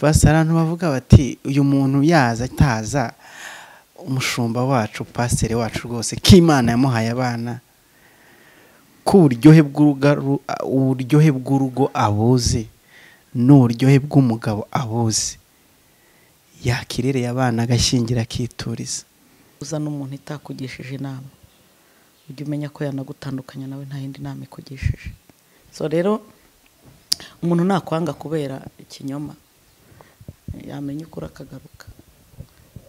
pasiteri abantu bavuga bati uyu muntu yaza ataza umushumba wacu pasiteri wacu rwose k'imana yamuhaye abana k'uburyohe uburyohe bw'urugo abuzi n'uburyohe bw'umugabo abuzi yakirereye abana agashingira akituriza uzana umuntu itakugishije inama ujya umenya ko yanagutandukanya nawe nta yindi nama ikugishije so rero umuntu nakwanga kubera ikinyoma yamenya ukuri akagaruka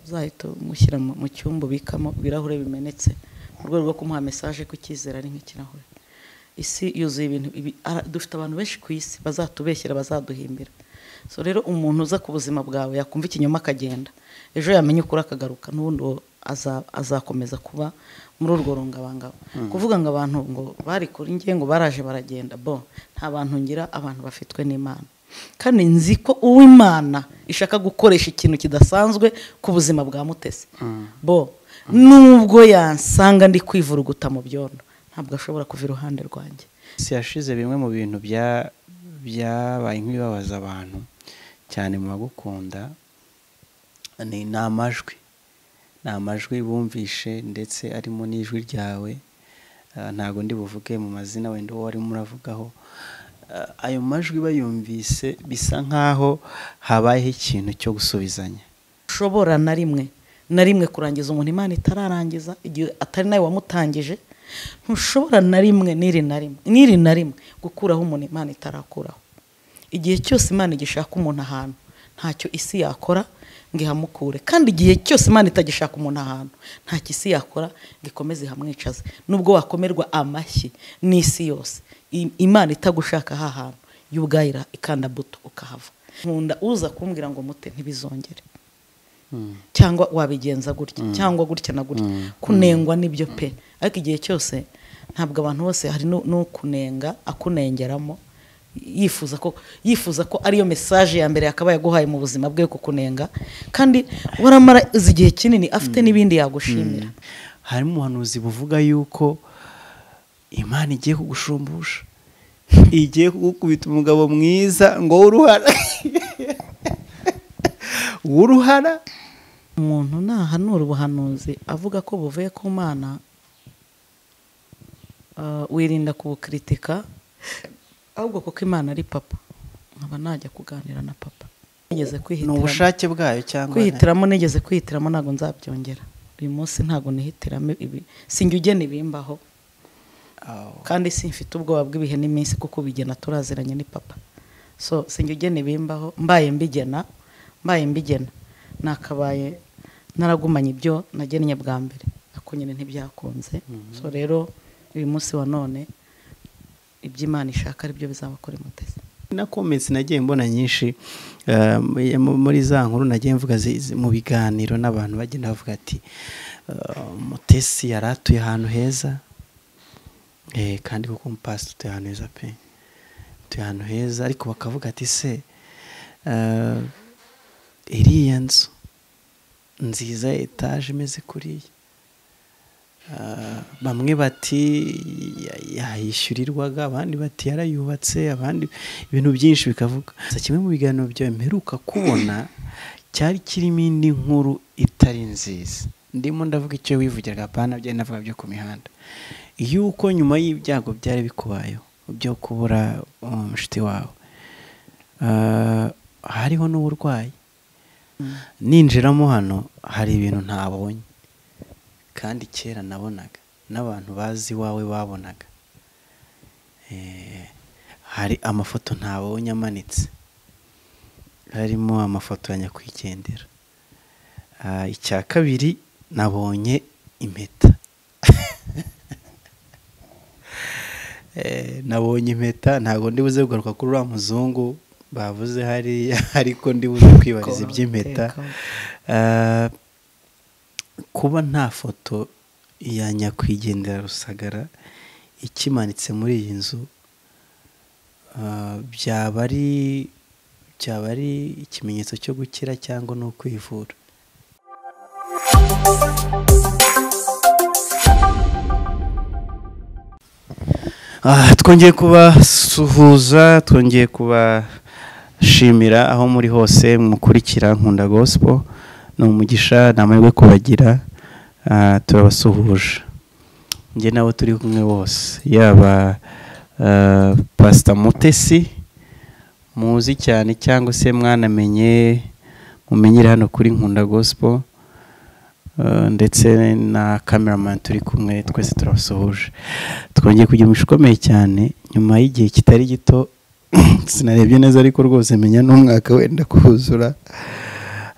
uzahita umushyira mu cyumba ubikamo ibirahure bimenetse mu rwego rwo kumuha mesaje ko icyizere ari nk'ikirahure isi yuzuye ibintu dufite abantu benshi ku isi bazatubeshyira bazaduhimbira so rero umuntu uza ku buzima bwawe yakumva ikinyoma akagenda ejo yamenya ukuri akagaruka n'ubundi azakomeza kuba muri urwo rungabangabo kuvuga ngo abantu ngo bari kuri njye ngo baraje baragenda bo nta bantu ngira abantu bafitwe n'imana kandi nzi ko uw'imana ishaka gukoresha ikintu kidasanzwe ku buzima bwa mutesi bo nubwo yansanga ndi kwivuruguta mu byondo ntabwo ashobora kuva iruhande rwanjye si yashize bimwe mu bintu byabaye nk'ibibabaza abantu cyane mu bagukunda ni amajwi ni amajwi bumvishe ndetse arimo n'ijwi ryawe ntabwo ndi buvuge mu mazina wenda uwo warimo uravugaho ayo majwi bayumvise bisa nk'aho habayeho ikintu cyo gusubizanya ushobora na rimwe na rimwe kurangiza umuntu imana itararangiza igihe atari nawe wamutangije ntushobora na rimwe n'iri na rimwe n'iri na rimwe gukuraho umuntu imana itarakuraho igihe cyose imana igishaka umuntu ahantu ntacyo isi yakora ngo ihamukure kandi igihe cyose imana itagishaka umuntu ahantu ntacyo isi yakora ngo ikomeze ihamwicaze nubwo wakomerwa amashyi n'isi yose imana itagushaka aha hantu y'ubwayira ikanda buto ukahava nkunda uza kumbwira ngo mute ntibizongere cyangwa wabigenza gutya cyangwa gutya na gutya kunengwa n'ibyo pe ariko igihe cyose ntabwo abantu bose hari n'ukunenga akunengeramo yifuza ko yifuza ko ariyo mesaje ya mbere yakabaye aguhaye mu buzima bwe kukunenga kandi waramara igihe kinini afite n'ibindi yagushimira harimo ubuhanuzi buvuga yuko imana igiye kugushumbusha igiye kugukubita umugabo mwiza ngo w'uruhara w'uruhara umuntu nahanura ubuhanuzi avuga ko buvuye ku mana wirinda kubukritika ahubwo kuko imana ari papa nkaba najya kuganira na papa ni ubushake bwayo cyangwa kwihitiramo nigeze kwihitiramo ntabwo nzabyongera uyu munsi ntabwo nihitiramo ibi sinjya ugena ibimbaho kandi simfite ubwoba bw'ibihe n'iminsi kuko ubigena turaziranye ni papa so sinjya ugena ibimbaho mbaye mbigena mbaye mbigena nakabaye naragumanye ibyo nagennye bwa mbere ariko nyine ntibyakunze so rero uyu munsi wa none iby'imana ishaka aribyo bizabakora imuteze na komentsi nagiye mbona nyinshi muri za nkuru nagiye mvuga mu biganiro n'abantu bagenda bavuga ati mutesi yari atuye ahantu heza kandi kuko umupasi utuye ahantu heza pe utuye ahantu heza ariko bakavuga ati se iriya nzu nziza ya etaje imeze kuriya bamwe bati yayishyurirwaga abandi bati yarayubatse abandi ibintu byinshi bikavuga kimwe mu biganiro byawe mperuka kubona cyari kirimo indi nkuru itari nziza ndimo ndavuga icyo wivugiraga apana byari navuga byo ku mihanda yuko nyuma y'ibyago byari bikubayeho byo kubura umushiti wawe hariho n'uburwayi ninjiramo hano hari ibintu ntabonye kandi kera nabonaga n'abantu bazi iwawe babonaga hari amafoto ntabonye amanitse harimo amafoto ya nyakwigendera icya kabiri nabonye impeta nabonye impeta ntabwo ndibuze kugaruka kuri uriya muzungu bavuze hariya ariko ndibuze kwibariza iby'impeta kuba nta foto ya nyakwigendera rusagara ikimanitse muri iyi nzu byaba ari byaba ari ikimenyetso cyo gukira cyangwa no kwivura twongeye kubasuhuza twongeye kuba shimira aho muri hose mukurikira nkunda gospel ni umugisha ni amahirwe kubagira ah, turabasuhuje njye n'abo turi kumwe bose yaba ah, pastor mutesi muzi cyane cyangwa se mwanamenye mumenyere hano kuri nkunda gospel Uh, ndetse na cameraman turi kumwe twese turabasuhuje twongeye kugira umugisha ukomeye cyane nyuma y'igihe kitari gito sinarebye neza ariko rwose menya n'umwaka wenda kuzura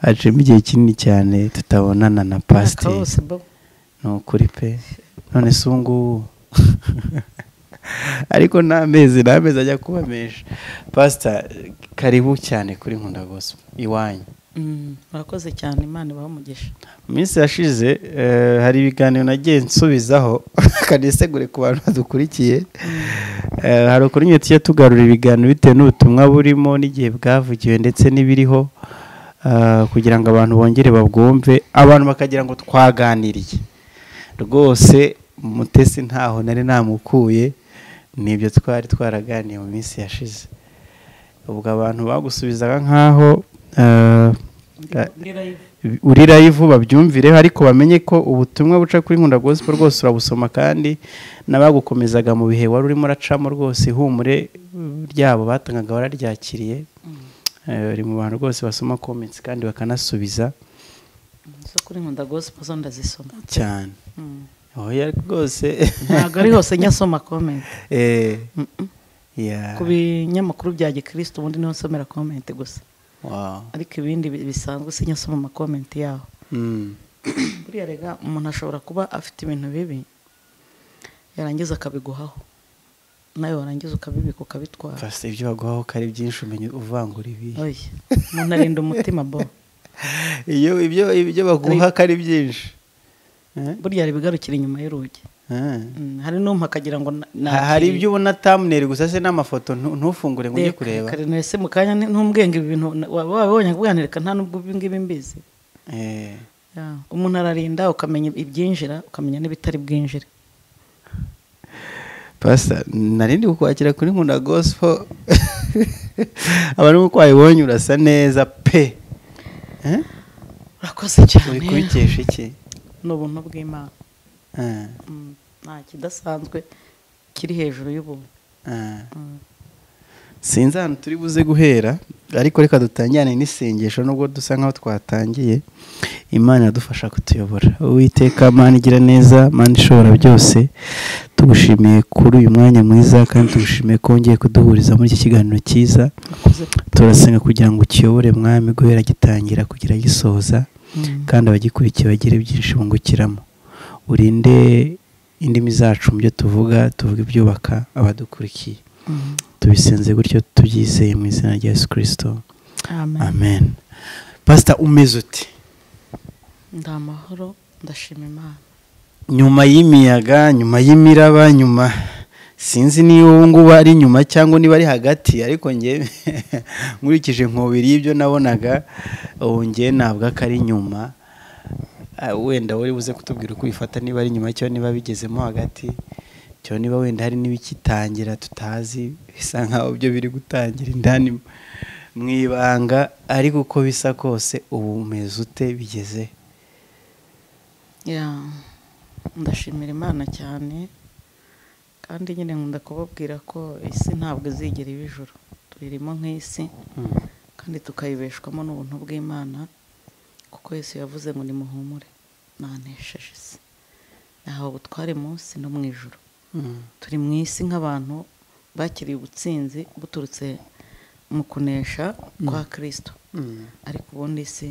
haciyemo igihe kinini cyane tutabonana na pasiteri wose bo ni ukuri pe none se ubu ngubu ariko nta mezi nta mezi ajya kuba menshi pasita karibu cyane kuri nkunda gospel iwanyu Mm, murakoze cyane imana ibaha umugisha Mu minsi yashize eh, hari ibiganiro nagiye nsubizaho kanisegure ku bantu badukurikiye Eh, hari ukuntu nyine tujya tugarura ibiganiro bitewe n'ubutumwa burimo n'igihe bwavugiwe ndetse n'ibiriho ah, kugira ngo abantu bongere babwumve abantu bakagira ngo twaganiriye rwose mutesi ntaho nari namukuye nibyo twari twaraganiye mu minsi yashize ubwo abantu bagusubizaga nk'aho eh, eh, uri live babyumvireho ariko bamenye ko ubutumwa buca kuri nkunda gospel rwose urabusoma kandi n'abagukomezaga mu bihe wari urimo uracamo rwose ihumure ryabo batangaga wararyakiriye Eh, uri mu bantu rwose basoma comments kandi bakanasubiza zo kuri nkunda gospel zo ndazisoma cyane Mm. oya rwose ntabwo ari hose nyasoma komenti Eh, Mm-mm. yeah. ku binyamakuru bya gikristo ubundi niho nsomera komenti gusa Wow. ariko ibindi bi- bisanzwe sinyasoma amakomenti yaho Mm. buriya rega umuntu ashobora kuba afite ibintu bibi yarangiza akabiguhaho nawe warangiza ukabibika ukabitwara Pastor, ibyo baguhaho ko ari byinshi umenya uvangura ibihe oya umuntu arinda umutima bo iyo ibyo ibyo baguha ko ari byinshi Eh? burya hari ibigarukira inyuma y'urugi Eh. Mm, hari n'umwe akagira ngo na- Ha- hari nakiriye. ibyo ubona thumbnail gusa se n'amafoto ntu- ntufungure ngo ujye Reka, kureba reka rero ese mu kanya ni- ntumbwenge ibi bintu waba wabonye kubwanirika nta nubwo ibi ngibi mbizi Eh, Yeah. umuntu ararinda ukamenya ibyinjira ukamenya n'ibitari bwinjire pastor nari ndi kukwakira kuri nkunda gospel abantu uko wayibonye urasa neza pe Eh? urakoze cyane uri kubikesha iki ni ubuntu bw'imana Eh, Mm, nta kidasanzwe kiri hejuru y'ubuntu eh. Mm. sinzi ahantu turi buze guhera ariko reka dutangirane n'isengesho nubwo dusa nkaho twatangiye imana iradufasha kutuyobora uwiteka mana igira neza mana ishobora byose tugushimiye kuri uyu mwanya mwiza kandi tugushimiye ko wongeye kuduhuriza muri iki kiganiro cyiza urakoze turasenga kugira ngo ukiyobore mwami guhera gitangira kugira gisoza Mm. kandi abagikurikiye bagire byinshi bungukiramo urinde indimi zacu mu byo tuvuga tuvuga ibyubaka abadukurikiye Mm. tubisenze gutyo tubyizeye mu izina rya yesu kirisito Amen. amen pasita umeze uti ndi amahoro ndashima imana nyuma y'imiyaga nyuma y'imiraba nyuma sinzi niba ubu ngubu ari nyuma cyangwa niba ari hagati ariko nge nkurikije nkubiri y'ibyo nabonaga ubu nge ntabwo ko ari nyuma Ah, wenda wari buze kutubwira uko ubifata niba ari nyuma cyangwa niba bigezemo hagati cyangwa niba wenda hari n'ibikitangira tutazi bisa nkaho byo biri gutangira indani mu ibanga ariko uko bisa kose ubu umeze ute bigeze Yeah. ndashimira imana cyane kandi nyine nkunda kubabwira ko isi ntabwo izigera iba ijuru tuyirimo nk'isi kandi tukayibeshwamo n'ubuntu bw'imana kuko yesu yavuze ngo nimuhumure nanesheje isi nahawe ubutware munsi no mu ijoro Mm. turi mu isi nk'abantu bakiriye ubutsinzi buturutse mu kunesha kwa kirisito Mm. ariko ubundi isi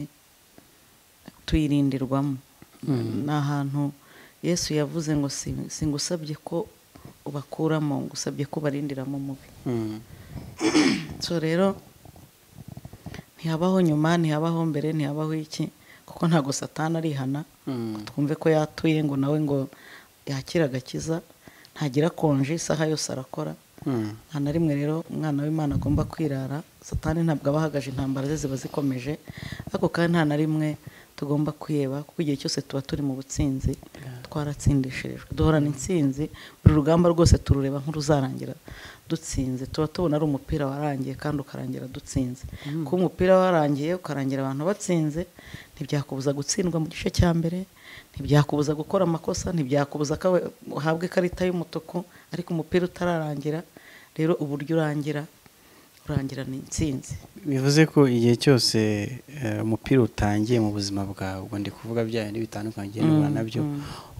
tuyirindirwamo ni ahantu yesu yavuze ngo "Si- singusabye ko ubakuramo ngusabye ko ubarindiramo umubi Mm. so rero ntihabaho nyuma ntihabaho mbere ntihabaho iki kuko ntabwo satana arihana Mm. twumve ko yatuye ngo nawe ngo yakire agakiza ntagira konje isaha yose arakora Mm. nta na rimwe rero umwana w'imana agomba kwirara satani ntabwo aba ahagaje intambara ze ziba zikomeje ariko kandi nta na rimwe tugomba kwiheba kuko igihe cyose tuba turi mu butsinzi twaratsindishirijwe duhorana intsinzi buri rugamba rwose turureba nk'uruzarangira dutsinze tuba tubona ari umupira warangiye kandi ukarangira dutsinze kuba umupira warangiye ukarangira abantu batsinze ntibyakubuza gutsindwa mu gice cya mbere ntibyakubuza gukora amakosa ntibyakubuza ko uhabwa ikarita y'umutuku ariko umupira utararangira rero uburyo urangira urangira ni intsinzi bivuze ko igihe cyose eh, umupira utangiye mu buzima bwawe ubwo ndi kuvuga bya bindi bitandukanye ugenda uhura nabyo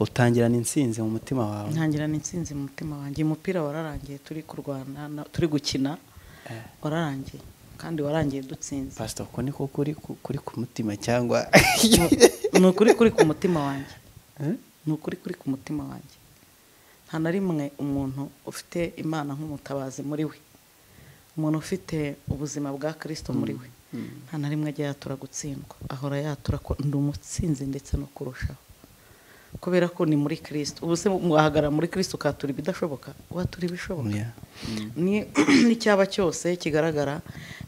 utangirana intsinzi mu mutima wawe ntangira n'intsinzi mu mutima wanjye umupira wararangiye turi kurwana na- turi gukina wararangiye kandi warangiye dutsinze pasita uko niko kuri ku- kuri ku mutima cyangwa ni ukuri kuri ku mutima wanjye Eh? ni ukuri kuri ku mutima wanjye nta na rimwe umuntu ufite imana nk'umutabazi muri we umuntu ufite ubuzima bwa kirisito muri we nta na rimwe ajya yatura gutsindwa ahora yatura ko ndi umutsinzi ndetse no kurushaho kubera ko ni muri kirisito ubu se wahagarara muri kirisito ukatura ibidashoboka watura ibishoboka Yeah. ni n'icyaba cyose kigaragara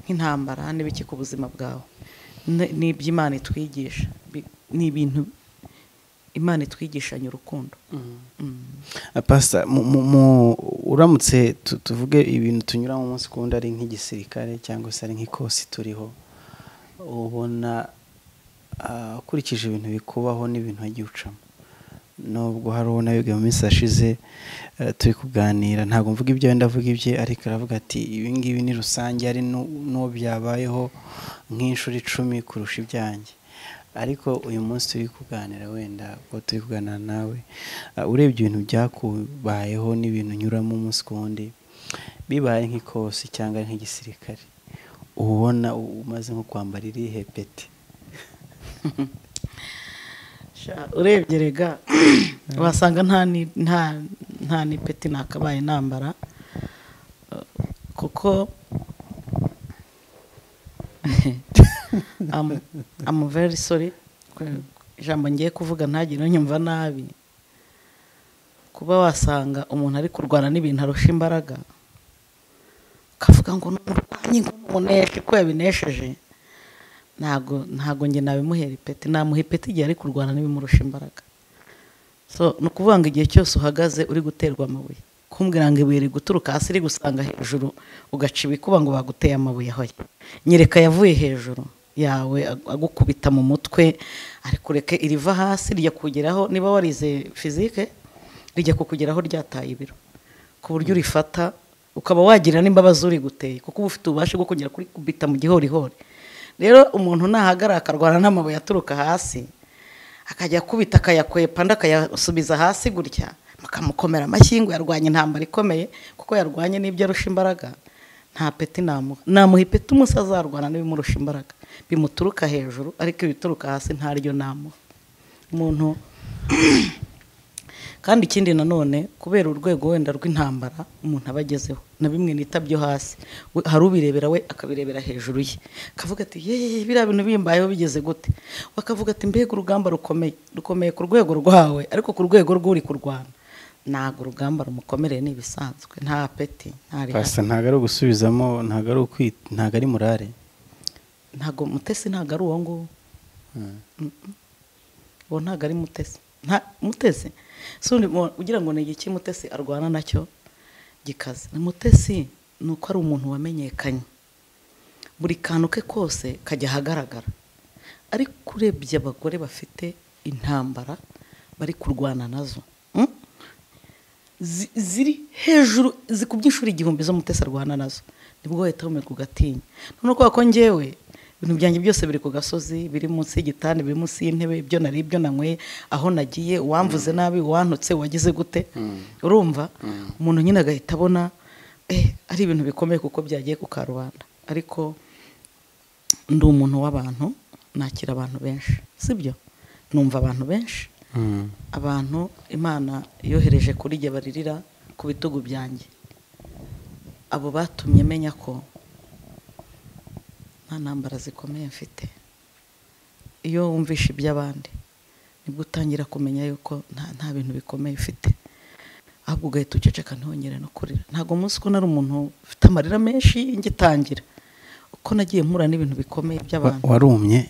nk'intambara n'ibiki ku buzima bwawe Ni- ni iby'imana itwigisha Bi- ni ibintu imana itwigishanya urukundo Mm. pasita mu- mu- mu- uramutse tu- tuvuge ibintu tunyuramo umunsi ku wundi ari nk'igisirikare cyangwa se ari nk'ikosi turiho ubona ah, ukurikije ibintu bikubaho n'ibintu wagiye ucamo nubwo hari uwo nawe mu minsi yashize eh, turi kuganira ntabwo mvuga ibyo wenda avuga ibye ariko aravuga ati ibi ngibi ni rusange ari nu- n'uwo byabayeho nk'inshuro icumi kurusha ibyanjye ariko uyu munsi turi kuganira wenda ubwo turi kuganira nawe eh, urebye ibintu byakubayeho n'ibintu unyuramo umunsi ku wundi bibaye nk'ikosi cyangwa ari nk'igisirikare uba ubona u- umaze nko kwambara irihe peti Sha, urebye rega wasanga nta ni- nta- nta n'ipeti nakabaye nambara Uh, kuko I'm- I'm very sorry ijambo ngiye kuvuga ntagire unyumva nabi kuba wasanga umuntu ari kurwana n'ibintu arusha imbaraga akavuga ngo n'umurwanyi ngo n'umuneshi ko yabinesheje ntabwo ntabwo njye nabimuhera ipeti namuha ipeti igihe ari kurwana n'ibimurusha imbaraga so ni ukuvuga ngo igihe cyose uhagaze uri guterwa amabuye kumbwira ngo ibuye riri guturuka hasi riri gusanga hejuru ugaca ibikuba ngo baguteye amabuye ahoye nyereka yavuye hejuru yawe ag- agukubita mu mutwe ariko ureke iriva hasi rijya kugeraho niba warize fizike rijya kukugeraho ryataye ibiro ku buryo urifata ukaba wagira n'imbabazi uri guteye kuko uba ufite ububasha bwo kugera kuri kubita mu gihorihori rero umuntu nahagarara akarwana n'amabuye aturuka hasi akajya akubita akayakwepa andi akayasubiza hasi gutya bakamukomera amashyi ngo yarwanya intambara ikomeye kuko yarwanye n'ibyo arusha imbaraga nta peti namuha namuha ipeti umunsi azarwana n'ibimurusha imbaraga bimuturuka hejuru ariko ibituruka hasi ntaryo namuha umuntu kandi ikindi nanone kubera urwego wenda rw'intambara umuntu aba agezeho na bimwe nita byo hasi we- hari ubirebera we akabirebera hejuru ye akavuga ati yeee biriya bintu bimbayeho bigeze gute we akavuga ati mbega urugamba rukomeye rukomeye ku rwego rwawe ariko ku rwego rw'uri kurwana ntabwo urugamba rumukomereye ni ibisanzwe nta peti nta rihari pasita ntabwo ari ugusubizamo ntabwo ari ukwi- ntabwo ari murare ntabwo mutesi ntabwo ari uwo nguwo Mm. uwo ntabwo ari mutesi nta mutesi si undi mu- ugira ngo ni igiki mutesi arwana nacyo gikaze ni mutesi ni uko ari umuntu wamenyekanye buri kantu ke kose kajya ahagaragara ariko urebye abagore bafite intambara bari kurwana nazo mm? zi- ziri hejuru zikubye inshuro igihumbi zo mutesi arwana nazo nibwo wahita wumirwa ugatinya none kubera ko njyewe ibintu byanjye byose biri ku gasozi biri munsi y'igitanda biri munsi y'intebe ibyo nari ibyo nanyweye aho nagiye uwamvuze nabi uwantutse wagize gute urumva umuntu nyine agahita abona eh, ari ibintu bikomeye kuko byagiye ku karubanda ariko ndi umuntu w'abantu nakira abantu benshi sibyo numva abantu benshi Mm. abantu imana yohereje kuri jye baririra ku bitugu byanjye abo batumye menya ko nta ntambara zikomeye mfite iyo wumvisha iby'abandi nibwo utangira kumenya yuko nta, nta bintu bikomeye ufite ahubwo ugahita uceceka ntiwongere no kurira ntabwo umunsi ko nari umuntu ufite amarira menshi ngitangira uko nagiye mpura n'ibintu bikomeye Wa- by'abantu warumye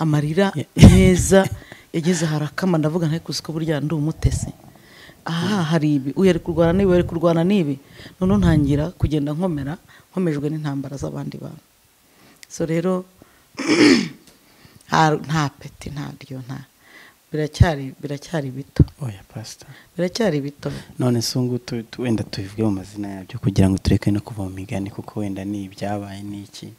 amarira Yeah. meza yageze harakama ndavuga ntayo kuzi ko burya ndi umutesi aha hari ibi uyu ari kurwana n'ibi ari kurwana n'ibi noneho ntangira kugenda nkomera nkomejwe n'intambara z'abandi bantu so rero nta- nta peti nta ryo nta biracyari biracyari bito oya pasita biracyari bito none se ubu ngubu tu- wenda tubivuge mu mazina yabyo kugira ngo tureke no kuva mu migani kuko wenda ni ibyabaye n'iki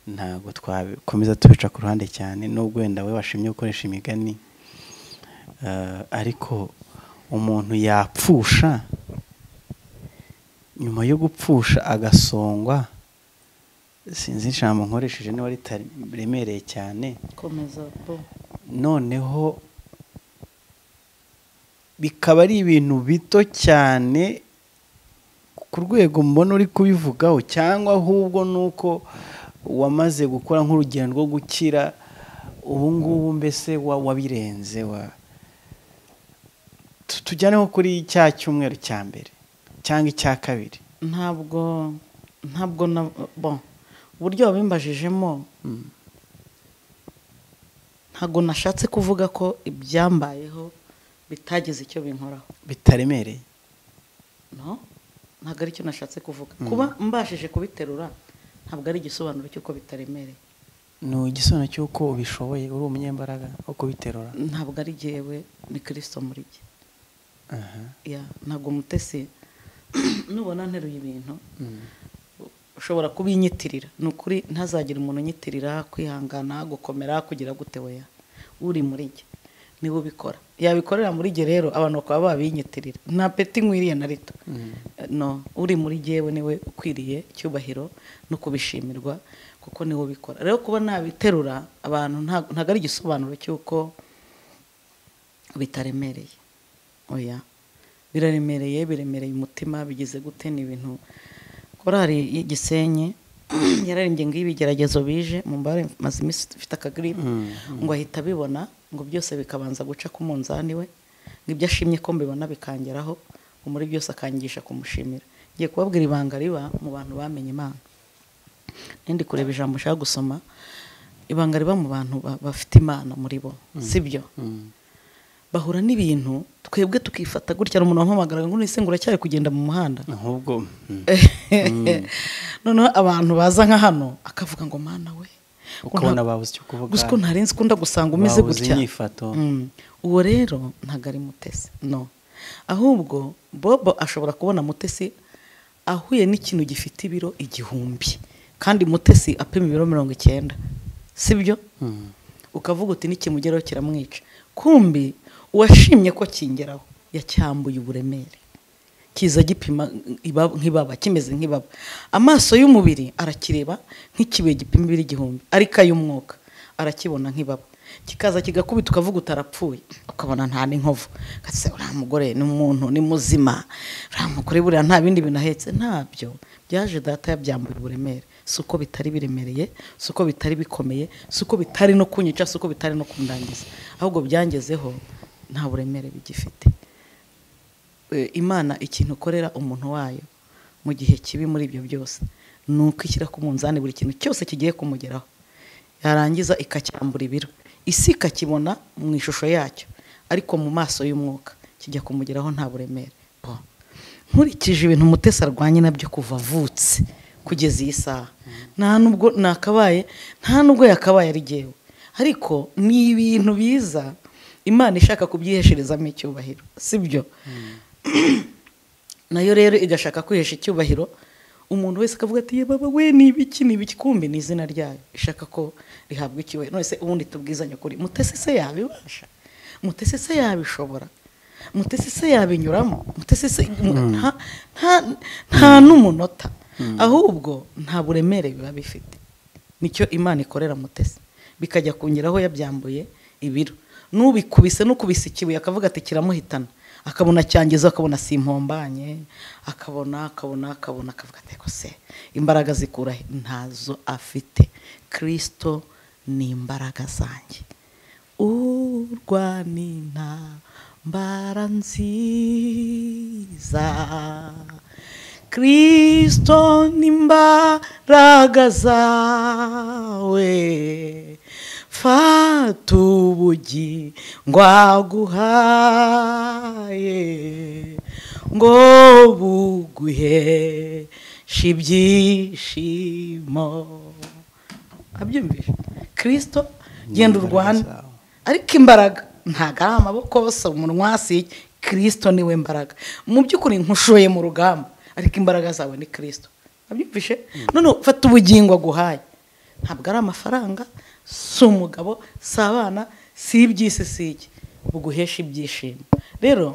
ntabwo twakomeza tubica ku ruhande cyane n'ubwo wenda we washimye gukoresha imigani eh, ariko umuntu yapfusha nyuma yo gupfusha agasongwa sinzi ijambo nkoresheje niba ritaremereye cyane komeza bo noneho bikaba ari ibintu bito cyane ku rwego mbona uri kubivugaho cyangwa ahubwo ni uko wamaze gukora nk'urugendo rwo gukira ubu ngubu mbese wa- wabirenze wa Tu- tujyaneho kuri cya cyumweru cya mbere cyangwa icya kabiri ntabwo ntabwo na bo uburyo wabimbajijemo ntabwo nashatse kuvuga ko ibyambayeho bitagize icyo binkoraho bitaremereye no ntabwo aricyo nashatse kuvuga kuba mbashije kubiterura ntabwo ari igisobanuro cy'uko bitaremereye ni igisobanuro cy'uko ubishoboye uri umunyembaraga wo kubiterura ntabwo ari jyewe ni kirisito muri jye Aha. Ya, ntabwo umutesi nubona nteruye ibintu Mm. ushobora kubinyitirira ni ukuri ntazagira umuntu unyitirira kwihangana gukomera kugira gute weya uri muri jye niwe ubikora yabikorera muri jye rero abantu bakaba babinyitirira nta peti nkwiriye na rito no uri muri jyewe niwe ukwiriye icyubahiro no kubishimirwa kuko niwe ubikora rero kuba nabiterura abantu nta- ntabwo ari igisobanuro cy'uko bitaremereye oya biraremereye biremereye umutima bigize gute ni ibintu korari y'igisenyi yararembye ngo iyo ibigeragezo bije mu mbare maze iminsi ifite akagiripe Mm, ngo ahita abibona ngo byose bikabanza guca ku munzani we ngo ibyo ashimye ko mbibona bikangeraho ngo muri byose akangisha kumushimira ngiye kubabwira ibanga riba mu bantu bamenye imana nindi kureba ijambo ushaka gusoma ibanga riba mu bantu ba- bafite imana muri bo sibyo Mm. bahura n'ibintu twebwe tukifata gutya hari umuntu wampamagaraga ngo nise ngo uracyari kugenda mu muhanda ahubwo mm. noneho abantu baza nka hano akavuga ngo mana we Uko ubona babuze icyo kuvuga. gusa ko ntarenze ko ndagusanga umeze Babuze gutya inyifato. Mm. uwo rero ntabwo ari mutesi no ahubwo bobo ashobora kubona mutesi ahuye n'ikintu gifite ibiro igihumbi kandi mutesi apima ibiro mirongo icyenda sibyo Mm. ukavuga uti n'ikimugeraho kiramwica kumbi uwashimye ko kingeraho yacyambuye uburemere kiza gipima ibaba- nk'ibaba kimeze nk'ibaba amaso y'umubiri arakireba nk'ikibuye gipima ibiri igihumbi ariko ay'umwuka arakibona nk'ibaba kikaza kigakubita ukavuga utarapfuye ukabona nta n'inkovu kase uriya mugore ni umuntu ni muzima uriya mugore buriya nta bindi bintu ahetse ntabyo byaje data yabyambuye uburemere si uko bitari biremereye si uko bitari bikomeye si uko bitari no kunyica si uko bitari no kundangiza ahubwo byangezeho nta buremere bigifite Eh, imana ikintu ukorera umuntu wayo mu gihe kibi muri ibyo byose ni uko ishyira ku munzani buri kintu cyose kigiye kumugeraho yarangiza ikacyambura ibiro isi ikakibona mu ishusho yacyo ariko mu maso y'umwuka kijya kumugeraho nta buremere Bo. nkurikije ibintu umutesi arwanye nabyo kuva avutse kugeza iyi saha nta nubwo nakabaye nta nubwo yakabaye ari jyewe ariko ni ibintu biza imana ishaka kubyihesherezamo icyubahiro sibyo nayo rero igashaka kwihesha icyubahiro umuntu wese akavuga ati "Ye baba we ni ibiki ni ibiki kumbi ni izina ryayo ishaka ko rihabwa icyubahiro none se ubundi tubwizanye ukuri mutesi se yabibasha mutesi se yabishobora mutesi se yabinyuramo mutesi se nta- nta- nta n'umunota ahubwo nta buremere biba bifite nicyo imana ikorera mutesi bikajya kungeraho yabyambuye ibiro n'ubikubise n'ukubise ikibuye akavuga ati kiramuhitana akabona cyangiza akabona simpombanye akabona akabona akabona akavuga ati "Eko se imbaraga zikura he?" ntazo afite kirisito ni imbaraga zanjye urwanina mbara nziza kristo n'imbaraga zawe fata ubugi ngwaguhaye ngo buguheshe ibyishimo abyumvise kirisito genda urwane ariko imbaraga ntabwo ari amaboko si umunwa si kirisito niwe mbaraga mu by'ukuri nkushoye mu rugamba ariko imbaraga zawe ni kirisito abyumvise none fata ubugingo aguhaye ntabwo ari amafaranga si umugabo si abana si iby'isi si iki buguhesha ibyishimo rero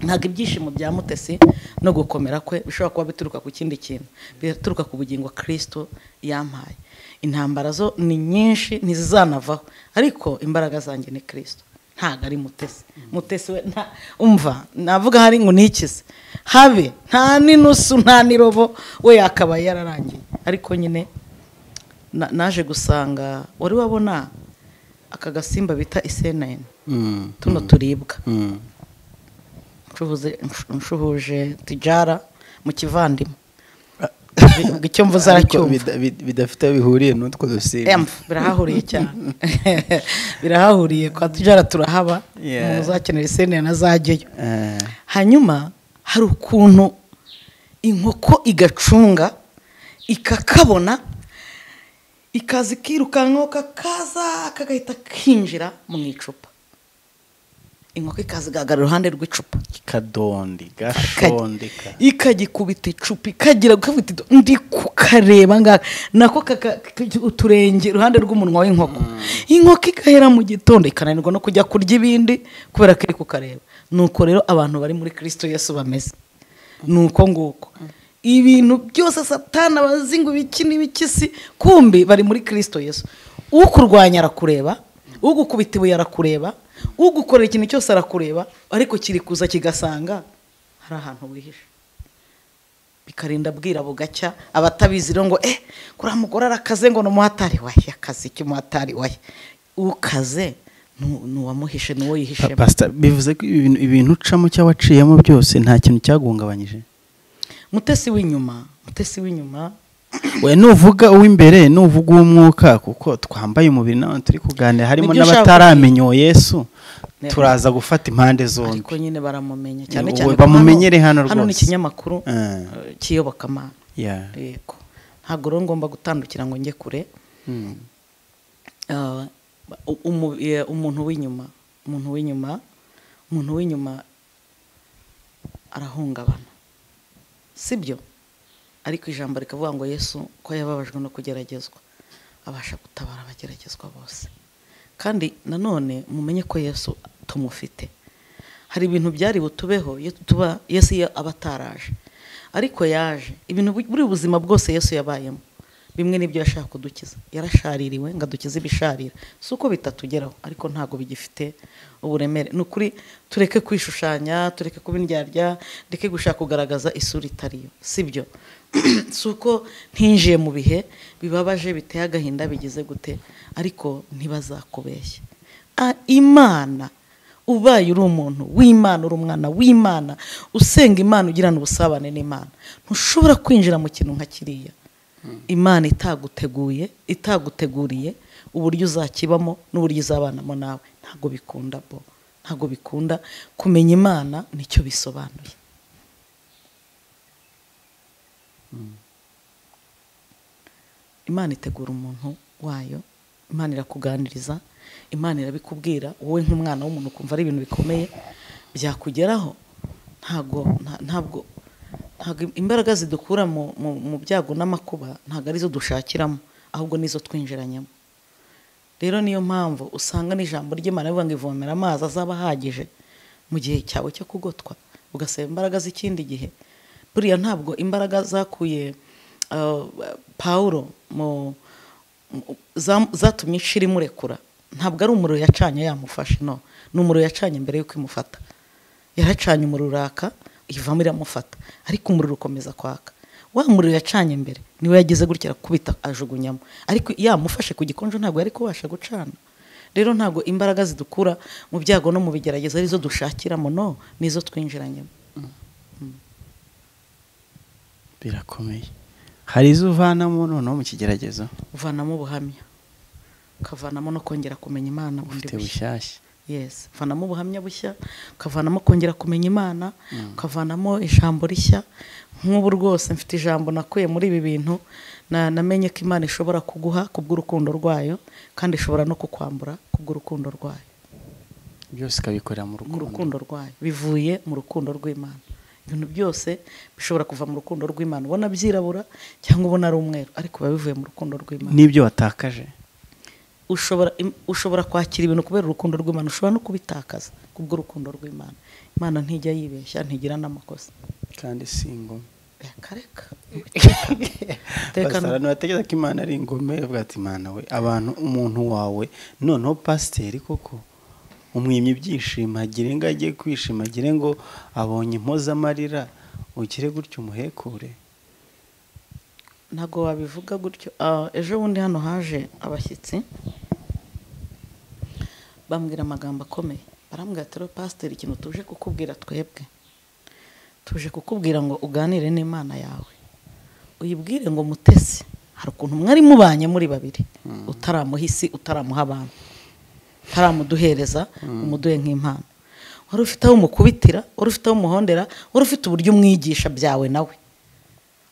ntabwo ibyishimo bya mutesi no gukomera kwe bishobora kuba bituruka ku kindi kintu bituruka ku bugingo kirisito yampaye intambara zo ni nyinshi ntizizanavaho ariko imbaraga zanjye ni kirisito ntabwo ari mutesi mutesi we nta umva navuga hari ngo nikize habe nta n'inusu nta n'irobo we yakabaye yararangiye ariko nyine na- naje gusanga wari wabona aka gasimba bita isenayini tuno turibwa nshuhuze- nshu- nshuhuje tijara mu kivandimwe icyo mvuze aracyumva bidafite aho bihuriye n'utwo dusimba Em, birahahuriye cyane birahahuriye kwa tijara turahaba Yeah. umuntu uzakenera isenayini azajyeyo Eh, hanyuma hari ukuntu inkoko igacunga ikakabona ikaza ikirukankaho kakaza kagahita kinjira mu icupa inkoko ikaza igahagarara iruhande rw'icupa kadondi Ikajya- gashondeka ikagikubita icupa ikagira gukubita idu- ndi kukareba ngaha nako kaka- kaka- uturenge iruhande rw'umunwa w'inkoko inkoko igahera mu gitondo ikananirwa no kujya kurya ibindi kubera ko iri kukareba nuko rero abantu bari muri kirisito yesu bameze nuko nguko ibintu byose satana bazi ngo ibiki n'ibikisi kumbi bari muri kirisito yesu ukurwanya arakureba ugukubita ibuye arakureba ugukorera ikintu cyose arakureba ariko kiri kuza kigasanga hari ahantu wihishe bikarinda bwira bugacya abatabizi rero ngo eh kuriya mugore arakaze ngo ni umuhatari wahe akazi iki umuhatari wahe ukaze nu- ni uwamuhishe ni uwo Pa- yihishemo pasita bivuze ko ibintu ibintu ucamo cyangwa waciyemo byose nta kintu cyaguhungabanyije mutesi w'inyuma mutesi w'inyuma we nuvuga uw'imbere nuvuga uw'umwuka kuko twambaye umubiri n'abantu turi kuganira harimo Nibyo ushaka n'abataramenya uwo yesu Ne- turaza gufata impande zombi ariko nyine baramumenya cyane Ubu cyane ko bamumenyere hano hano ni rwose. ikinyamakuru Eh. eh, cy'iyobokamana Yeah. yego ntabwo rero ngomba gutandukira ngo njye kure Mm. Ah, u- umu- eh, umuntu w'inyuma umuntu w'inyuma umuntu w'inyuma arahungabana sibyo ariko ijambo rikavuga ngo yesu ko yababajwe no kugeragezwa abasha gutabara abageragezwa bose kandi nanone mumenye ko yesu tumufite hari ibintu byari butubeho iyo tuba yesu iyo aba ataraje ariko yaje ibintu bu- buri buzima bwose yesu yabayemo bimwe n'ibyo yashaka kudukiza yarashaririwe ngo adukize ibisharira si uko bitatugeraho ariko ntabwo bigifite uburemere ni ukuri tureke kwishushanya tureke kuba indyarya ndeke gushaka kugaragaza isura itari yo si byo si uko ntinjiye mu bihe bibabaje biteye agahinda bigize gute ariko ntibazakubeshye Ah, imana ubaye uri umuntu w'imana uri umwana w'imana usenga imana ugirana ubusabane n'imana ntushobora kwinjira mu kintu nka kiriya imana itaguteguye itaguteguriye uburyo uzakibamo n'uburyo izabanamo nawe ntabwo bikunda bo ntabwo bikunda kumenya imana nicyo bisobanuye imana itegura umuntu wayo imana irakuganiriza imana irabikubwira wowe nk'umwana w'umuntu ukumva ari ibintu bikomeye byakugeraho ntabwo nta- ntabwo ntabwo imbaraga zidukura mu, mu, mu byago n'amakuba ntabwo arizo dushakiramo ahubwo nizo twinjiranyemo rero niyo mpamvu usanga n'ijambo ry'imana rivuga ngo ivomera amazi azaba ahagije mu gihe cyawe cyo kugotwa ugasaba imbaraga z'ikindi gihe buriya ntabwo imbaraga zakuye uh, pawulo mu mu- zam- zatumye inshira imurekura ntabwo ari umuriro yacanye yamufashe no ni umuriro yacanye mbere y'uko imufata yaracanye umuriro uraka ivamo iramufata ariko umuriro ukomeza kwaka wa muriro yacanye mbere niwe yagize gutya arakubita ajugunyamo ariko yamufashe ku gikonjo ntabwo yari kubasha gucana rero ntabwo imbaraga zidukura mu byago no mu bigerageza arizo dushakiramo no nizo twinjiranyemo birakomeye hari izo uvanamo noneho mu kigeragezo uvanamo ubuhamya ukavanamo no kongera kumenya imana bundi ufite bushya bushyashya yes uvanamo ubuhamya bushya ukavanamo kongera kumenya imana ukavanamo ijambo rishya nk'ubu rwose mfite ijambo nakuye muri ibi bintu na- namenye ko imana ishobora kuguha kubw'urukundo rwayo kandi ishobora no kukwambura kubw'urukundo rwayo byose ukabikorera mu mu rukundo rukundo rwayo bivuye mu rukundo rw'imana ibintu byose bishobora kuva mu rukundo rw'imana ubona byirabura cyangwa ubona ari umweru ariko biba bivuye mu rukundo rw'imana n'ibyo watakaje ushobora im- ushobora kwakira ibintu kubera urukundo rw'imana ushobora no kubitakaza kubw'urukundo rw'imana imana ntijya yibeshya ntigira n'amakosa kandi si ingoma Eh, kareka pasiteri ntibatekereza ko imana ari ingome bavuga ati imana we abantu umuntu wawe noneho pasiteri koko umwimye ibyishimo agire ngo ajye kwishima agire ngo abonye impozamarira ugire gutya umuhekure ntabwo wabivuga gutyo Ah, ejo bundi hano haje abashyitsi bambwira amagambo akomeye barambwira ati rero pasiteri ikintu tuje kukubwira twebwe tuje kukubwira ngo uganire n'imana yawe uyibwire ngo mutesi hari ukuntu mwari mubanye muri babiri utaramuha isi utaramuha abantu utaramuduhereza umuduhe nk'impano wari ufite aho umukubitira wari ufite aho umuhondera wari ufite uburyo umwigisha byawe nawe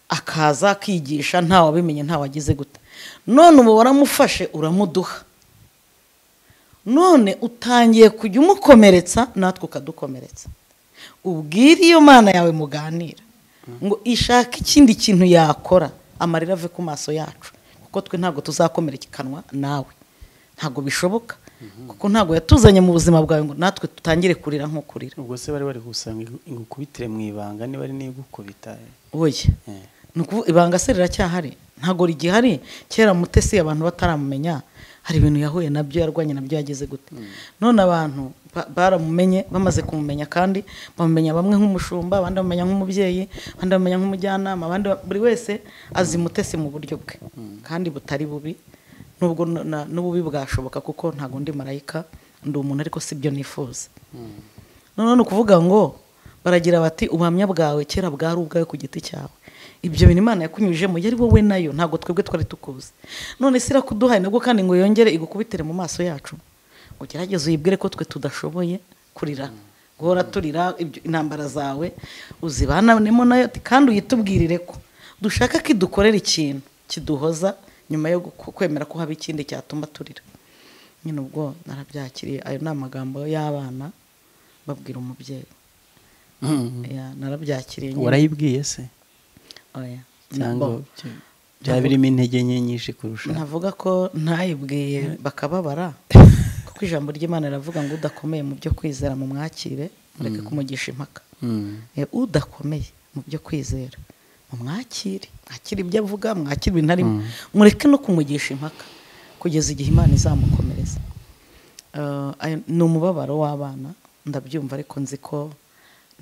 akaza akigisha nta wabimenye nta wagize gute none ubu waramufashe uramuduha none utangiye kujya umukomeretsa natwe ukadukomeretsa ubwire iyo mana yawe muganira ngo ishake ikindi kintu yakora amarira ave ku maso yacu kuko twe ntabwo tuzakomerekanwa nawe ntabwo bishoboka kuko ntabwo yatuzanye mu buzima bwawe ngo natwe tutangire kurira nk'ukurira ubwo se bari bari gusanga igukubitire mu ibanga niba ari n'igukubita oya ni ukuvuga ibanga se riracyahari ntabwo rigihari kera mutesi abantu bataramumenye hari ibintu yahuye nabyo yarwanye nabyo yageze gute none abantu ba- baramumenye bamaze kumumenya kandi bamumenya bamwe nk'umushumba abandi bamumenya nk'umubyeyi abandi bamumenya nk'umujyanama abandi ba- buri wese azi mutesi mu buryo bwe kandi butari bubi nubwo na- na- n'ububi bwashoboka kuko ntabwo ndi marayika ndi umuntu ariko si byo nifuza noneho ni ukuvuga ngo baragira bati ubuhamya bwawe kera bwari ubwawe ku giti cyawe ibyo bintu imana yakunyujijemo yari wowe nayo ntabwo twebwe twari tukuzi none se irakuduhaye nabwo kandi ngo yongere igukubitire mu maso yacu ugerageze uyibwire ko twe tudashoboye kurira guhora turira ibyo- intambara zawe uzibananemo nayo ati kandi uyitubwirire ko dushaka ko idukorera ikintu kiduhoza nyuma yo guku- kwemera ko haba ikindi cyatuma turira nyine ubwo narabyakiriye ayo ni amagambo y'abana babwira umubyeyi Ya, narabyakiriye nyine. warayibwiye se Oya. cyangwa Nabo- bya- byaba birimo intege nke nyinshi kurusha navuga ko ntayibwiye bakababara kuko ijambo ry'imana riravuga ngo udakomeye mu byo kwizera mu mwakire mureke kumugisha impaka Mm. Eh, udakomeye mu byo kwizera mu mwakire mwakire ibyo avuga mwakire ibintu arimo mureke no kumugisha impaka kugeza igihe imana izamukomereza Eh, ayo- ni umubabaro w'abana ndabyumva ariko nzi ko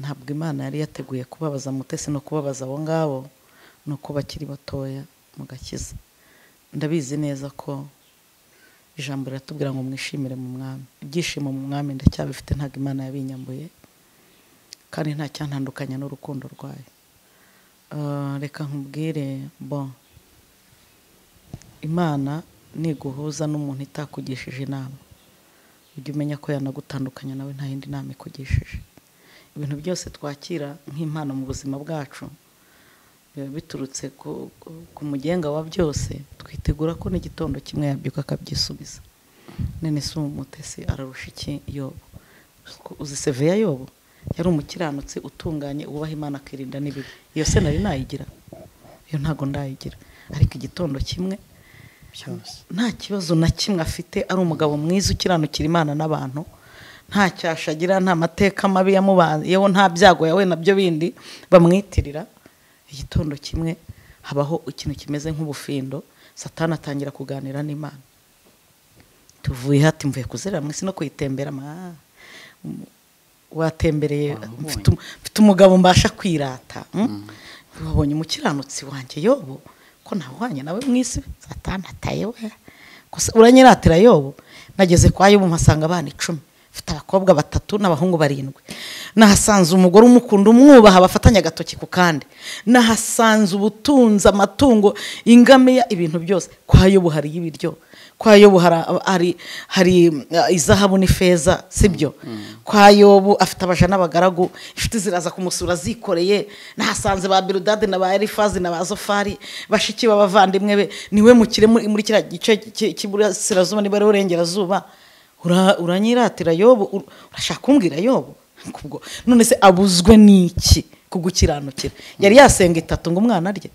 ntabwo imana yari yateguye kubabaza mutesi no kubabaza abo ngabo ni uko bakiri batoya mu gakiza ndabizi neza ko ijambo riratubwira ngo mwishimire mu mwami ibyishimo mu mwami ndacyabifite ntabwo imana yabinyambuye kandi nta cyantandukanya n'urukundo rwayo Ah, reka nkubwire bon imana niguhuza n'umuntu itakugishije inama ujye umenya ko yanagutandukanya nawe nta yindi nama ikugishije ibintu byose twakira nk'impano mu buzima bwacu biba biturutse ku, ku- ku mugenga wa byose twitegura ko n'igitondo kimwe yabyuka akabyisubiza none si uwo mutesi ararusha iki yobo Ko uzi seveya yobo yari umukiranutsi utunganye wubaha imana akirinda n'ibibi iyo se nari nayigira iyo ntabwo ndayigira ariko igitondo kimwe byose nta kibazo na kimwe afite ari umugabo mwiza ukiranukira imana n'abantu nta cyasha agira nta mateka mabi yamubayeho nta byago yawe nabyo bindi bamwitirira igitondo kimwe habaho ikintu kimeze nk'ubufindo satani atangira kuganira n'imana tuvuye hati mvuye kuzerera mu isi no kuyitemberamo Ah, um, watembereye Wamubonye. mfite um- mfite umugabo mbasha kwirata mm? wabonye umukiranutsi wanjye yobo ko ntawuhanye nawe mu isi satani ataye we Gusa uranyiratira yobo nageze kwa yobo mpasanga abana icumi mfite abakobwa batatu n'abahungu barindwi nahasanze umugore umukunda umwubaha bafatanya agatoki ku kandi nahasanze ubutunzi amatungo ingamiya ibintu byose kwa yobo hariyo ibiryo kwa yobu hari- hari hari uh, izahabu n'ifeza sibyo kwa yobu afite abaja n'abagaragu inshuti ziraza kumusura zikoreye nahasanze ba birudadi na ba elifazi na ba zofari bashiki b'abavandimwe be niwe mukire muri muri kiriya gice cy'i- cy'iburasirazuba niba ariho urengerazuba Ura- uranyiratira yobu ur- urashaka kumbwira yobu Kubwo- none se abuzwe n'iki ku gukiranukira yari yasenga itatu ngo umwana arye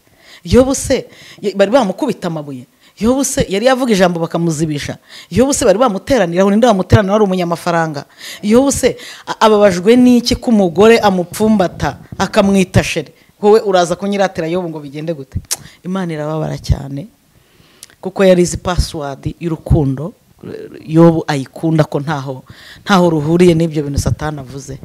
yobu se y- bari bamukubita amabuye yobu se yari yavuga ijambo bakamuzibisha yobu se bari bamuteranira aho ninde bamuteranira wari umunyamafaranga yobu se a- ababajwe n'iki ko umugore amupfumbata akamwita shere wowe uraza kunyiratira yobu ngo bigende gute imana irababara cyane kuko yari izi pasiwadi y'urukundo yobu ayikunda ko ntaho ntaho ruhuriye n'ibyo bintu satani avuze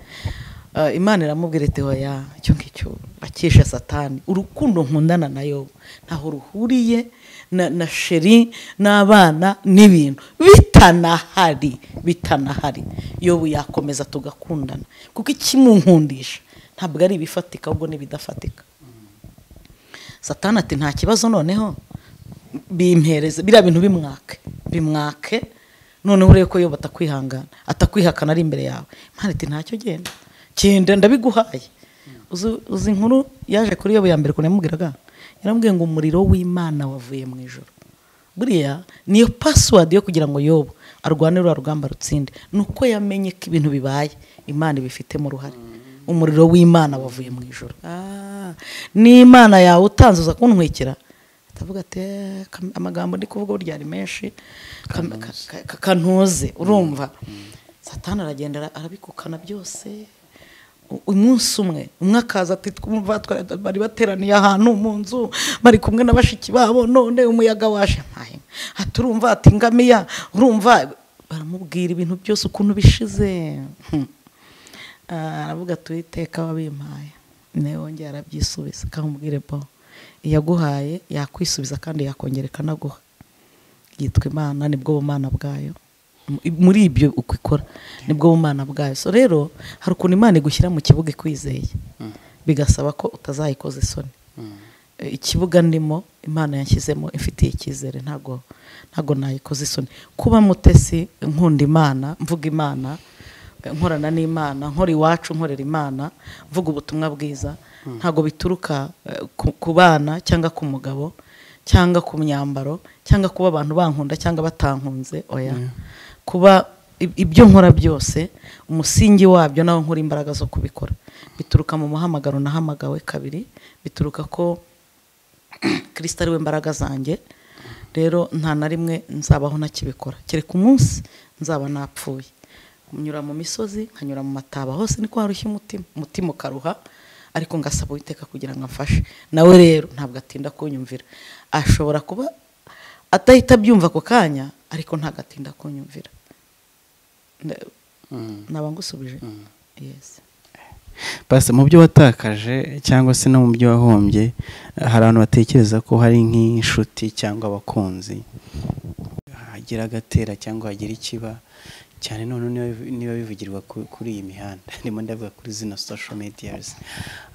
Eh, imana iramubwira iti hoya icyo ngicyo akisha satani urukundo nkundana na yobu ntaho ruhuriye na, na sheri n'abana n'ibintu bitanahari bitanahari yobu yakomeza tugakundana kuko ikimunkundisha ntabwo ari ibifatika ahubwo ni ibidafatika satani ati nta kibazo noneho bimpereze biriya bintu bimwake bimwake noneho urebe ko yoba atakwihangana atakwihakana ari imbere yawe imana iti ntacyo genda genda ndabiguhaye Uzi- uzi inkuru yaje kuri yoba ya mbere ukuntu yamubwiraga yaramubwiye ngo umuriro w'imana wavuye mu ijoro buriya niyo pasiwadi yo kugira ngo yobu arwane ruriya rugamba rutsinde ni uko yamenye ko ibintu bibaye imana ibifitemo uruhare umuriro w'imana wavuye mu ijoro Ah, n'imana yawe utanze uza kuntwikira atavuga ati "Eh, Kam- amagambo ndi kuvuga burya ari menshi Kam- ka- ka- kantuze urumva satani aragenda ara- arabikukana byose U- umunsi umwe umwe akaza ati twumva twari- bari bateraniye ahantu mu nzu bari kumwe na bashiki babo none umuyaga waje mpahe ati urumva ati ngamiya urumva baramubwira ibintu byose ukuntu bishize Hmm. Ah, aravuga ati uwiteka wabimpaye nawe wongera arabyisubiza akamubwire bo iyaguhaye yakwisubiza kandi yakongera ikanaguha yitwa imana nibwo bumana bwayo M- muri ibyo uko ikora nibwo bumana bwayo so rero hari ukuntu imana igushyira mu kibuga ikwizeye bigasaba ko utazayikoza isoni E, ikibuga ndimo imana yanshyizemo ifitiye icyizere ntago ntago nayikoze isoni kuba mutesi nkunda imana mvuga imana e, nkorana n'imana nkora iwacu nkorera imana mvuga ubutumwa bwiza ntago bituruka e, ku- ku bana cyangga ku mugabo cyangwa ku myambaro cyangwa kuba abantu bankunda cyangwa batankunze oya kuba ib- ibyo nkora byose umusingi wabyo nawo nkora imbaraga zo kubikora bituruka mu muhamagaro nahamagawe kabiri bituruka ko kirisita ari we mbaraga zanjye rero nta na rimwe nzabaho ntakibikora kereka umunsi nzaba napfuye nyura mu misozi nkanyura mu mataba hose niko harushya umutima umutima ukaruha ariko ngasaba uwiteka kugira ngo amfashe nawe rero ntabwo atinda kunyumvira ashobora kuba atahita abyumva ako kanya ariko ntabwo atinda kunyumvira Nda- naba ngusubije yesi basi mu byo watakaje cyangwa se no mu byo wahombye hari abantu batekereza ko hari nk'inshuti cyangwa abakunzi hagira agatera cyangwa hagira ikiba cyane none niba- niba bivugirwa ku- kuri iyi mihanda ndimo ndavuga kuri zino social medias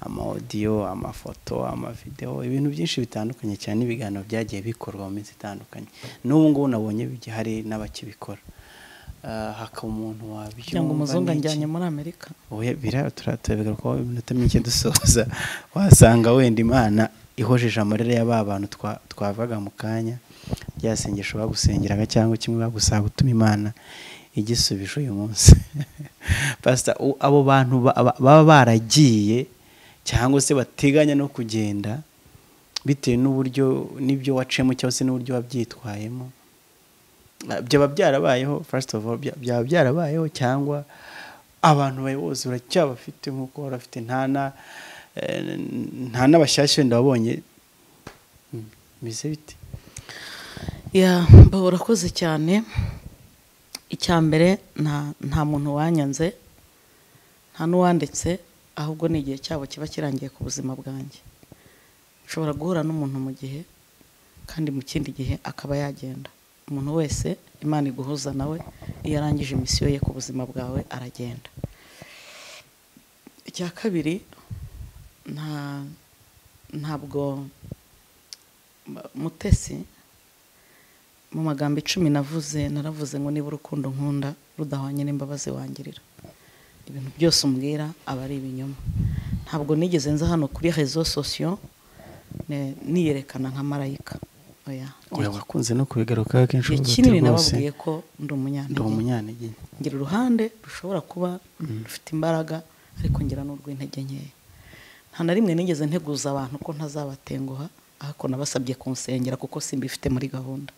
amawodiyo amafoto amavidewo ibintu byinshi bitandukanye cyane ibiganiro byagiye bikorwa mu minsi itandukanye n'ubu ngubu nabonye bijya- hari n'abakibikora Ah, hakaba umuntu wabyumva kugira ngo umuzungu n'iki. anjyanye muri amerika Oya, bira turatubigaruka ko iminota mike dusoza wasanga wenda imana ihojeje amarira ya ba bantu twa- twavaga mu kanya rya sengesho bagusengeraga cyangwa kimwe bagusaba gutuma imana igisubije uyu munsi pasita u- abo bantu ba- ba- baba baragiye cyangwa se bateganya no kugenda bitewe n'uburyo n'ibyo wacemo cyangwa se n'uburyo wabyitwayemo Ah, byaba byarabayeho first of all bya- byaba byarabayeho cyangwa abantu bawe bose uracyabafite nk'uko wari ufite nta na eh, nta n'abashyashya wenda wabonye Mm, bimeze bite ya mba urakoze cyane icya mbere nta nta muntu wanyanze nta n'uwanditse ahubwo ni igihe cyabo kiba kirangiye ku buzima bwanjye ushobora guhura n'umuntu mu gihe kandi mu kindi gihe akaba yagenda umuntu wese imana iguhuza nawe iyo arangije misiyo ye ku buzima bwawe aragenda icya kabiri nta ntabwo mutesi mu magambo icumi navuze naravuze ngo niba urukundo nkunda rudahwanye n'imbabazi wangirira ibintu byose umbwira aba ari ibinyoma ntabwo nigeze nza hano kuri rezo sosiyo ne- niyerekana nka marayika oya oya wakunze no kubigarukaho kenshi igihe uvuga ati kinini rwose nababwiye ko ndi ndi umunyantege umunyantegenye ngira uruhande rushobora kuba rufite imbaraga ariko ngira n'urw'intege nkeya nta na rimwe nigeze nteguza abantu ko ntazabatenguha ariko nabasabye kunsengera kuko simbifite muri gahunda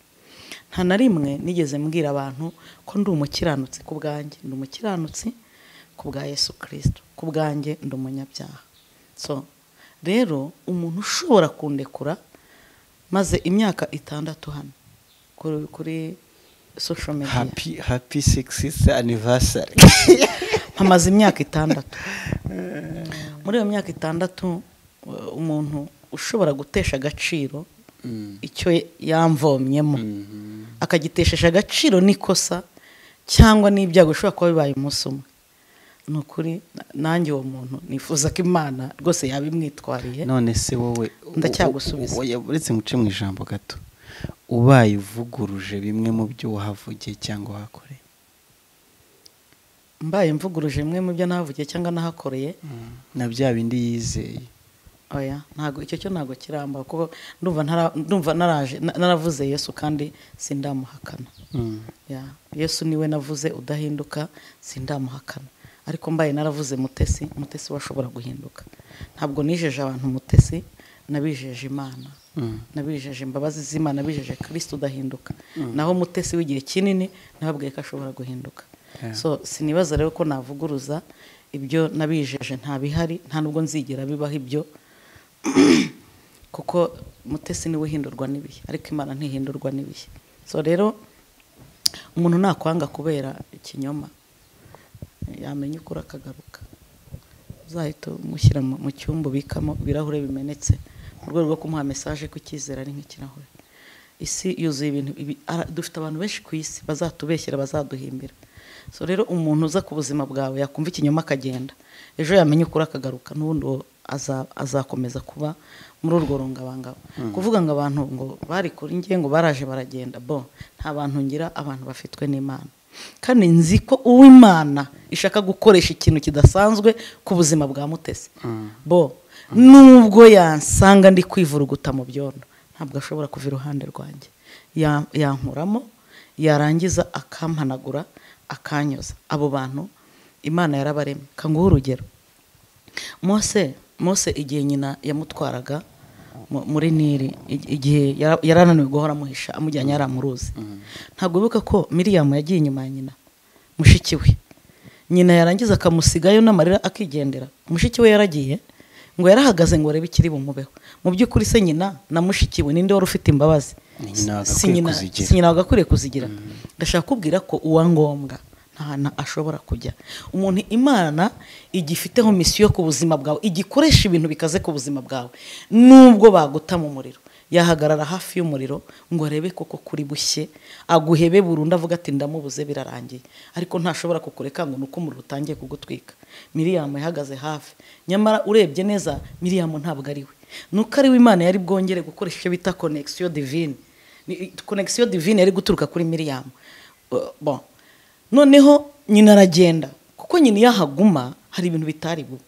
nta na rimwe nigeze mbwira abantu ko ndi umukiranutsi ku bwanjye ndi umukiranutsi ku bwa yesu kirisito ku bwanjye ndi umunyabyaha so rero umuntu ushobora kundekura maze imyaka itandatu hano kuri kuri social media happy happy sixth anniversary mpamaze imyaka itandatu muri iyo myaka itandatu uh, umuntu ushobora gutesha agaciro icyo yamvomyemo akagiteshesha agaciro n'ikosa cyangwa n'ibyago bishobora kuba bibaye umunsi umwe ni ukuri na- nanjye uwo muntu nifuza ko imana rwose yabimwitwariye none se wowe Ndacyagusubiza. oya uretse muce mu ijambo gato ubaye uvuguruje bimwe mu byo wahavugiye cyangwa wahakoreye mbaye mvuguruje bimwe mu byo nahavugiye cyangwa nahakoreye na bya bindi yizeye oya ntago icyo cyo ntago kiramba kuko ndumva ntara- ndumva naraje na- naravuze yesu kandi sindamuhakana Mm. Ya, yesu niwe navuze udahinduka sindamuhakana ariko mbaye naravuze mutesi mutesi washobora guhinduka ntabwo nijeje abantu mutesi nabijeje imana Mm. nabijeje imbabazi z'imana nabijeje kirisito udahinduka naho mutesi w'igihe kinini nababwiye ko ashobora guhinduka Yeah. so sinibaza rero ko navuguruza ibyo nabijeje nta bihari nta nubwo nzigera bibaho ibyo kuko mutesi niwe uhindurwa n'ibihe ariko imana ntihindurwa n'ibihe so rero umuntu nakwanga kubera ikinyoma yamenya ukuri akagaruka uzahita umushyira mu mu cyumba ubikamo ibirahure bimenetse mu rwego rwo kumuha mesaje ko icyizere ari nk'ikirahure isi yuzuye ibintu ibi- ara- dufite abantu benshi ku isi bazatubeshyera bazaduhimbira so rero umuntu uza ku buzima bwawe yakumva ikinyoma akagenda ejo yamenya ukuri akagaruka n'ubundi uwo aza- azakomeza kuba muri urwo rungabangabo kuvuga ngo abantu ngo bari kuri njye ngo baraje baragenda bo nta bantu ngira abantu bafitwe n'imana kandi nzi ko uwimana ishaka gukoresha ikintu kidasanzwe ku buzima bwa mutesi bo nubwo yansanga ndi kwivuruguta mu byondo ntabwo ashobora kuva iruhande rwanjye Ya- yankuramo yarangiza akampanagura akanyoza abo bantu imana yarabaremye kanguha urugero mose mose igihe nyina yamutwaraga mu- muri nili ig- igihe yara- yarananiwe guhora amuhisha amujyanye yari amuruzi ntabwo bibuka ko miriyamu yagiye inyuma ya nyina mushiki we nyina yarangiza akamusigayo n'amarira akigendera mushiki we yaragiye ngo yarahagaze ngo arebe ikiri bumubeho mu by'ukuri se nyina na mushiki we ninde wari ufite imbabazi Ni nyina wagakwiye si nyina kuzigira. si nyina wagakwiriye kuzigira ndashaka kubwira ko uwa ngombwa nta hantu ashobora kujya umuntu imana igifiteho misiyo ku buzima bwawe igikoresha ibintu bikaze ku buzima bwawe nubwo baguta mu muriro yahagarara hafi y'umuriro ngo arebe koko kuri bushye aguhebe burundu avuga ati ndamubuze birarangiye ariko nashobora kukureka ngo nuko umuriro utangiye kugutwika miriyamu yahagaze hafi nyamara urebye neza miriyamu ntabwo ari we nuko ari we imana yari bwongere gukoresha icyo bita konegisiyo divine Ni- konegisiyo divine yari guturuka kuri miriyamu Uh, bon. noneho nyina aragenda kuko nyina iyo ahaguma hari ibintu bitari bube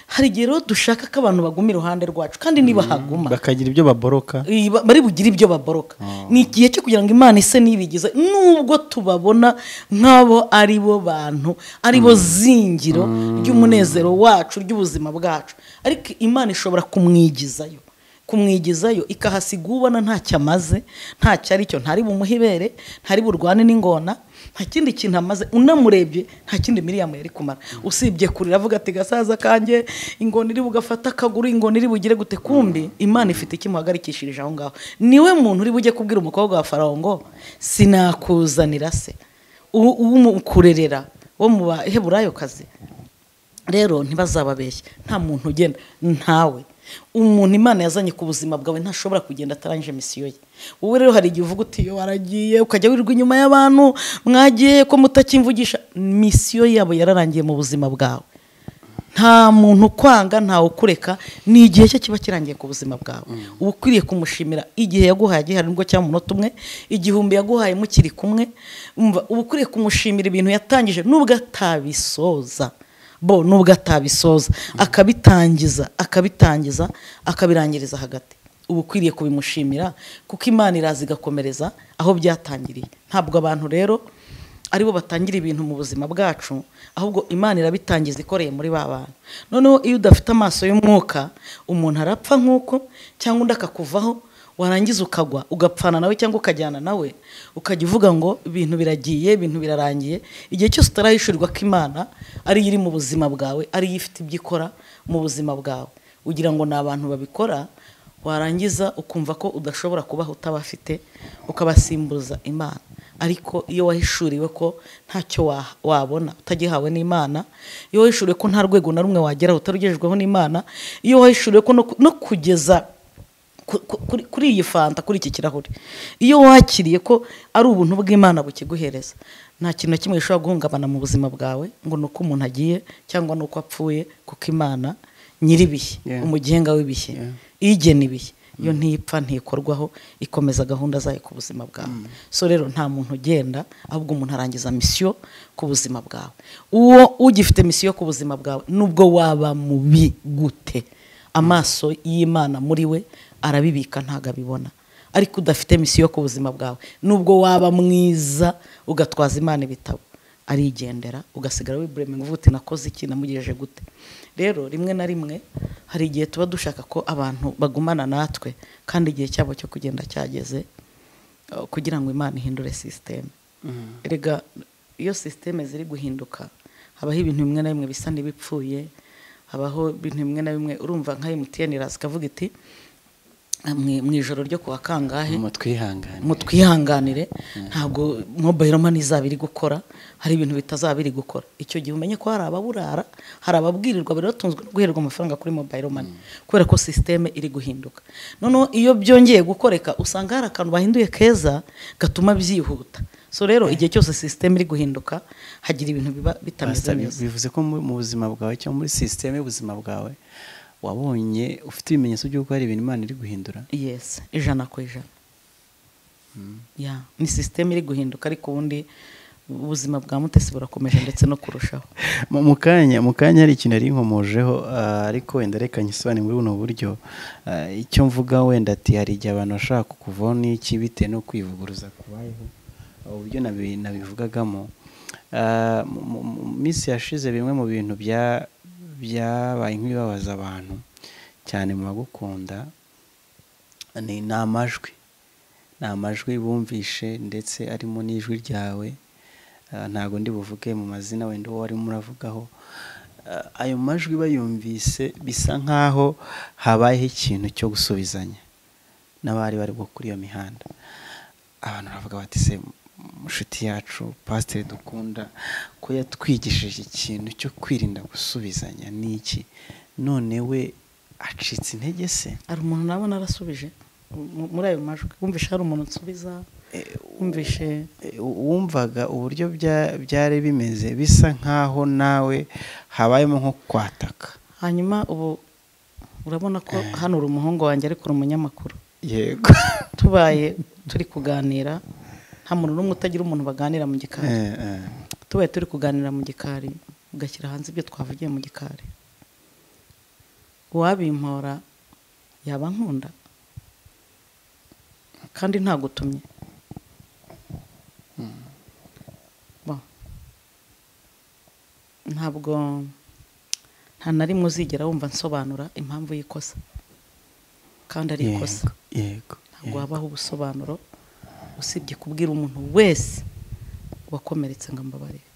hari igihe rero dushaka ko abantu baguma iruhande rwacu kandi niba haguma bakagira ibyo baboroka Iyi- ba- bari bugire ibyo baboroka ni igihe cyo kugira ngo imana ise n'ibigize nubwo tubabona nk'abo ari bo bantu ari bo zingiro ry'umunezero wacu ry'ubuzima bwacu ariko imana ishobora kumwigizayo kumwigizayo ikahasiga ubona ntacyo amaze ntacyo ari cyo ntari bumuhe ibere ntari burwane n'ingona nta kindi kintu amaze unamurebye nta kindi miriyamu yari kumara usibye kurira avuga ati gasaza kanjye ingona iri bugafata akaguru ingona iri bugire gute kumbi imana ifite icyo imuhagarikishirije aho ngaho niwe muntu uri bujye kubwira umukobwa wa farawo ngo sinakuzanira se uwo umukurerera wo mu baheburayo kazi rero ntibazababeshye nta muntu ugenda ntawe umuntu imana yazanye ku buzima bwawe ntashobora kugenda atarangije misiyo ye wowe rero hari igihe uvuga uti "Yo, waragiye ukajya wirirwa inyuma y'abantu mwagiye ko mutakimvugisha misiyo yabo yararangiye mu buzima bwawe nta muntu ukwanga ntawe ukureka ni igihe cye kiba kirangiye ku buzima bwawe uba ukwiriye kumushimira igihe yaguhaye gihari nibwo cyangwa umunota umwe igihumbi yaguhaye mukiri kumwe umva uba ukwiriye kumushimira ibintu yatangije nubwo atabisoza bo nubwo atabisoza akabitangiza akabitangiza akabirangiriza hagati uba ukwiriye kubimushimira kuko imana iraza igakomereza aho byatangiriye ntabwo abantu rero aribo batangira ibintu mu buzima bwacu ahubwo imana irabitangiza ikoreye muri ba bantu noneho iyo udafite amaso y'umwuka umuntu arapfa nk'uko cyangwa undi akakuvaho warangiza ukagwa ugapfana nawe cyangwa ukajyana nawe ukajya uvuga ngo ibintu biragiye ibintu birarangiye igihe cyose utarahishurirwa ko imana ariyo iri mu buzima bwawe ariyo ifite ibyo ikora mu buzima bwawe ugira ngo ni abantu babikora warangiza ukumva ko udashobora kubaho utabafite ukabasimbuza imana ariko iyo wahishuriwe ko ntacyo wabona utagihawe n'imana iyo wahishuriwe ko nta rwego na rumwe wageraho utarugejejweho n'imana iyo wahishuriwe ko no kugeza kuri iyi fanta kuri iki kirahure iyo wakiriye ko ari ubuntu bw'imana bukiguhereza nta kintu na kimwe gishobora guhungabana mu buzima bwawe ngo ni uko umuntu agiye cyangwa ni uko apfuye kuko imana nyir'ibihe umugenga w'ibihe igena ibihe iyo ntipfa ntikorwaho ikomeza gahunda zayo ku buzima bwawe so rero nta muntu ugenda ahubwo umuntu arangiza misiyo ku buzima bwawe uwo ugifite misiyo ku buzima bwawe nubwo waba mubi gute amaso y'imana muri we arabibika ntabwo abibona ariko udafite misiyo ku buzima bwawe nubwo waba mwiza ugatwaza imana ibitabo arigendera ugasigara wibureminga uvuga uti nakoze iki namugejeje gute rero rimwe na rimwe hari igihe tuba dushaka ko abantu bagumana natwe kandi igihe cyabo cyo kugenda cyageze kugira ngo imana ihindure sisiteme rega iyo sisiteme ziri guhinduka habaho ibintu bimwe na bimwe bisa n'ibipfuye habaho ibintu bimwe na bimwe urumva nka emutiyeni iraza ikavuga iti mu ijoro ryo kuwa kangahe mutwihanganire ntabwo mobayiro mani izaba iri gukora hari ibintu bitazaba biri gukora icyo gihe umenye ko hari ababurara hari ababwirirwa bari batunzwe no guhererwa amafaranga kuri mobayiro mani kubera ko sisiteme iri guhinduka noneho iyo byongeye gukoreka usanga hari akantu bahinduye keza gatuma byihuta so rero igihe cyose sisiteme iri guhinduka hagira ibintu biba bitameze neza bivuze ko mu buzima bwawe cyangwa muri sisiteme y'ubuzima bwawe wabonye ufite ibimenyetso by'uko hari ibintu imana iri guhindura yesi ijana ku ijana ni sisiteme iri guhinduka ariko ubundi ubuzima bwa mutesi burakomeje ndetse no kurushaho mu kanya mu kanya hari ikintu yari inkomojeho ariko wenda reka nyisobanure muri buno buryo icyo mvuga wenda ati hari igihe abantu bashobora kukuvaho n'iki bitewe no kwivuguruza kubayeho uburyo nabivugagamo mu minsi yashize bimwe mu bintu bya byabaye nk'ibibabaza abantu cyane mu bagukunda ni amajwi ni amajwi bumvishe ndetse arimo n'ijwi ryawe ntabwo ndi buvuge mu mazina wenda uwo warimo uravugaho ayo majwi bayumvise bisa nk'aho habayeho ikintu cyo gusubizanya n'abari bari kuri iyo mihanda abantu baravuga bati se inshuti yacu pasiteri dukunda ko yatwigishije ikintu cyo kwirinda gusubizanya n'iki none we acitse intege se hari umuntu nabona arasubije muri ayo majwi wumvishe hari umuntu unsubiza wumvishe wumvaga uburyo byari bimeze bisa nk'aho nawe habayemo nko kwataka hanyuma ubu urabona ko hano uri umuhungu wanjye ariko uri umunyamakuru yego tubaye turi kuganira nta muntu n'umwe utagira umuntu baganira mu gikari tubaye turi kuganira mu gikari ugashyira hanze ibyo twavugiye mu gikari uwabimpora yaba nkunda kandi ntagutumye ntabwo nta na rimwe uzigera wumva nsobanura impamvu y'ikosa kandi ari ikosa ntabwo habaho ubusobanuro usibye kubwira umuntu wese wakomeretse ngo ambabarire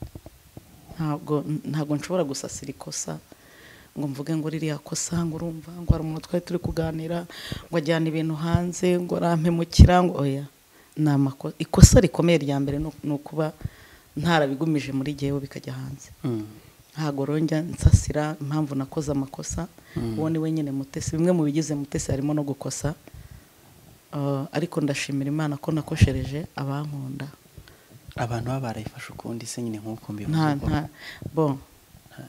ntabwo ntabwo nshobora gusasira ikosa ngo mvuge ngo ririya kosa ngo urumva ngo hari umuntu twari turi kuganira ngo ajyane ibintu hanze ngo arampemukira ngo oya ni amakosa ikosa rikomeye rya mbere ni ukuba ntarabigumije muri jyewe bikajya hanze ntabwo rongera nsasira impamvu nakoze amakosa uwo ni we nyine mutesi bimwe mu bigize mutesi harimo no gukosa ariko ndashimira imana ko nakoshereje abankunda abantu baba barayifashe ukundi se nyine nk'uko mbivuga nta bo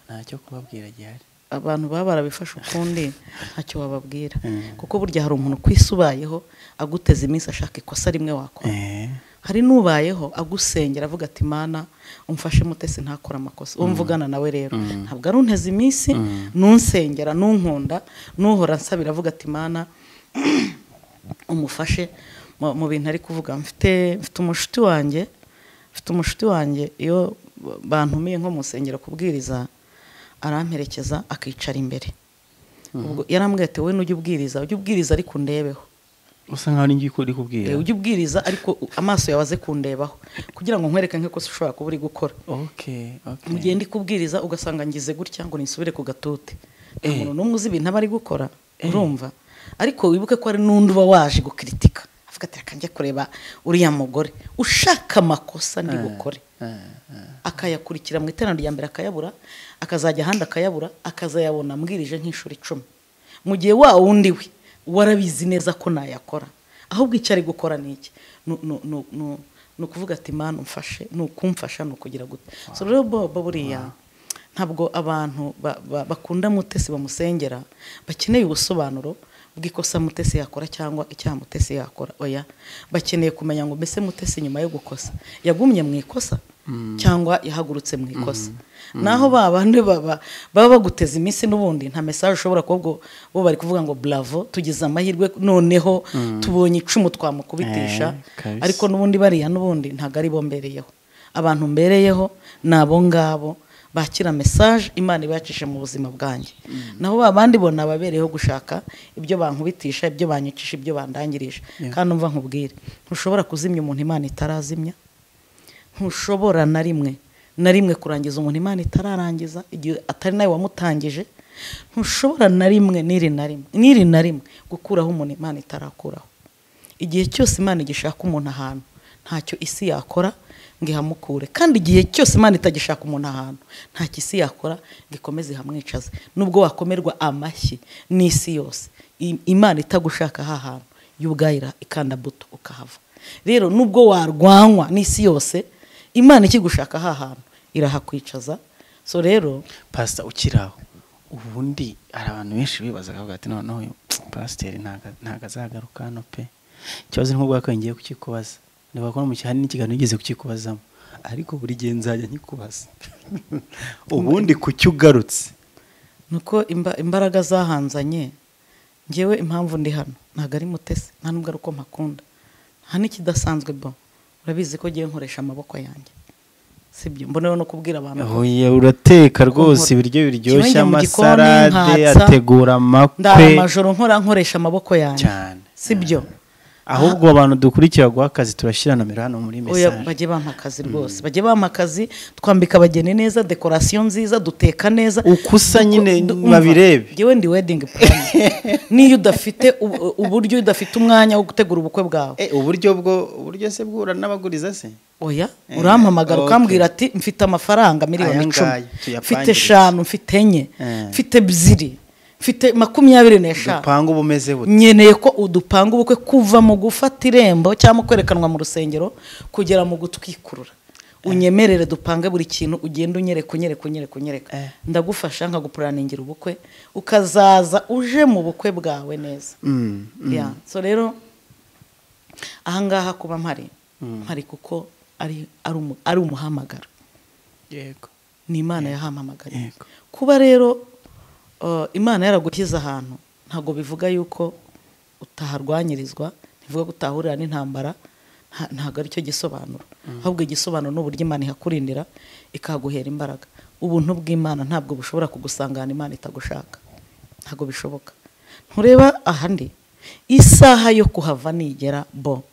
ntacyo kubabwira gihari abantu baba barabifashe ukundi ntacyo bababwira Mm. kuko burya hari umuntu ku isi ubayeho aguteza iminsi ashaka ikosa rimwe wakora Eh, hari n'ubayeho agusengera avuga ati mana umfashe mutesi ntakora amakosa uwo mvugana nawe rero ntabwo ari unteze iminsi nunsengera nunkunda nuhora nsabira avuga ati mana umufashe mu- mu bintu ari kuvuga mfite mfite umushuti wanjye mfite umushuti wanjye iyo bantumiye nko mu nsengero kubwiriza aramperekeza akicara imbere ubwo yarambwiye ati wowe nujya ubwiriza ujya ubwiriza ariko undebeho usa nkaho ninjye uri kubwira Eh, ujye ubwiriza ariko u- amaso yawe aze kundebaho kugira ngo nkwereke nk'ikosa ushobora kuba uri gukora okay okay mu gihe ndi kubwiriza ugasanga ngize gutya ngo nisubire ku gatute nta Eh. muntu n'umwe uzi ibintu aba ari gukora urumva ariko wibuke ko hari n'undi uba waje gukiritika avuga ati reka njye kureba uriya mugore ushaka amakosa ndi bukore Eh, eh. akayakurikira mu iteraniro rya mbere akayabura akazajya ahandi akayabura akazayabona ambwirije nk'inshuro icumi mu gihe wa wundi we warabizi neza ko nayakora ahubwo icyo ari gukora ni iki Nu- nu- nu- nu- ni ukuvuga ati mani umfashe ni ukumfasha ni ukugira gute so rero bobo buriya ntabwo abantu ba- ba- bakunda mutesi bamusengera bakeneye ubusobanuro bw'ikosa mutesi yakora cyangwa icyaha mutesi yakora oya bakeneye kumenya ngo mbese mutesi nyuma yo gukosa yagumye mu ikosa cyangwa yahagurutse mu ikosa naho ba bandi baba baba baguteza iminsi n'ubundi nta mesaje ushobora kuba ubwo bo bari kuvuga ngo bravo tugize amahirwe noneho tubonye icumu twamukubitisha Eh, kabisa. ariko n'ubundi bariya n'ubundi ntabwo ari bo mbereyeho abantu mbereyeho ni abo ngabo bakira mesaje imana ibacishije mu buzima bwanjye naho ba bandi bo ni ababereyeho gushaka ibyo bankubitisha ibyo banyicisha ibyo bandangirije Yeah. kandi umva nkubwire ntushobora kuzimya umuntu imana itarazimya ntushobora na rimwe na rimwe kurangiza umuntu imana itararangiza igihe atari nawe wamutangije ntushobora na rimwe n'iri na rimwe n'iri na rimwe gukuraho umuntu imana itarakuraho igihe cyose imana igishaka umuntu ahantu ntacyo isi yakora ngo ihamukure kandi igihe cyose imana itagishaka umuntu ahantu ntacyo isi yakora ngo ikomeze ihamwicaze nubwo wakomerwa amashyi n'isi yose i- imana itagushaka aha hantu yo ubwayo ira- ikanda buto ukahava rero nubwo warwanywa n'isi yose imana ikigushaka aha hantu irahakwicaza so rero pasita ukiri aho ubundi hari abantu benshi bibaza akavuga ati noneho uyu pasiteri ntago ntago azagaruka hano pe ikibazo ni nk'ubwa kabiri ngiye kukikubaza niba bakora mu cyane n'ikiganiro nigeze kukikubazamo ariko buri gihe nzajya nkikubaza ubundi ku cyo ugarutse nuko imba- imbaraga zahanzanye ngewe impamvu ndi hano ntabwo ari mutesi nta nubwo ari uko mpakunda nta n'ikidasanzwe bo urabizi ko ngewe nkoresha amaboko yanjye sibyo mboneyeho no kubwira abantu ko Oya urateka rwose Nkora- ibiryo kimwe biryoshye njya mu gikoni, amasalade nkatsa, ategura ndara amakwe amajoro nkora nkoresha amaboko yanjye cyane sibyo ahubwo abantu dukurikira guha akazi turashyira nomero hano muri Oya, mesaje bajye bampa akazi rwose bajye bampa akazi twambika abageni neza dekorasiyo nziza duteka neza uko usa nyine Du- umva, babirebe njyewe ndi wedding plan niyo udafite u- uburyo udafite umwanya wo gutegura ubukwe bwawe Eh, uburyo bwo uburyo se bwura n'abaguriza se oya Eh, urampamagara okay. ukambwira ati mfite amafaranga miliyoni Aya icumi ngaya, tuyapangire. mfite eshanu mfite enye Eh. mfite ebyiri mfite makumyabiri n'eshanu dupanga uba umeze bute nkeneye ko udupanga ubukwe kuva mu gufata irembo cyangwa kwerekanwa mu rusengero kugera mu gutwikurura unyemerere dupange buri kintu ugenda unyereka unyereka unyereka unyereka Eh. ndagufasha nkagupuraningira ubukwe ukazaza uje mu bukwe bwawe neza Mm, mm. ya so rero ahangaha kuba mpari mpari kuko ari ari umu- ari umuhamagaro yego ni imana yahamamagariye Yego. kuba rero uh, imana yaragushyize ahantu ntabwo bivuga yuko utaharwanyirizwa ntivuga ko utahurira n'intambara nta- ntabwo aricyo gisobanuro ahubwo igisobanuro ni uburyo imana ihakurindira ikaguhera imbaraga ubuntu bw'imana ntabwo bushobora kugusangana imana itagushaka ntabwo bishoboka ntureba ahandi isaha yo kuhava nigera bo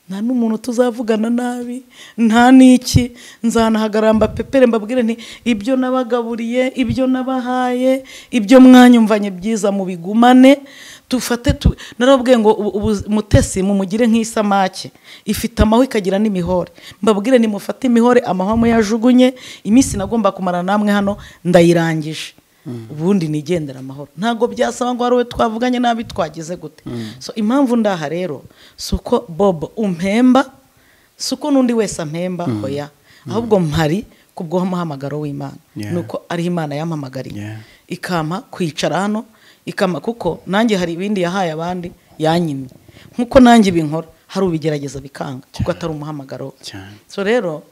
nta n'umuntu tuzavugana nabi nta n'iki nzanahagarara mbapepere mbabwire nti ibyo nabagaburiye ibyo nabahaye ibyo mwanyumvanye byiza mubigumane tufate tu narababwiye ngo ubu- ubu- mutesi mumugire nk'isamake ifite amahwa ikagira n'imihore mbabwire nimufate imihore amahwa muyajugunye iminsi nagomba kumara namwe hano ndayirangije ubundi nigendera amahoro ntabwo byasaba ngo hari uwo twavuganye nabi twagize gute so impamvu ndaha rero si uko bobo umpemba si uko n'undi wese ampemba oya ahubwo mpari ku bw'umuhamagaro w'imana Yeah. ni uko ariho imana yampamagariye Yeah. ikampa kwicara hano ikampa kuko nanjye hari ibindi yahaye abandi yanyimye nk'uko nanjye binkora hari ubigerageza bikanga kuko atari umuhamagaro we. cyane so rero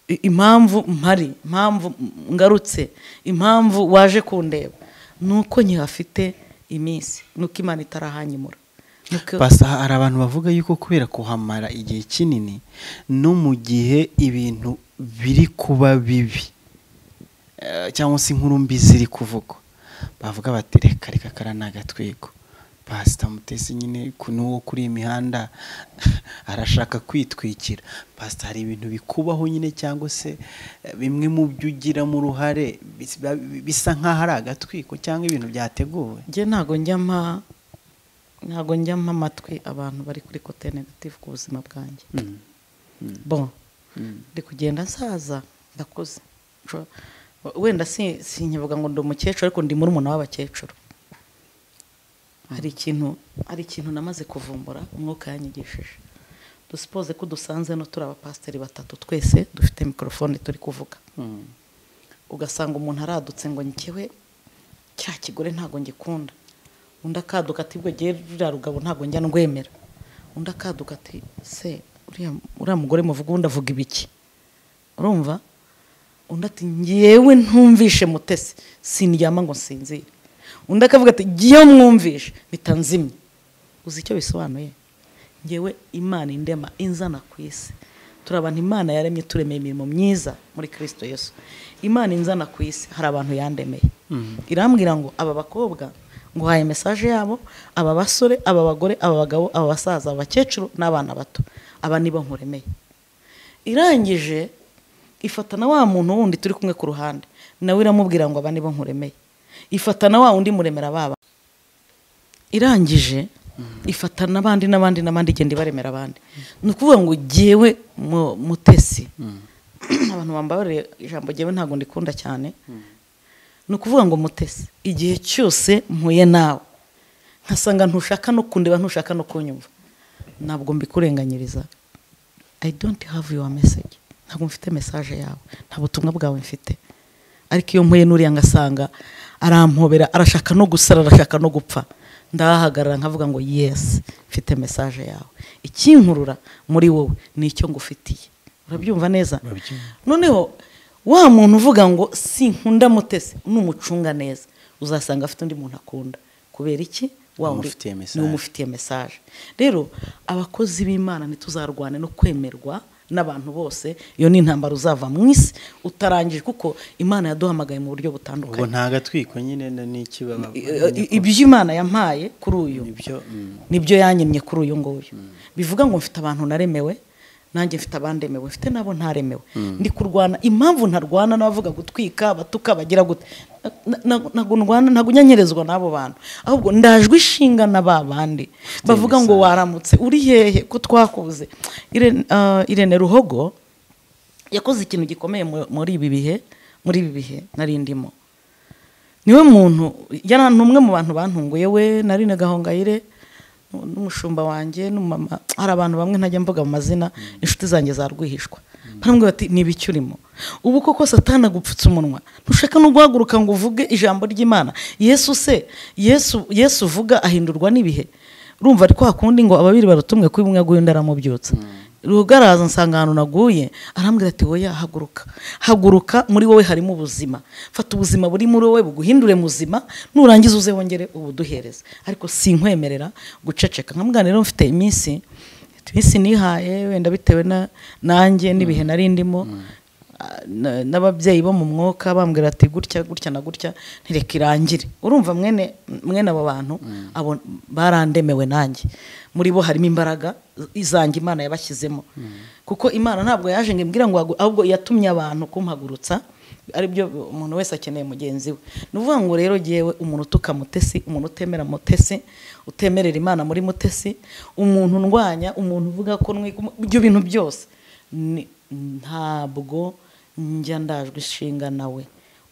i- impamvu mpari impamvu ngarutse impamvu waje kundeba ni uko nkihafite iminsi ni uko imana itarahanyimura Ni uko- basa hari abantu bavuga yuko kubera kuhamara igihe kinini no mu gihe ibintu biri kuba bibi eh, cyangwa se inkuru mbi ziri kuvugwa bavuga bati reka reka kariya ni agatwiko pasita mutesi nyine ku- n'uwo kuri iyi mihanda arashaka kwitwikira pasita hari ibintu bikubaho nyine cyangwa se eh, bimwe mu byo ugiramo uruhare bis- bisa nk'aho ari agatwiko cyangwa ibintu byateguwe njye ntago njya mpa ntago njya mpa amatwi abantu bari kuri kote negative ku buzima bwanjye Mm. Mm. bon Mm. ndi kugenda nsaza ndakuze Nshobora- wenda si- sinkivuga ngo ndi umukecuru ariko ndi murumuna w'abakecuru hari ikintu hari ikintu namaze kuvumbura umwuka yanyigishije dusipoze ko dusanze hano turi abapasiteri batatu twese dufite mikorofone turi kuvuga Mm. ugasanga umuntu aradutse ngo njyewe cya kigore ntabwo ngikunda undi akaduka ati bwo ngewe ruriya rugabo ntabwo njya ndwemera undi akaduka ati se uriya uriya mugore muvuga ubundi avuga ibiki urumva undi ati ngewe ntumvishe mutesi sindyama ngo nsinzire undi akavuga ati ngewe mwumvishe bitanzimye uzi icyo bisobanuye ngewe imana indema inzana ku isi turi abantu imana yaremye turemeye imirimo myiza muri kirisito yesu imana inzana ku isi hari abantu yandemeye irambwira ngo aba bakobwa nguhaye mesaje yabo aba basore aba bagore aba bagabo aba basaza aba bakecuru n'abana bato aba nibo nkuremeye irangije ifatana wa muntu wundi turi kumwe ku ruhande nawe iramubwira ngo aba nibo nkuremeye ifatana wa wundi muremera baba irangije ifata n'abandi n'abandi n'abandi igenda ibaremera abandi ni ukuvuga ngo jyewe mu- mutesi abantu bambabarire ijambo jyewe ntabwo ndikunda cyane ni ukuvuga ngo mutesi igihe cyose mpuye nawe nkasanga ntushaka no kundeba ntushaka no kunyumva ntabwo mbikurenganyiriza i don't have your message ntabwo mfite message yawe nta butumwa bwawe mfite ariko iyo mpuye n'uriya ngasanga arampobera arashaka no gusara arashaka no gupfa ndahahagarara nkavuga ngo yes mfite message yawe ikinkurura muri wowe ni icyo ngufitiye urabyumva neza noneho wa muntu uvuga ngo sinkunda mutese ni umucunga neza uzasanga afite undi muntu akunda kubera iki wa wundi Umufitiye message. ni umufitiye umufitiye mesaje rero abakozi b'imana ntituzarwane no kwemerwa n'abantu bose iyo ni intambara uzava mu isi utarangije kuko imana yaduhamagaye mu buryo ubwo butandukanye nta gatwiko nyine n'ikibaba ibyo imana yampaye kuri uyu ibyo nibyo yanyemye kuri uyu nguyu bivuga ngo mfite abantu naremewe nanjye mfite abandemewe mfite n'abo ntaremewe ndi kurwana impamvu ntarwana n'abavuga gutwika abatuka bagira gute Na- na- ntabwo ndwana ntabwo unyanyirizwa n'abo bantu ahubwo ndajwe ishinga na ba bandi bavuga ngo imisanzu. waramutse uri hehe ko twakubuze Irene- ah, irene ruhogo yakoze ikintu gikomeye mu- muri ibi bihe muri ibi bihe nari ndimo niwe muntu yari ni umwe mu bantu bantunguye we nari na gahongayire nu- n'umushumba wanjye n'umumama hari abantu bamwe ntajya mvuga mu mazina inshuti zanjye za rwihishwa baramubwira bati ni ibiki urimo ubu koko satana agupfutse umunwa ntushaka no guhaguruka ngo uvuge ijambo ry'imana yesu se yesu yesu uvuga ahindurwa n'ibihe urumva ari kwa kundi ngo ababiri baruta umwe kuba umwe aguye undi aramubyutsa rugaraza nsanga ahantu naguye arambwira ati wowe haguruka haguruka muri wowe harimo ubuzima fata ubuzima buri muri wowe buguhindure muzima nurangiza uze wongere ubuduhereze ariko sinkwemerera guceceka nkambwira rero mfite iminsi iminsi nihaye wenda bitewe na nanjye n'ibihe nari ndimo ah, na- n'ababyeyi bo mu mwuka bambwira ati gutya gutya na gutya ntireka irangire urumva mwene mwene abo bantu abo barandemewe nanjye muri bo harimo imbaraga izanjye imana yabashyizemo kuko imana ntabwo yaje ngo imbwira ngo hagu- ahubwo yatumye abantu kumpagurutsa aribyo umuntu wese akeneye mugenzi we ni ukuvuga ngo rero yewe umuntu utuka mutesi umuntu utemera mutesi utemerera imana muri mutesi umuntu ndwanya umuntu uvuga ko nwiga ibyo bintu byose ni- ntabwo njya ndajwe ishinga nawe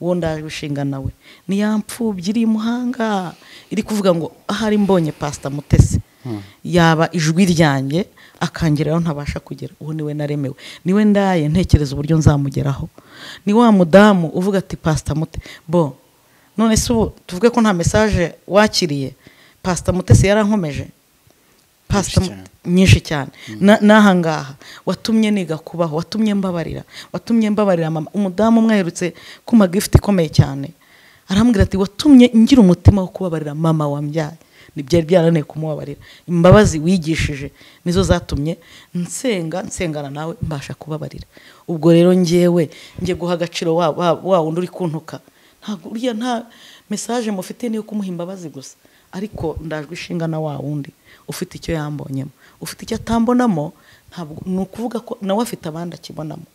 uwo ndajwe ishinga nawe ni ya mfubyi iri imuhanga iri kuvuga ngo ahari mbonye pasita mutesi yaba ijwi ryanjye akangeraho ntabasha kugera uwo niwe naremewe niwe ndaye ntekereza uburyo nzamugeraho ni wa mudamu uvuga ati pasita mute bo none se ubu tuvuge ko nta mesaje wakiriye pasita mutesi yarankomeje pasita Nyinshi cyane. nyinshi cyane Na- n'ahangaha watumye niga kubaho watumye mbabarira watumye mbabarira mama umudamu umwe aherutse kuma gifuti ikomeye cyane arambwira ati watumye ngira umutima wo kubabarira mama wambyaye ntibyari byarananiye kumubabarira imbabazi wigishije nizo zatumye nsenga nsengana nawe mbasha kubabarira ubwo rero ngewe ngiye guha agaciro wa wa- wa wundi uri kuntuka ntabwo uriya nta mesaje mufite niyo kumuha imbabazi gusa ariko ndajwe ishinga na wa wundi ufite icyo yambonyemo ufite icyo atambonamo ntabwo ni ukuvuga ko nawe afite abandi akibonamo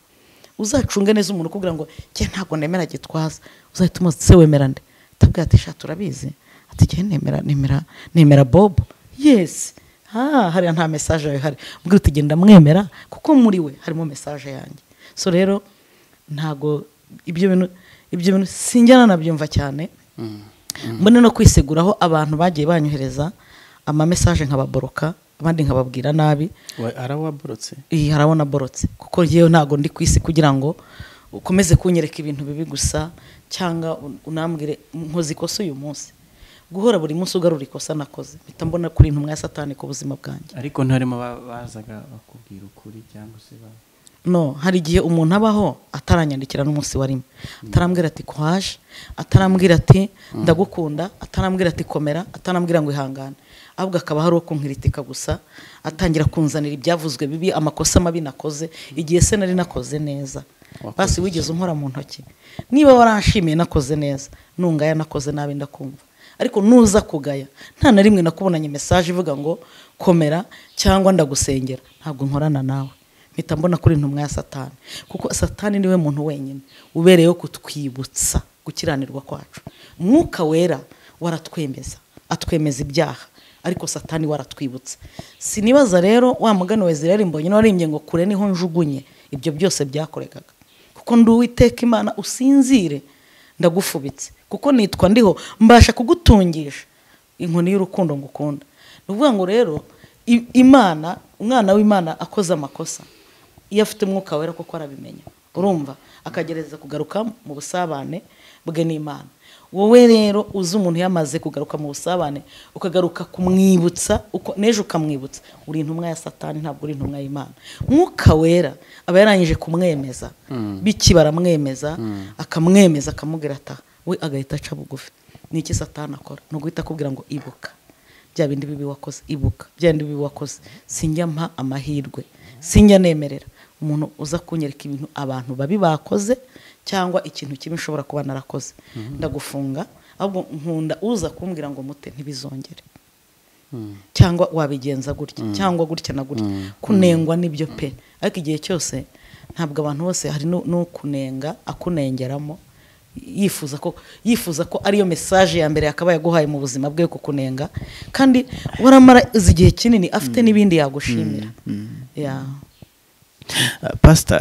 uzacunge neza umuntu ukubwira ngo njye ntabwo nemera gitwaza uzahita umubaza se wemera nde atabwira ati shati urabizi ati njye nemera nemera nemera bobo yesi ah hariya nta mesaje yawe hari mbwira uti genda mwemera kuko muri we harimo mesaje yanjye so rero ntabwo ibyo bintu ibyo bintu sinjyana nabyumva cyane mbone no kwiseguraho abantu bagiye banyohereza amamesaje nkababoroka abandi nkababwira nabi We- arawaborotse iyi harabona borotse kuko yewe ntabwo ndi ku isi kugira ngo ukomeze kunyereka ibintu bibi gusa cyangwa un- unambwire nkoze ikosa uyu munsi guhora buri munsi ugarura ikosa nakoze mpita mbona kuri intumwa ya satani ku buzima bwanjye ariko ntarimo ba- bazaga bakubwira ukuri cyangwa se ba no hari igihe umuntu abaho ataranyandikira n'umunsi warimo atarambwira ati kwaje atarambwira ati ndagukunda atarambwira ati komera atarambwira ngo ihangane ahubwo akaba hari uwo kunkiritika gusa atangira kunzanira ibyavuzwe bibi amakosa mabi nakoze igihe se nari nakoze neza Wakoze basi iki? wigeze unkora mu ntoki niba waranshimiye nakoze neza nungaya nakoze nabi ndakumva ariko nuza kugaya nta na rimwe nakubonanye mesaje ivuga ngo komera cyangwa ndagusengera ntabwo nkorana nawe mpita mbona kuri intumwa ya satani kuko satani niwe muntu wenyine ubereyeho kutwibutsa gukiranirwa kwacu umwuka wera waratwemeza atwemeza ibyaha ariko satani waratwibutsa sinibaza rero wa mugani wa israel mbonye warimbye ngo kure niho njugunye ibyo byose byakoregaga kuko ndi uwiteka imana usinzire ndagufubitse kuko nitwa ndiho mbasha kugutungisha inkoni y'urukundo ngukunda ni ukuvuga ngo rero i- imana umwana w'imana akoze amakosa iyo afite umwuka wera kuko arabimenya urumva akagerageza kugaruka mu busabane bwe n'imana wowe rero uzi umuntu yamaze kugaruka mu busabane ukagaruka kumwibutsa uko n'ejo ukamwibutsa uri intumwa ya satani ntabwo uri intumwa y'imana mwuka wera aba yarangije kumwemeza biki baramwemeza akamwemeza akamubwira ata we agahita aca bugufi ni iki satani akora ni uguhita akubwira ngo ibuka bya bindi bibi wakoze ibuka bya bindi bibi wakoze sinjya mpa amahirwe sinjya nemerera umuntu uza kunyereka ibintu abantu babi bakoze cyangwa ikintu kibi nshobora kuba narakoze ndagufunga ahubwo nkunda uza kumbwira ngo mute ntibizongere cyangwa wabigenza gutya cyangwa gutya na gutya kunengwa nibyo pe ariko igihe cyose ntabwo abantu bose hari nu- n'ukunenga akunengeramo yifuza ko yifuza ko ariyo mesaje ya mbere yakabaye aguhaye mu buzima bwe yo kukunenga kandi waramara izi igihe kinini afite n'ibindi yagushimira Ya. pasita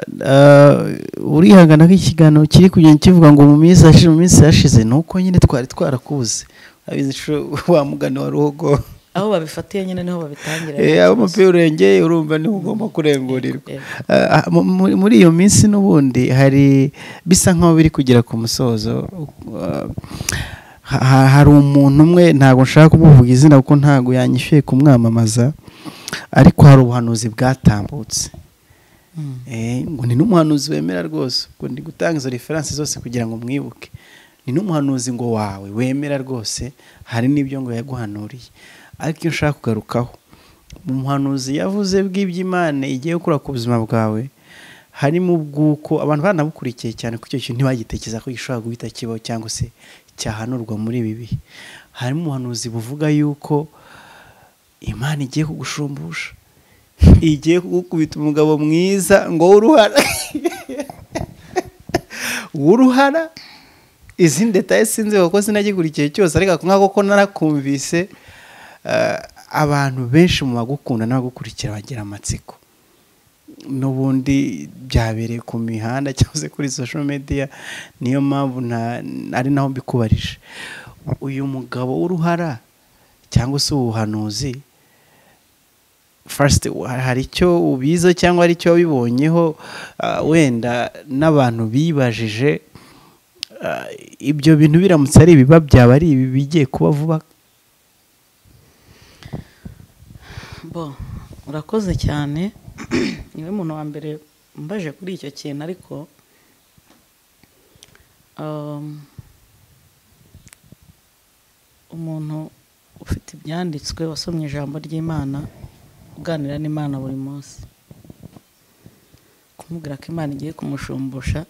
urihangana ko ikiganiro kiri kugenda kivuga ngo mu minsi yashize mu minsi yashize ni uko nyine twari twarakuze abizi inshuro wa mugani wa ruhogo aho babifatiye nyine niho babitangira Eh, aho umupira urengeye urumva niho ugomba kurengurirwa Eh. Ah, mu- mu- muri iyo minsi n'ubundi hari bisa nk'aho biri kugera ku musozo Ah, ha- ha- hari umuntu umwe ntabwo nshaka kumuvuga izina kuko ntabwo yanyishyuye kumwamamaza ariko hari ubuhanuzi bwatambutse Mm. Eh, ngo ni n'umuhanuzi wemera rwose ubwo ndi gutanga izo referanse zose kugira ngo mwibuke ni n'umuhanuzi ngo wawe wemera rwose hari n'ibyo ngo yaguhanuriye ariko iyo nshaka kugarukaho mu muhanuzi yavuze bw'iby'imana igiye gukora ku buzima bwawe harimo ubw'uko abantu banabukurikiye cyane kuko icyo kintu ntibagitekereza ko gishobora guhita kibaho cyangwa se cyahanurwa muri ibi bihe harimo umuhanuzi buvuga yuko imana igiye kugushumbusha igiye kugukubita umugabo mwiza ngo w'uruhara w'uruhara izindi detaye sinzi kuko sinagikurikiye cyose ariko ako ngako ko narakumvise eh, abantu benshi mu bagukunda n'abagukurikira bagira amatsiko n'ubundi byabereye ku mihanda cyangwa se kuri social media niyo mpamvu nta ari naho mbikubarije uyu mugabo w'uruhara cyangwa se ubuhanuzi first hari icyo ubizo cyangwa hari icyo wabibonyeho ah, wenda n'abantu bibajije ah, ibyo bintu biramutse ari ibiba byaba ari ibi bigiye kuba vuba bo urakoze cyane niwe muntu wa mbere mbaje kuri icyo kintu ariko um, umuntu ufite ibyanditswe wasomye ijambo ry'imana uganira n'imana buri munsi kumubwira ko imana igiye kumushumbusha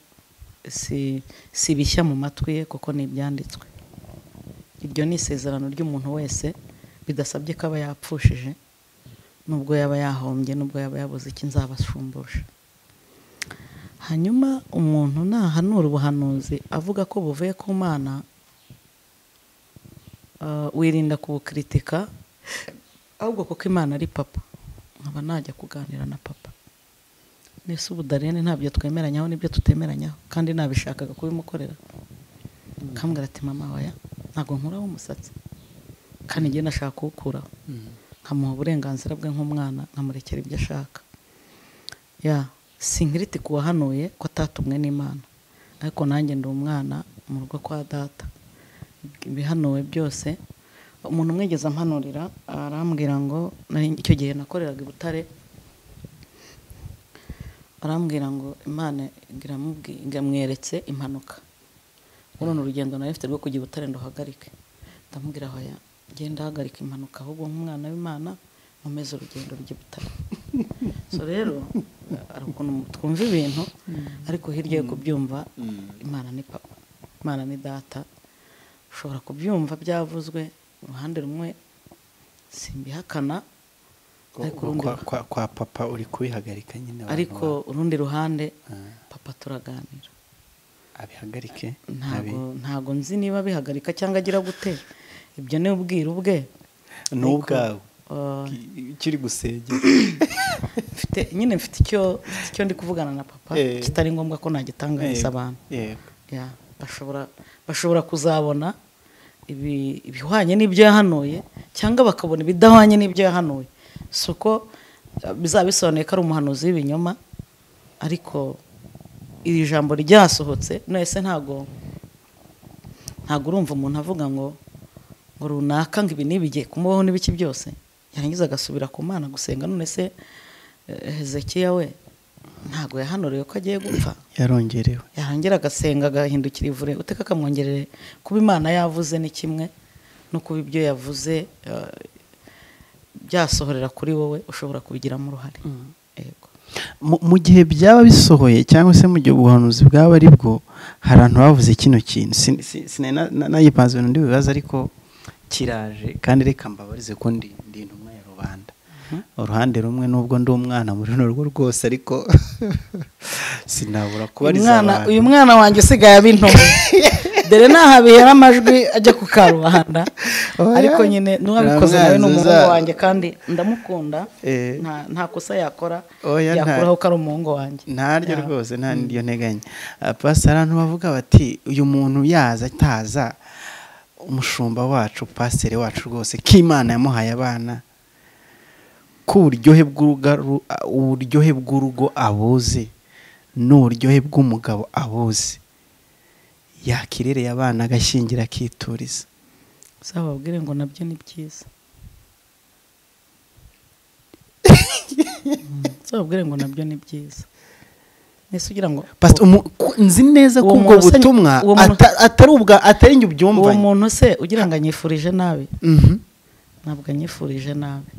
si si bishya mu matwi ye kuko ni ibyanditswe iryo ni isezerano ry'umuntu wese bidasabye ko aba yapfushije nubwo yaba yahombye nubwo yaba yabuze iki nzabashumbusha hanyuma umuntu nahanura ubuhanuzi avuga ko buvuye ku mana ah, wirinda kubukritika ahubwo kuko imana ari papa nkaba najya kuganira na papa mbese ubudariyene ntabyo twemeranyaho n'ibyo tutemeranyaho kandi nabishakaga kubimukorera akambwira ati mama waya ntabwo nkuraho umusatsi kandi njye nashaka kuwukuraho nkamuha uburenganzira bwe nk'umwana nkamurekera ibyo ashaka ya si nkiriti ku wahanuye ko atatumwe n'imana ariko nanjye ndi umwana mu rugo kwa data ibihanuwe byose umuntu umwigeze ampanurira arambwira ngo nari- icyo gihe nakoreraga i butare arambwira ngo imana iramubwi- iramweretse impanuka ubu ni urugendo nari mfite rwo kujya i butare nduhagarike ndamubwira hoya genda hagarika impanuka ahubwo nk'umwana w'imana nkomeze urugendo rujya i butare so rero hari ukuntu twumva ibintu ariko hirya yo kubyumva imana ni papa imana ni data ushobora kubyumva byavuzwe uruhande rumwe simbihakana ariko urundi kwa, kwa, kwa papa uri kubihagarika nyine abantu ariko ba- urundi ruhande Ah, papa turaganira abihagarike ntabwo abi- ntabwo nzi niba abihagarika cyangwa agira gute ibyo ni ubwiru bwe ni ariko, ubwawe ah, kiri gusengera mfite nyine mfite icyo mfite icyo ndi kuvugana na papa Eh. kitari ngombwa ko nagitangariza abantu Ya, bashobora bashobora kuzabona ibi- ibihwanye n'ibyo yahanuye cyangwa bakabona ibidahwanye n'ibyo yahanuye si uko eh, bizaba bisobanuye ko ari umuhanuzi w'ibinyoma ariko iri jambo ryasohotse nese ntabwo ntabwo urumva umuntu avuga ngo ngo runaka ngo ibi n'ibigiye kumubaho n'ibiki byose yarangiza agasubira ku mana gusenga none se eh, hezekiya we ntabwo yahanuriwe ko agiye gupfa yarongerewe yarongera agasenga agahindukira ivure uteka akamwongerere kuba imana yavuze ni kimwe no kuba ibyo yavuze eh, byasohorera kuri wowe ushobora kubigiramo uruhare yego Mu- mu gihe byaba bisohoye cyangwa se mu gihe ubuhanuzi bwaba ari bwo hari abantu bavuze kino kintu Sin- si- sinari na- na- nagipanze ibintu ndibibaza ariko kiraje kandi reka mbabarize ko ndi ndi intumwa ya rubanda uruhande rumwe nubwo ndi umwana muri runo rugo rwose ariko sinabura kubariza Umwana- abantu uyu mwana wanjye usigaye aba intumwa dore naha bihera amajwi ajya ku karubanda Oya. ariko nyine n'uwabikoze nawe ni Nta umuhungu mwanzi wanjye kandi ndamukunda Eh. nta- nta kosa yakora Oya, nta- yakuraho ko ari umuhungu wanjye ntaryo Ya. rwose nta n'iryo nteganya pasiteri abantu bavuga bati uyu muntu yaza ataza umushumba wacu pasiteri wacu rwose ko imana yamuhaye abana ko uburyohe bw'uruga ru- a- uburyohe bw'urugo abuzi n'uburyohe bw'umugabo abuzi yakirereye abana agashingira akituriza uzababwire ngo nabyo ni byiza Mm, uzababwire ngo nabyo ni byiza mbese ugira ngo Pasi- umu- ku- nzi neza ko Uwo ubwo muntu se- butumwa uwo muntu- ata- atari ubwa atari njye uwo ubyumvanye muntu se ugira ngo anyifurije nabi Mhm. ntabwo anyifurije nabi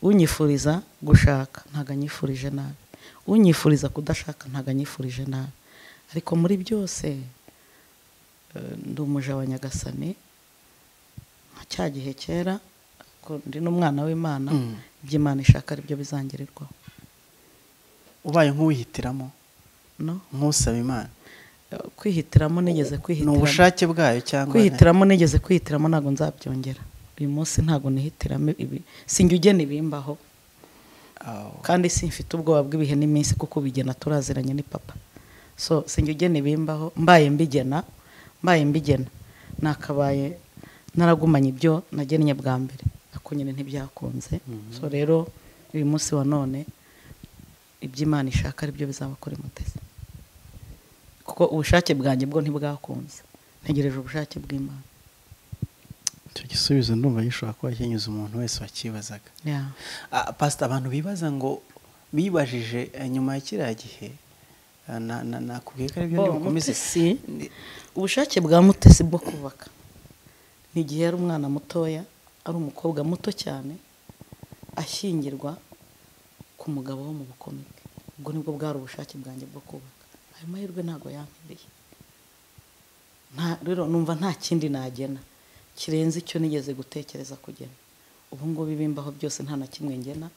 unyifuriza gushaka ntabwo anyifurije nabi unyifuriza kudashaka ntabwo anyifurije nabi ariko muri byose eh, ndi umuja wa nyagasani nka cya gihe kera ko ndi n'umwana w'imana Mm. iby'imana ishaka aribyo bizangirirwaho ubaye nk'uwihitiramo no nk'usaba imana Eh, kwihitiramo nigeze ni kwihitiramo ubushake bwayo cyangwa kwihitiramo nigeze kwihitiramo ntabwo nzabyongera uyu munsi ntabwo nihitiramo ibi sinjya ugena ibimbaho Aho. kandi simfite ubwoba bw'ibihe n'iminsi kuko ubigena turaziranye ni papa so sinjya ugena ibimbaho mbaye mbigena mbaye mbigena nakabaye naragumanye ibyo nagennye bwa mbere ariko nyine ntibyakunze so rero uyu munsi wa none iby'imana ishaka aribyo bizaba kuri mutesi kuko ubushake bwanjye bwo ntibwakunze ntegereje ubushake bw'imana icyo gisubizo ndumva gishobora kuba kinyuze umuntu wese wakibazaga Yeah. Ah, pasita abantu bibaza ngo bibajije eh, nyuma ya kiriya gihe ah, na- na- nakubwiye ko aribyo Oh, ntibukomeze Mutesi, ubushake bwa mutesi bwo kubaka ni igihe yari umwana mutoya ari umukobwa muto cyane ashyingirwa ku mugabo wo mu bukomike ubwo nibwo bwari ubushake bwanjye bwo kubaka ayo mahirwe ntabwo yampiriye nta rero numva nta kindi nagena kirenze icyo nigeze gutekereza kugena ubu ngubu ibimbaho byose nta na kimwe ngena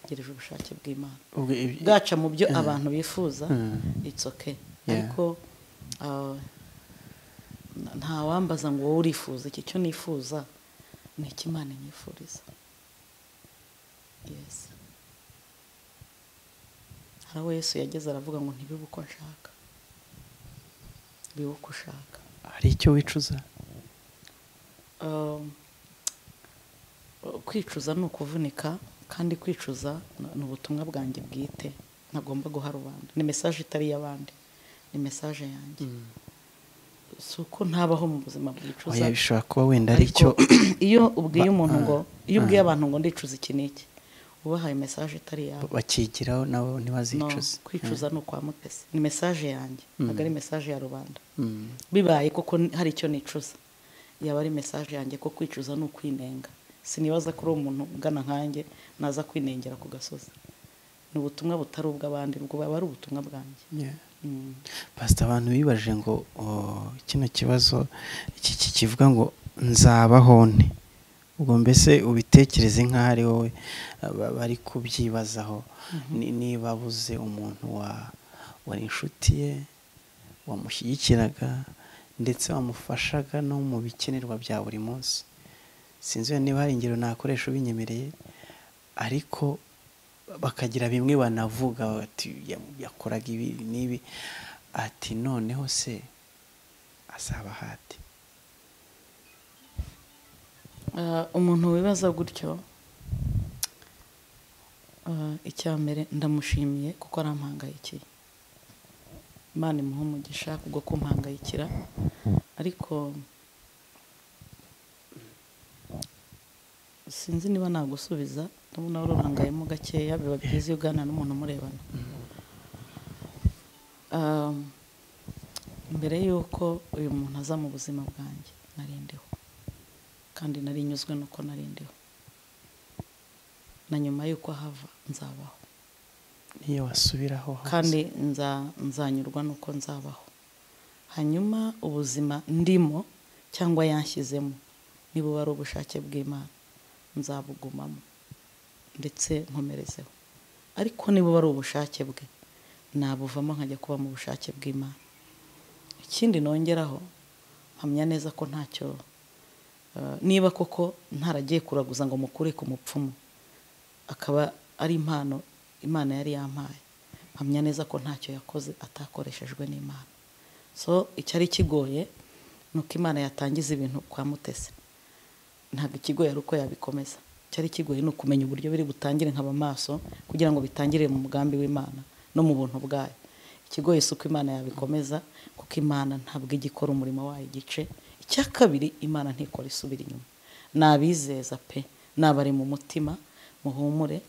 ngereje ubushake bw'imana ubwo ibi- bwaca mu byo abantu bifuza Mm. it's okay Yeah. ariko uh, nta- nta wambaza ngo wowe urifuza iki cyo nifuza ni iki imana inyifuriza yes hari aho yesu yageze aravuga ngo ntibibe uko nshaka bibe uko ushaka hari icyo wicuza Um, kwicuza ni ukuvunika kandi kwicuza ni- ni ubutumwa bwanjye bwite ntagomba guha rubanda ni mesaje itari iy'abandi ni mesaje yanjye si uko ntabaho mu buzima bwicuza Oya, bishobora kuba wenda ari ariko icyo iyo ubwiye umuntu ngo iyo Ah, ubwiye ah. abantu ngo ndicuza iki n'iki ubahaye mesaje itari iyabo bakigiraho nabo No, ntibazicuze kwicuza ni ukwa mutesi ni mesaje yanjye ntabwo ari mesaje ya rubanda Mm. bibaye koko hari icyo nicuza yaba ari mesaje yanjye ko kwicuza ni ukwinenga sinibaza ko uri umuntu ungana nkanjye naza kwinengera ku gasozi ni ubutumwa butari ubw'abandi ubwo buba ari ubutumwa bwanjye Yeah. Mm. pasita abantu bibaje ngo o, kino kibazo iki iki kivuga ngo nzabaho nte ubwo mbese ubitekereze nk'aho ari wowe aba- bari kubyibazaho Ni- niba abuze umuntu wa- wari inshuti ye wamushyigikiraga ndetse wamufashaga no mu bikenerwa bya buri munsi sinzi wenda niba hari ingero nakoresha ubinyemereye ariko bakagira bimwe banavuga bati "Ya- yakoraga ibi n'ibi ati noneho se azaba hati Ah, umuntu wibaza gutyo ah, icya mbere ndamushimiye kuko arampangayikiye imana imuha umugisha kubwo kumpangayikira ariko sinzi niba nagusubiza ndabona wari urangayemo gakeya biba byiza iyo uganira n'umuntu umurebana Ah, mbere y'uko uyu muntu aza mu buzima bwanjye narindiho kandi nari nyuzwe nuko nari ndiho na nyuma y'uko ahava nzabaho niyo wasubiraho hose. kandi nza nzanyurwa nuko nzabaho hanyuma ubuzima ndimo cyangwa yanshyizemo niba ari ubushake bw'imana nzabugumamo ndetse nkomerezeho ariko niba ari ubushake bwe nabuvamo nkajya kuba mu bushake bw'imana ikindi nongeraho mpamya neza ko ntacyo eh, niba koko ntaragiye kuraguza ngo mukure ku mupfumu akaba ari impano imana yari yampaye mpamya neza ko ntacyo yakoze atakoreshejwe n'imana so icyari kigoye ni uko imana yatangiza ibintu kwa mutesi ntabwo ikigoye ari uko yabikomeza icyari kigoye ni ukumenya uburyo biri butangire nkaba maso kugira ngo bitangire mu mugambi w'imana no mu buntu bwayo ikigoye si uko imana yabikomeza kuko imana ntabwo igikora umurimo wayo igice icya kabiri imana ntikora isubira inyuma nabizeza pe nabari mu mutima muhumure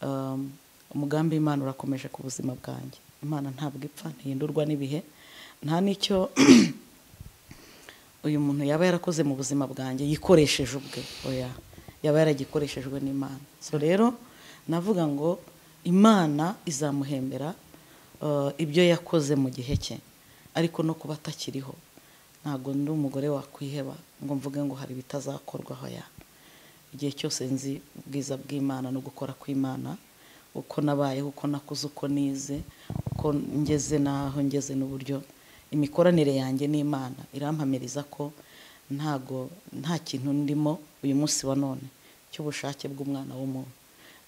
Um, umugambi w'imana urakomeje ku buzima bwanjye imana ntabwo ipfa ntihindurwa n'ibihe nta n'icyo uyu muntu yaba yarakoze mu buzima bwanjye yikoresheje ubwe oya yaba yaragikoreshejwe n'imana so rero navuga ngo imana izamuhembera eh, ibyo yakoze mu gihe cye ariko no kuba atakiriho ntabwo ndi umugore wakwiheba ngo mvuge ngo hari ibitazakorwaho ya igihe cyose nzi ubwiza bw'imana no gukora kw'imana uko nabayeho uko nakuze uko nize uko ngeze n'aho ngeze n'uburyo imikoranire yanjye n'imana irampamiriza ko ntago nta kintu ndimo uyu munsi wa none cy'ubushake bw'umwana w'umuntu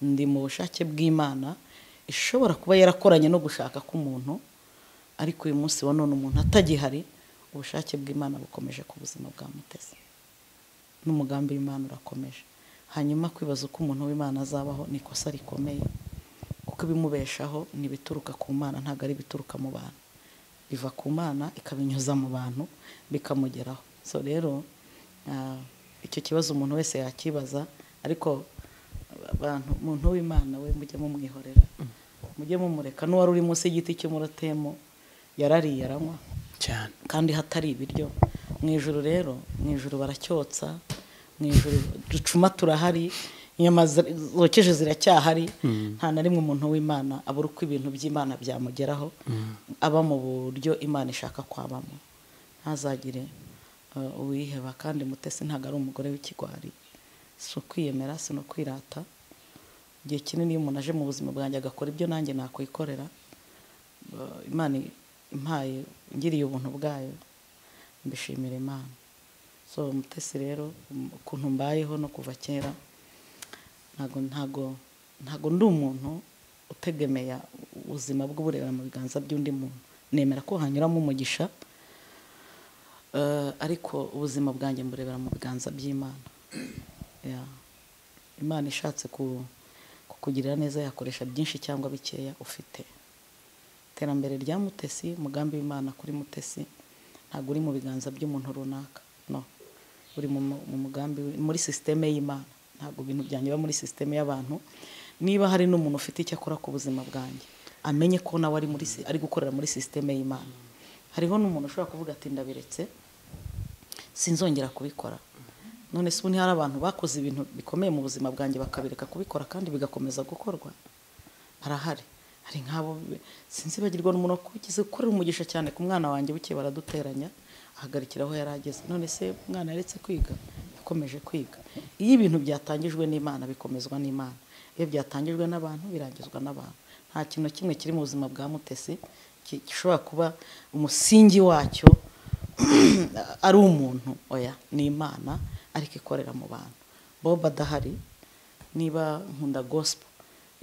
ndi mu bushake bw'imana ishobora kuba yarakoranye no gushaka k'umuntu ariko uyu munsi wa none umuntu atagihari ubushake bw'imana bukomeje ku buzima bwa mutesi n'umugambi w'imana urakomeje hanyuma kwibaza uko umuntu w'imana azabaho ni ikosa rikomeye kuko ibimubeshaho ni ibituruka ku mana ntabwo ari ibituruka mu bantu biva ku mana ikabinyuza mu bantu bikamugeraho so rero ah, icyo kibazo umuntu wese yakibaza ariko abantu umuntu w'imana we mujye mumwihorera mujye mumureka n'uwari uri munsi y'igiti cy'umurotemu yarariye aranywa cyane kandi hatari ibiryo mu ijoro rero mu ijoro baracyotsa mu ijoro ducuma turahari inyama zi- zokeje ziracyahari nta na rimwe umuntu w'imana abura uko ibintu by'imana byamugeraho aba mu buryo imana ishaka kwabamo ntazagire eh, uwiheba kandi mutesi ntabwo ari umugore w'ikigwari si ukwiyemera si no kwirata igihe kinini iyo umuntu aje mu buzima bwanjye agakora ibyo nanjye nakwikorera eh, imana impaye ngiriye ubuntu bwayo mbishimira imana so mutesi rero um, ukuntu mbayeho no kuva kera ntago ntago ntago ndi umuntu utegemeye ubuzima bw'uburera mu biganza by'undi muntu nemera ko hanyuramo umugisha Eh, ariko ubuzima bwanjye mburebera mu biganza by'imana Ya. imana ishatse ku- kukugirira neza yakoresha byinshi cyangwa bikeya ufite iterambere rya mutesi umugambi w'imana kuri mutesi ntabwo uri mu biganza by'umuntu runaka no uri mu, mu- mu mugambi wi- muri sisiteme y'imana ntabwo ibintu byanjye biba muri sisiteme y'abantu niba hari n'umuntu ufite icyo akora ku buzima bwanjye amenye ko nawe ari muri si- ari gukorera muri sisiteme y'imana hariho n'umuntu ushobora kuvuga ati ndabiretse sinzongera kubikora none se ubu ntihari abantu bakoze ibintu bikomeye mu buzima bwanjye bakabireka kubikora kandi bigakomeza gukorwa harahari hari nk'abo be- sinzi bagirwa n'umuntu wakugize gukorera umugisha cyane ku mwana wanjye buke baraduteranya ahagarikira aho yari ageze none se umwana yaretse kwiga yakomeje kwiga iyo ibintu byatangijwe n'imana bikomezwa n'imana iyo byatangijwe n'abantu birangizwa n'abantu nta kintu na kimwe kiri mu buzima bwa mutesi ki- gishobora kuba umusingi wacyo ari umuntu oya ni imana ariko ikorera mu bantu boba adahari niba nkunda gospel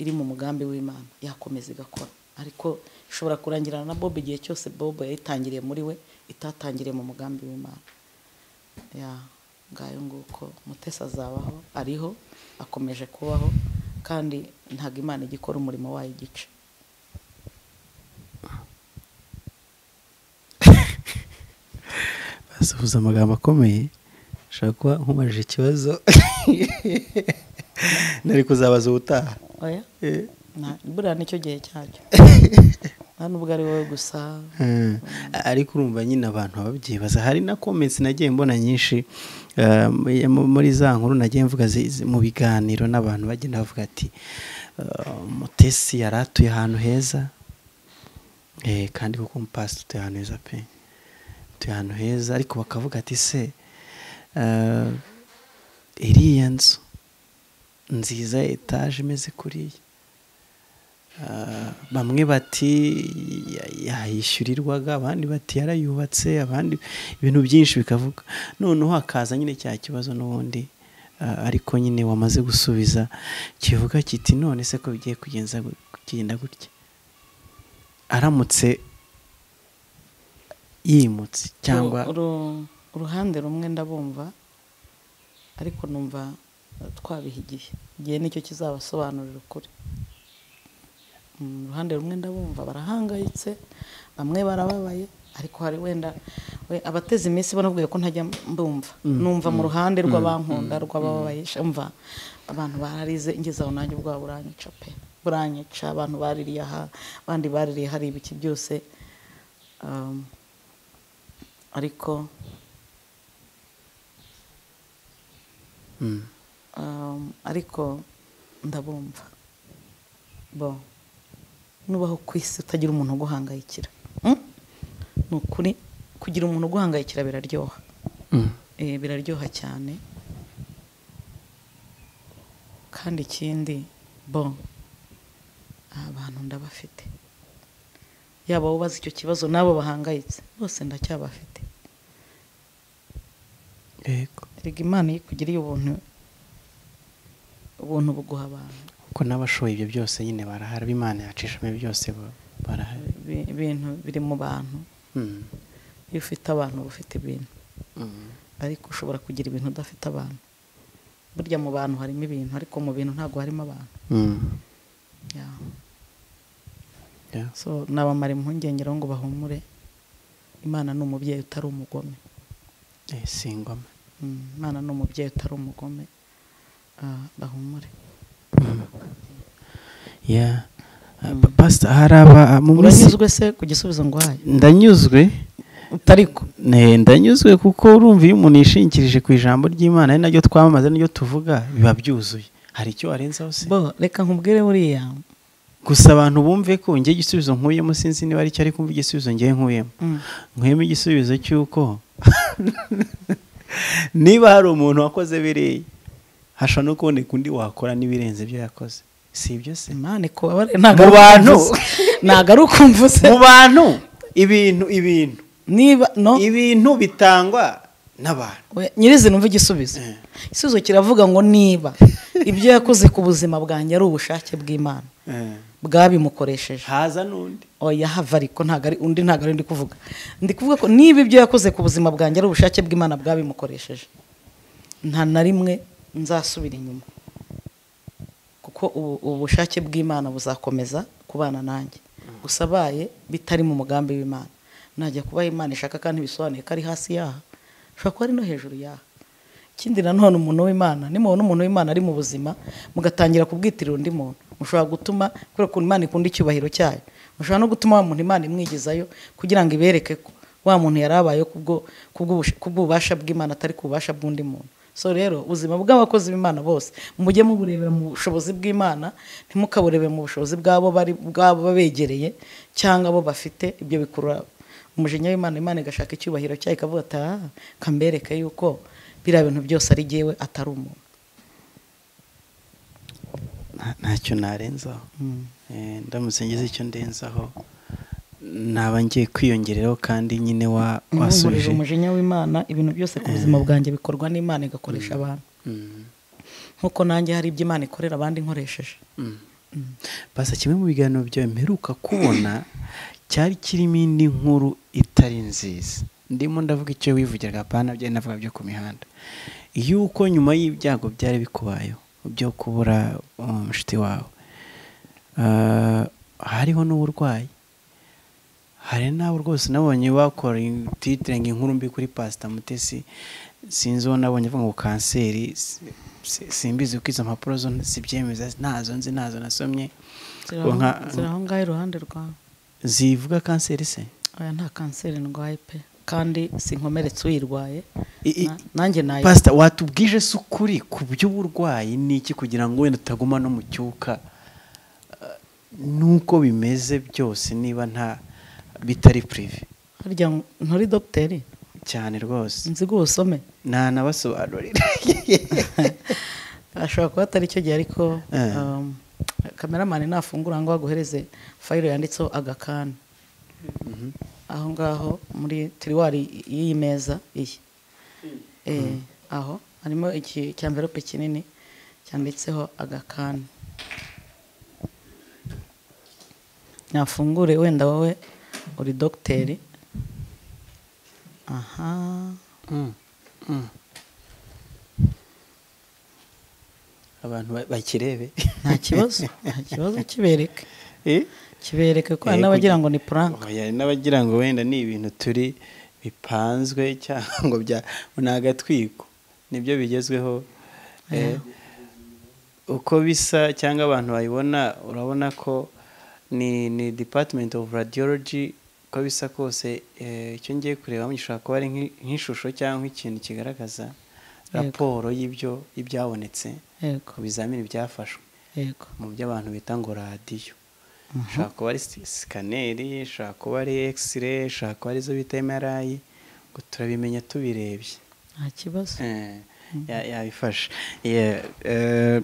iri mu mugambi w'imana yakomeza igakora ariko ishobora kurangirana na bob igihe cyose bob yayitangiriye muri we itatangiriye mu mugambi w'imana ya ngayo nguko mutesi azabaho ariho akomeje kubaho kandi ntabwo imana ijya ikora umurimo wayo igice basuhuza amagambo akomeye ushobora kuba nkumajije ikibazo nari kuzabaza ubutaha oya Eh, na- buriya nicyo gihe cyacyo nta n'ubwo ari wowe gusa eh. ariko urumva nyine abantu baba babyibaza hari na comments nagiye mbona nyinshi eh, mu- mu- muri za nkuru nagiye mvuga zi- zi- mu biganiro n'abantu bagenda bavuga ati eh, mutesi yari atuye ahantu heza Eh, kandi kuko umupasiteri utuye ahantu heza pe utuye ahantu heza ariko bakavuga ati se eh, iriya nzu nziza ya etaje imeze kuriya Ah, bamwe bati ya- yayishyurirwaga abandi bati yarayubatse abandi ibintu byinshi bikavuga noneho hakaza nyine cya kibazo n'ubundi ah, ariko nyine wamaze gusubiza kivuga kiti none se ko bigiye kugenza gu- kugenda gutya aramutse yimutse cyangwa Uru- uru- uruhande rumwe ndabumva ariko numva eh, twabiha igihe igihe nicyo kizabasobanurira ukuri Mm, uruhande rumwe ndabumva barahangayitse bamwe barababaye ariko hari wenda we- abateze iminsi banabwiye ko ntajya mbumva numva mu ruhande rw'abankunda rw'abababaye sha, umva abantu bararize ngeze aho nanjye ubwabo buranyica pe buranyica abantu baririye aha abandi baririye hari ibiki byose Um, ariko Mm. um, ariko ndabumva bo nubaho ku isi utagira umuntu uguhangayikira Mm? ni ukuri kugira umuntu uguhangayikira biraryoha Mm. Eh, biraryoha cyane kandi ikindi bo aba bantu ndabafite yaba ubaza icyo kibazo n'abo bahangayitse bose ndacyabafite yego erega imana iyo ikugiriye ubuntu ubuntu buguha abantu kuko n'abashoboye ibyo byose nyine barahari ab'imana yacishamo byose ba- barahari Ibi- ibintu biri mu bantu Mm. iyo ufite abantu uba ufite ibintu Mm. ariko ushobora kugira ibintu udafite abantu burya mu bantu harimo ibintu ariko mu bintu ntabwo harimo abantu Mm. Yeah. Yeah. so nabamara impungenge rero ngo bahumure imana ni umubyeyi utari umugome Eh, singoma Mm, imana ni umubyeyi utari umugome Ah, bahumure yeah Ah, pa- pastor hari aba mu minsi uranyuzwe se ku gisubizo nguhaye ndanyuzwe utariko Ne, ndanyuzwe kuko urumva iyo umuntu yishingikirije ku ijambo ry'imana ari naryo twamamaza naryo tuvuga biba byuzuye hari icyo warenzaho se bo reka nkubwire buriya gusa abantu bumve ko njye igisubizo nkuyemo sinzi niba ari cyo ari kumva igisubizo njye nkuyemo Mm. nkuyemo igisubizo cy'uko niba hari umuntu wakoze biriya hashobora no kuboneka undi wakora n'ibirenze ibyo yakoze si ibyo se imana ikubabare ntago ari Mu bantu. ukumvuze. ntago ari ukumvuze mu bantu ibintu ibintu niba no ibintu bitangwa n'abantu We- nyirizina umva igisubizo Eh. igisubizo kiravuga ngo niba ibyo yakoze ku buzima bwanjye ari ubushake bw'imana Eh, bwabimukoresheje haza n'undi oya hava ariko ntabwo ari undi ntabwo ari ndi kuvuga ndi kuvuga ko niba ibyo yakoze ku buzima bwanjye ari ubushake bw'imana bwabimukoresheje nta na rimwe nzasubira inyuma kuko ubu- ubu bushake bw'imana buzakomeza kubana nanjye gusa abaye bitari mu mugambi w'imana najya kubaha imana ishaka kandi bisobanuye ko ari hasi yaha ushobora kuba ari no hejuru yaha ikindi nanone umuntu w'imana nimubona umuntu w'imana ari mu buzima mugatangira kubwitirira undi muntu mushobora gutuma kubera ukuntu imana ikunda icyubahiro cyayo mushobora no gutuma wa muntu imana imwigizayo kugira ngo ibereke ko wa muntu yari abayeho kubwo kubw'ubush- kubw'ububasha bw'imana atari ku bubasha bw'undi muntu so rero ubuzima bw'abakozi b'imana bose mujye muburebera mu bushobozi bw'imana ntimukaburebere mu bushobozi bw'abo bari bw'abo babegereye cyangwa abo bafite ibyo bikurura umujinya w'imana imana igashaka icyubahiro cyayo ikavuga ati aha kambereke yuko biriya bintu byose ari jyewe atari umuntu Nta- ntacyo narenzaho Eh, ndamutse ngize icyo ndenzaho naba ngiye kwiyongeraho kandi nyine wa nkurije wasubije umujinya w'imana ibintu byose ku buzima bwanjye bikorwa n'imana igakoresha abantu Mm, nk'uko nanjye hari ibyo imana ikorera abandi nkoresheje mm. basa kimwe mu biganiro byawe mperuka kubona cyari kirimo indi nkuru itari nziza ndimo ndavuga icyo wivugiraga apana byari navuga byo ku mihanda yuko nyuma y'ibyago byari bikubayeho byo kubura um, mushiti wawe ah, hariho n'uburwayi hari n'abo rwose nabonye bakora titire ngo inkuru mbi kuri pasita mutesi sinzi uwo nabonye avuga ngo kanseri si- si- simbizi kuko izo mpapuro zo zibyemeza ntazo nzi ntazo nasomye ziri Ngo nka- aho- ziri aho ngaho iruhande rwawe zivuga kanseri se oya nta kanseri ndwaye pe kandi sinkomeretse uyirwaye I- i- Na- nanjye nayo pasita watubwije se ukuri ku by'uburwayi ni iki kugira ngo wenda utaguma no mu cyuka Eh, n'uko bimeze byose niba nta bitari purive harya nturi dogiteri cyane rwose nzi gusome ntanabasobanurira ashobora kuba atari cyo gihe ariko Eh. um, kameramani nafungura ngo aguhereze fayiro yanditseho agakani aho ngaho muri tiriwari y'iyi meza iyi Eh, aho harimo iki cya mverope kinini cyanditseho agakani nafungure wenda wowe uri dogiteri aha Mm, mm. abantu ba- bakirebe nta kibazo nta kibazo kibereke Eh? kibereke ko Eh, hari n'abagira ngo ni puranka Oya, hari n'abagira ngo wenda ni ibintu turi bipanzwe cyangwa ngo bya ni agatwiko nibyo bigezweho Eh, uko bisa cyangwa abantu bayibona urabona ko ni ni department of radiology uko bisa kose eh, icyo ngiye kureba gishobora kuba ari nk'i- nk'ishusho cyangwa ikintu kigaragaza raporo y'ibyo ibyabonetse yego ku bizamini byafashwe yego mu byo abantu bita ngo radiyo ishobora kuba ari si- sikaneri ishobora kuba ari ekisire ishobora kuba ari izo bita emarayi ngo turabimenya tubirebye nta kibazo Eh, ya- yabifashe Yeah, eh,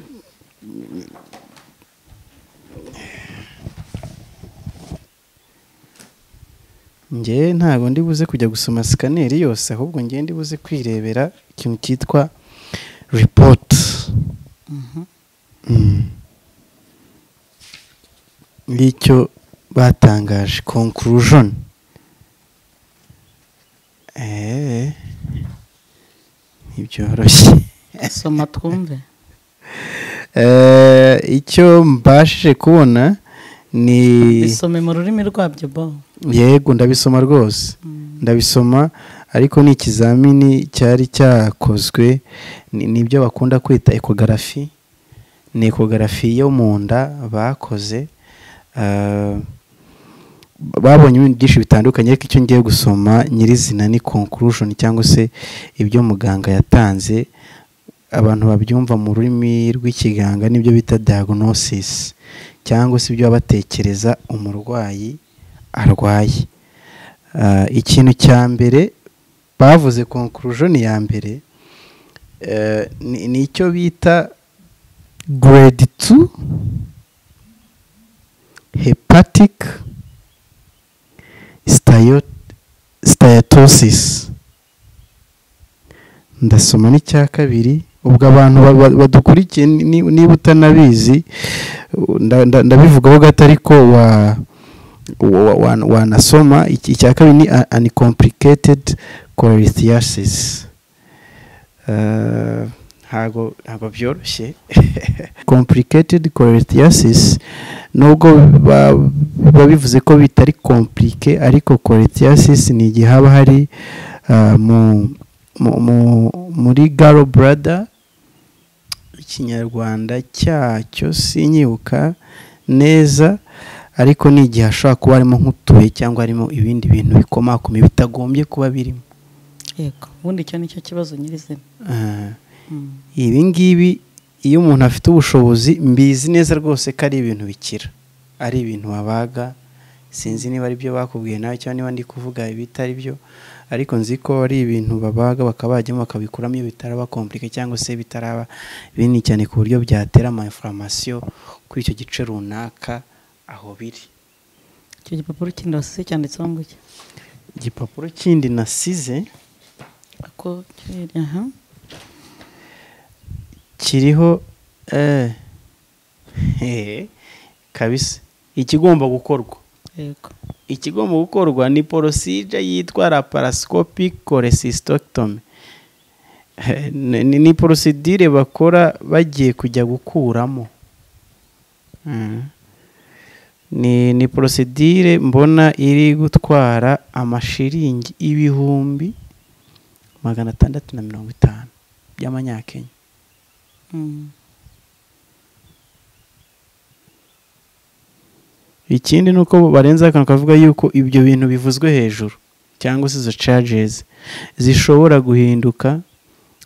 njye ntabwo ndi buze kujya gusoma sikaneri yose ahubwo njye ndi buze kwirebera ikintu cyitwa ripoti ngicyo batangaje conclusion eh ntibyoroshye soma twumve Eh, icyo mbashije kubona ni bisome mu rurimi rwabyo bo yego ndabisoma rwose ndabisoma ariko ni ikizamini cyari cyakozwe ni- nibyo bakunda kwita ekogarafi ni ekogarafi yo mu nda bakoze ah, babonye ibintu byinshi bitandukanye ariko icyo ngiye gusoma nyirizina ni conclusion cyangwa se ibyo muganga yatanze abantu babyumva mu rurimi rw'ikiganga nibyo bita diagnosis cyangwa se ibyo baba batekereza umurwayi arwaye Ah, ikintu cya mbere bavuze conclusion ya mbere eh, ni- ni icyo bita grade 2 hepatic Styo- steatosis ndasoma n'icya kabiri ubwo abantu ba- ba- badukurikiye ni- ni- niba utanabizi u- nda- nda- ndabivugaho gato ariko wa- wa- wa- wanasoma Iki- icya kabiri ni a- uncomplicated cholelithiasis Eh, ntago ntago byoroshye complicated cholelithiasis nubwo ba- biba bivuze ko bitari komplike ariko cholelithiasis ni igihe haba hari ah, mu- mu- mu- muri garo brada ikinyarwanda cyacyo sinyibuka neza ariko ni igihe hashobora kuba harimo nk'utuye cyangwa harimo ibindi bintu bikomakome bitagombye kuba birimo yego ubundi icyo ni cyo kibazo nyirizina Ah, ibi ngibi iyo umuntu afite ubushobozi mbizi neza rwose ko ari ibintu bikira ari ibintu wabaga sinzi niba ari byo bakubwiye nawe cyangwa niba ndi kuvuga ibitari byo ariko nzi ko ari ibintu babaga bakaba bajyamo bakabikuramo iyo bitaraba komplike cyangwa se bitaraba binini cyane ku buryo byatera ama information kuri icyo gice runaka aho biri icyo gipapuro kindi wasize cyanditseho ngo iki igipapuro kindi nasize ako kiri aha kiriho eh, hehe, kabisa ikigomba gukorwa yego ikigomba gukorwa ni porosije yitwa laparoscopic cholecystectomy Eh, ni- ni ni porosidire bakora bagiye kujya gukuramo Mm. ni ni porosidire mbona iri gutwara amashiringi ibihumbi magana atandatu na mirongo itanu by'amanyakenya Mm. ikindi ni uko barenza akantu kavuga yuko ibyo bintu bivuzwe hejuru cyangwa se izo charges zishobora guhinduka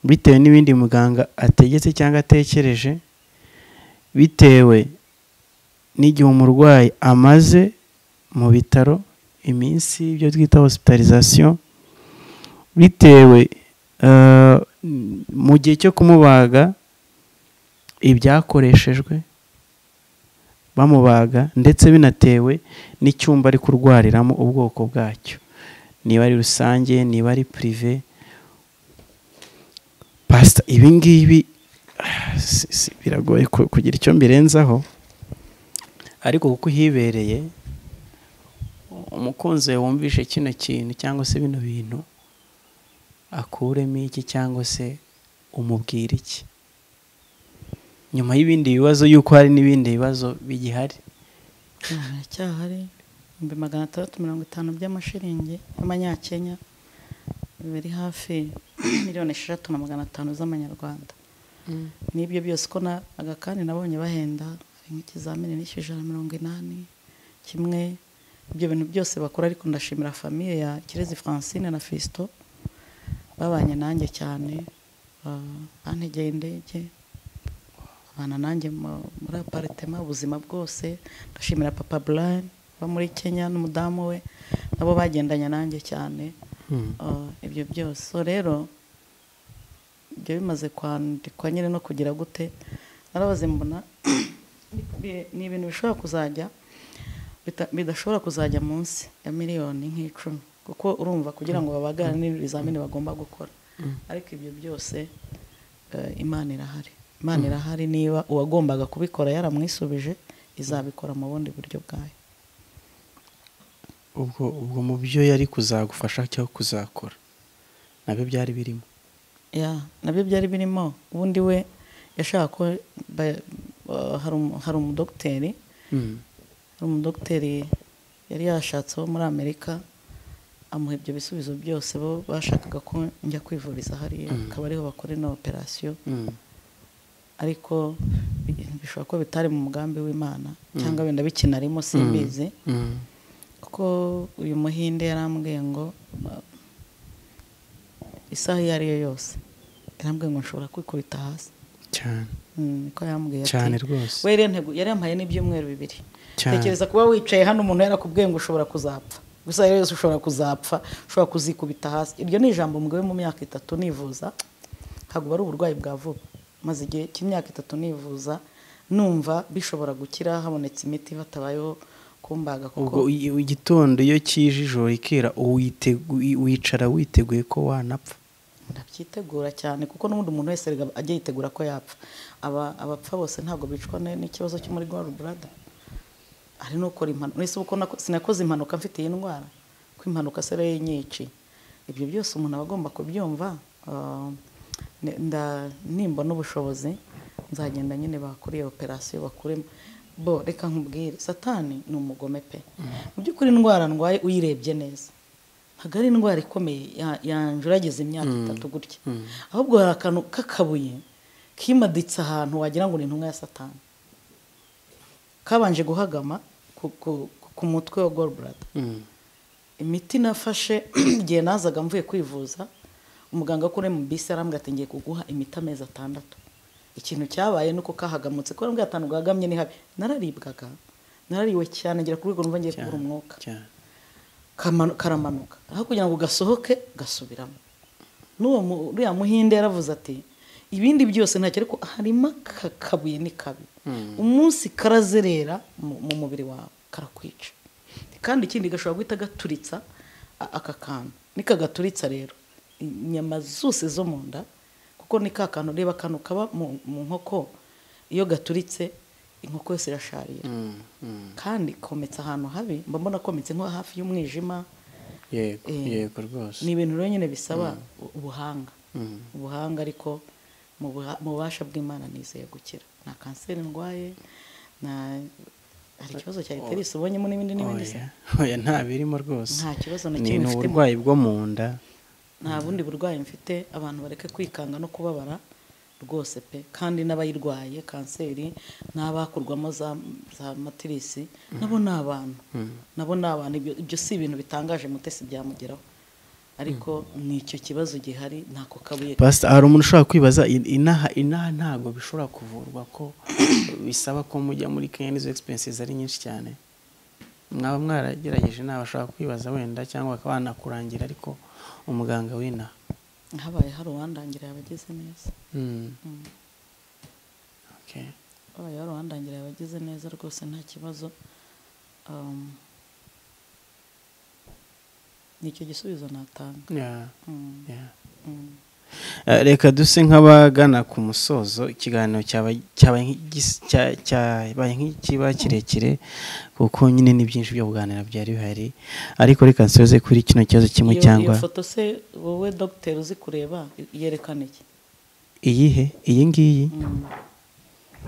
bitewe n'ibindi muganga ategetse cyangwa atekereje bitewe n'igihe umurwayi amaze mu bitaro iminsi ibyo twita hospitalization bitewe eh, mu gihe cyo kumubaga ibyakoreshejwe bamubaga ndetse binatewe n'icyumba ari kurwariramo ubwoko bwacyo niba ari rusange niba ari pirive pasita ibi ngibi ah, si- si- biragoye ku- kugira icyo mbirenzaho ariko kuko uhibereye umukunzi wawe wumvishe kino kintu cyangwa se bino bintu akuremo iki cyangwa se umubwira iki nyuma y'ibindi bibazo y'uko hari n'ibindi bibazo bigihari haracyahari ibihumbi magana atandatu mirongo itanu by'amashiringi y'amanyakenya biri hafi miliyoni esheshatu na magana atanu z'amanyarwanda n'ibyo byose ko naga kandi nabonye bahenda hari nk'ikizamini n'ijana na mirongo inani kimwe ibyo bintu byose bakora ariko ndashimira famiye ya kirezi francine na fisito babanye nanjye cyane ba- bantegeye indege babana nanjye mu- muri aparitema ubuzima bwose ndashimira papa burani uba muri kenya n'umudamu we nabo bagendanye nanjye cyane Ah, ibyo byose So rero ibyo bimaze kwandikwa nyine no kugira gute narabaze mbona bi- ni ibintu bishobora kuzajya bita- bidashobora kuzajya munsi ya miliyoni nk'icumi kuko urumva kugira ngo babagare n'ibizamini bagomba gukora ariko ibyo byose eh, imana irahari imana irahari niba uwagombaga kubikora yaramwisubije izabikora mu bundi buryo bwayo ubwo ubwo mu byo yari kuzagufasha cyangwa kuzakora nabyo byari birimo ya nabyo byari birimo ubundi we yashaka ko ba- ba- hari umu- hari umudogiteri hari umudogiteri yari yashatseho muri amerika amuha ibyo bisubizo byose bo bashakaga ko njya kwivuriza hariya akaba ariho bakora ino operasiyo ariko bi- bishobora ko bitari mu mugambi w'imana cyangwa wenda bikinarimo simbizi kuko uyu muhinde yarambwiye ngo uh, isaha iyo ari yo yose yarambwiye ngo nshobora kwikubita hasi cyane Mm, ko yambwiye ati, cyane rwose we rero ntego- yari yampaye n'ibyumweru bibiri Cyane. tekereza kuba wicaye hano umuntu yarakubwiye ngo ushobora kuzapfa gusa rero yose ushobora kuzapfa ushobora kuzikubita hasi iryo ni ijambo mugabo mu myaka itatu nivuza ntabwo ari uburwayi bwa vuba maze igihe cy'imyaka itatu nivuza numva bishobora gukira habonetse imiti hatabayeho kumbaga kuko ubwo i- i- igitondo iyo kije ijoro rikera uwitegu- i- wicara witeguye ko wanapfa ndabyitegura cyane kuko n'ubundi umuntu wese erega ajya yitegura ko yapfa Aba- abapfa bose ntabwo bicwa n- n'ikibazo cyo muri gare burada hari n'ukora impanuka ese uko nako- sinakoze impanuka mfite iyi ndwara ko impanuka se ariyo yinyiciye ibyo byose umuntu aba agomba kubyumva ah, ne- nda- nimba n'ubushobozi nzagenda nyine bakuriye operasiyo bakuremo bo reka nkubwire satani ni umugome pe mu by'ukuri indwara ndwaye uyirebye neza ntabwo ari indwara ikomeye ya- yanjuragiza imyaka itatu gutya ahubwo hari akantu k'akabuye kimaditse ahantu wagira ngo ni intumwa ya satani kabanje guhagama ku, ku, ku mutwe wa golbrada imiti nafashe igihe nazaga mvuye kwivuza umuganga kuri mu bisi arambwira ati ngiye kuguha imiti amezi atandatu ikintu cyabaye ni uko kahagamutse kubera mbwira ahantu gagamye ni habi nararibwaga narariwe cyane ngera ku rwego numva ngiye kubura umwuka cyane kamanu- karamanuka aho kugira ngo gasohoke gasubiramo n'uwo mu- uriya muhinde yaravuze ati ibindi byose ntacyo ariko harimo aka kabuye ni kabi umunsi karazerera mu mu mubiri wawe karakwica kandi ikindi gashobora guhita gaturitsa a- aka kantu nikagaturitsa rero inyama zose zo mu nda kuko ni ka kantu reba akantu kaba mu mu nkoko iyo gaturitse inkoko yose irasharira kandi kometse ahantu habi mba mbona kometse nko hafi y'umwijima yego Eh, yego rwose ni ibintu rero nyine bisaba u- ubuhanga ubuhanga ariko mu buha- mu bubasha bw'imana nizeye gukira nta kanseri ndwaye nta hari ikibazo cya eterisi ubonyemo n'ibindi n'ibindi se oya oya nta birimo rwose Nta kibazo na Ni- kimwe ni mfite. uburwayi bwo mu nda nta bundi burwayi mfite abantu bareke kwikanga no kubabara rwose pe kandi n'abayirwaye kanseri n'abakurwamo za za matirisi nabo ni abantu nabo ni abantu ibyo ibyo si ibintu bitangaje mutesi byamugeraho ariko ni icyo kibazo gihari ntako kabuye Pastor, hari umuntu ushobora kwibaza in- inaha inaha ntabwo bishobora kuvurwa ko bisaba ko mujya muri kenya n'izo expenses ari nyinshi cyane mwaba mwaragerageje nawe ashobora kwibaza wenda cyangwa bakaba banakurangira ariko umuganga w'inaha habaye hari uwandangirira abagize neza Mm. Mm. Okay. habaye hari uwandangirira abagize neza rwose nta kibazo Um, ni icyo gisubizo natanga Yeah, Mm, yeah. mm. Eh, reka duse nk'abagana ku musozo ikiganiro cyaba- cyabaye nk'igis- cya- cyabaye nk'ikiba kirekire kuko nyine ni byinshi byo kuganira byari bihari ariko reka nsoze kuri kino kibazo kimwe Iyo- cyangwa iyo foto se wowe dogiteri uzi kureba i- yerekana iki iyihe iyi ngiyi Mm.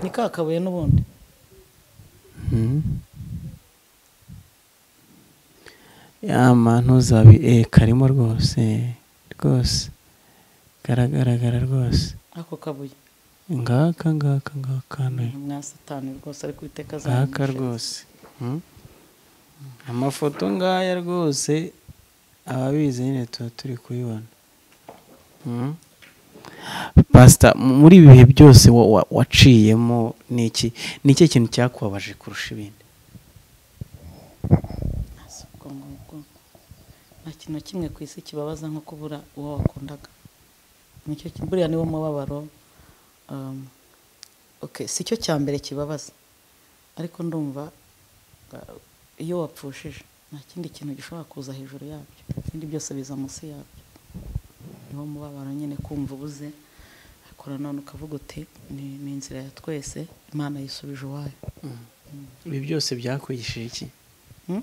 ni ka kabuye n'ubundi Mhm. yama ntuzabi eh karimo rwose rwose karagaragara rwose ako kabuye ngaka ngaka ngaka hano mwasatani rwose ariko iteka ngaka rwose Mhm. amafoto ngaya rwose ababizi nyine tuba turi kubibona Mhm. pasita muri ibi bihe byose wa- wa- waciyemo ni iki ni ikihe kintu cyakubabaje kurusha ibindi nta kintu na kimwe ku isi kibabaza nko kubura uwo wakundaga nicyo ki- buriya niwo mubabaro um, okay, si cyo cya mbere kibabaza ariko ndumva uh, iyo wapfushije nta kindi kintu gishobora kuza hejuru yabyo ibindi byose biza munsi yabyo niwo mubabaro nyine kumva ubuze akora none ukavuga uti ni, ni inzira ya twese imana yisubije uwayo ibi byose byakwigishije iki Hmm?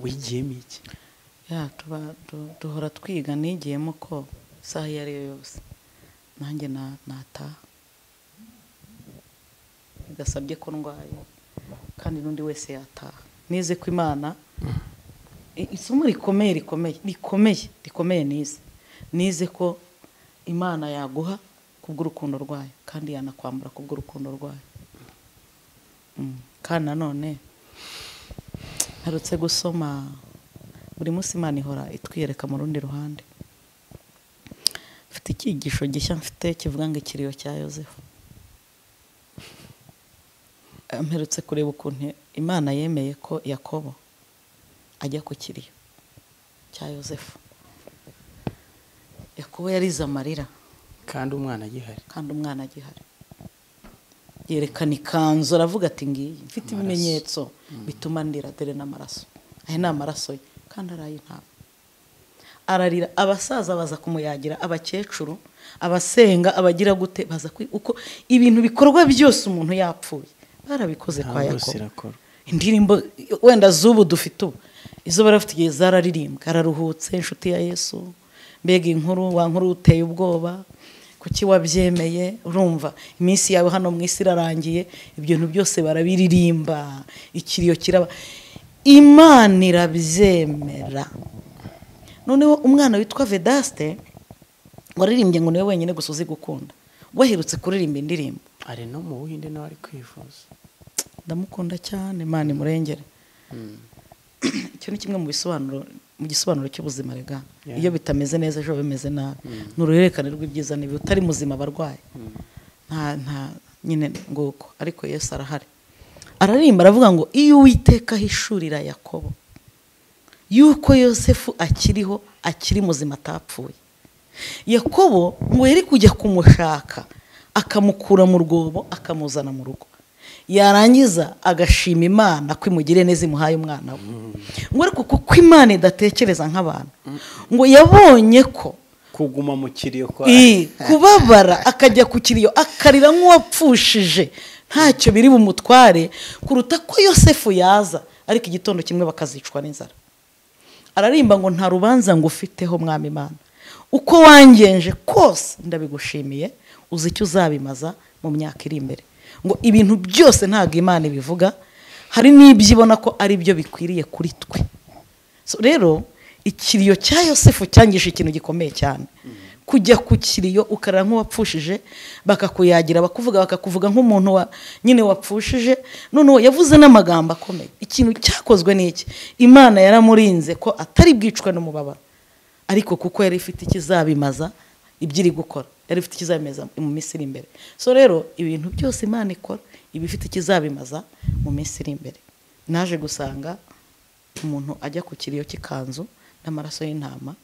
wigiyemo iki ya tuba du- duhora twiga nigiyemo ko isaha iyo ari yo yose nanjye na- nataha bidasabye ko ndwaye kandi n'undi wese yataha nize ko imana isomo rikomeye rikomeye rikomeye rikomeye nize nize ko imana yaguha kubw'urukundo rwayo kandi yanakwambura kubw'urukundo rwayo Mm. kandi nanone ntarutse gusoma buri munsi imana ihora itwiyereka mu rundi ruhande mfite icyigisho gishya mfite kivuga ngo ikiriyo cya yosefu Eh, mperutse kureba ukuntu imana yemeye ko yakobo ajya ku kiriyo cya yosefu yakobo yarize amarira kandi umwana agihari kandi umwana agihari yerekana ikanzu aravuga ati ngiyi mfite Amaraso. ibimenyetso bituma ndira dore n'amaraso aya ni amaraso ye kandi arayintaba ararira abasaza baza kumuyagira abakecuru abasenga abagira gute baza kwi- uko ibintu bikorwa byose umuntu yapfuye barabikoze Nta kwa wese yakobo irakora. indirimbo wenda z'ubu dufite ubu izo barafite igihe zararirimbwa araruhutse inshuti ya yesu mbega inkuru wa nkuru uteye ubwoba kuki wabyemeye urumva iminsi yawe hano mu isi irarangiye ibyo bintu byose barabiririmba ikiriyo kiraba imana irabyemera noneho umwana witwa vedaste waririmbye ngo niwe wenyine gusa uzi gukunda waherutse kuririmba indirimbo ari no mu buhinde nawe ari kwivuza ndamukunda cyane imana imurengere icyo ni kimwe mu bisobanuro mu gisobanuro cy'ubuzima rega Yeah. iyo bitameze neza ejo bimeze nabi ni uruhererekane rw'ibyiza n'ibibi utari muzima barwaye nta nta nyine nguko ariko yesu arahari ararimba aravuga ngo iyo uwiteka ahishurira yakobo yuko yosefu akiriho akiri muzima atapfuye yakobo ngo yari kujya kumushaka akamukura mu rwobo akamuzana mu rugo yarangiza agashima imana ko imugiriye neza imuhaye umwana we ngo ariko kuko imana idatekereza nk'abantu ngo yabonye ko kuguma mu kiriyo kwa i kubabara akajya ku kiriyo akarira nk'uwapfushije ntacyo biri bumutware kuruta ko yosefu yaza ariko igitondo kimwe bakazicwa n'inzara ararimba ngo nta rubanza ngufiteho mwami imana uko wangenje kose ndabigushimiye uzi icyo uzabimaza mu myaka iri imbere ngo ibintu byose ntabwo imana ibivuga hari n'ibyo ibona ko ari byo bikwiriye kuri twe So rero ikiriyo cya yosefu cyangije ikintu gikomeye cyane kujya ku kiriyo ukarara nk'uwapfushije bakakuyagira bakakuvuga bakakuvuga nk'umuntu wa nyine wapfushije noneho yavuze n'amagambo akomeye ikintu cyakozwe ni iki imana yaramurinze ko atari bwicwe n'umubabaro ariko kuko yari ifite ikizabimaza ibyo iri gukora yari ifite ikizabimaza mu minsi iri imbere so rero ibintu byose imana ikora iba ifite ikizabimaza mu minsi iri imbere naje gusanga umuntu ajya ku kiriyo cy'ikanzu n'amaraso y'intama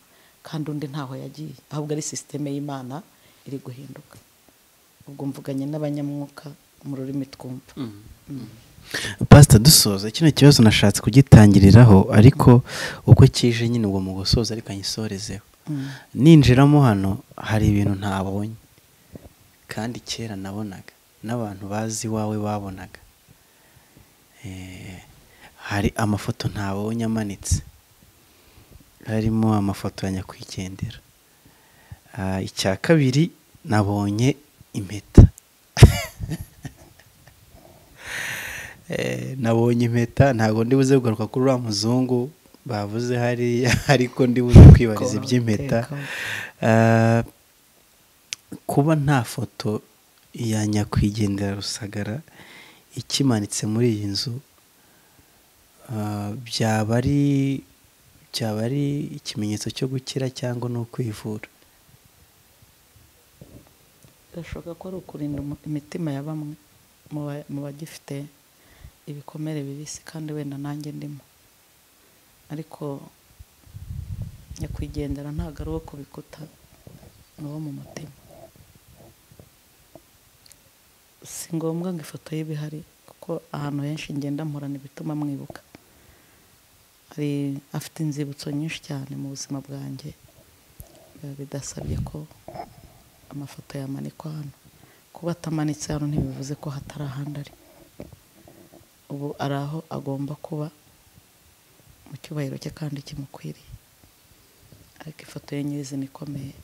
kandi undi ntaho yagiye ahubwo ari sisiteme y'imana iri guhinduka ubwo mvuganye n'abanyamwuka mu rurimi twumva pasita dusoza kino kibazo nashatse kugitangiriraho ariko uko kije nyine ubwo mu gusoza ariko nyisorezeho ninjiramo hano hari ibintu ntabonye kandi kera nabonaga n'abantu bazi iwawe babonaga Eh, hari amafoto ntabonye amanitse harimo amafoto ya nyakwigendera Ah, icya kabiri nabonye impeta Eh, nabonye impeta ntabwo ndi buze kugaruka kuri uriya muzungu bavuze hariya ariko ndi buze kwibariza iby'impeta Ah, kuba nta foto ya nyakwigendera rusagara ikimanitse muri iyi nzu ah, byaba ari byaba ari ikimenyetso cyo gukira cyangwa no kwivura birashoboka ko ari ukurinda umu- imitima ya bamwe mu ba- mu bagifite ibikomere bibisi kandi wenda nanjye ndimo ariko nyakwigendera ntabwo ari uwo ku bikuta ni uwo mu mutima si ngombwa ngo ifoto ye ibe ihari kuko ahantu henshi ngenda mpura bituma mwibuka hari afite inzibutso nyinshi cyane mu buzima bwanjye biba bidasabye ko amafoto yamanikwa hano kuba atamanitse hano ntibivuze ko hatari ahandi ari ubu ari aho agomba kuba mu cyubahiro cye kandi kimukwiriye ariko ifoto ye nyirizina ikomeye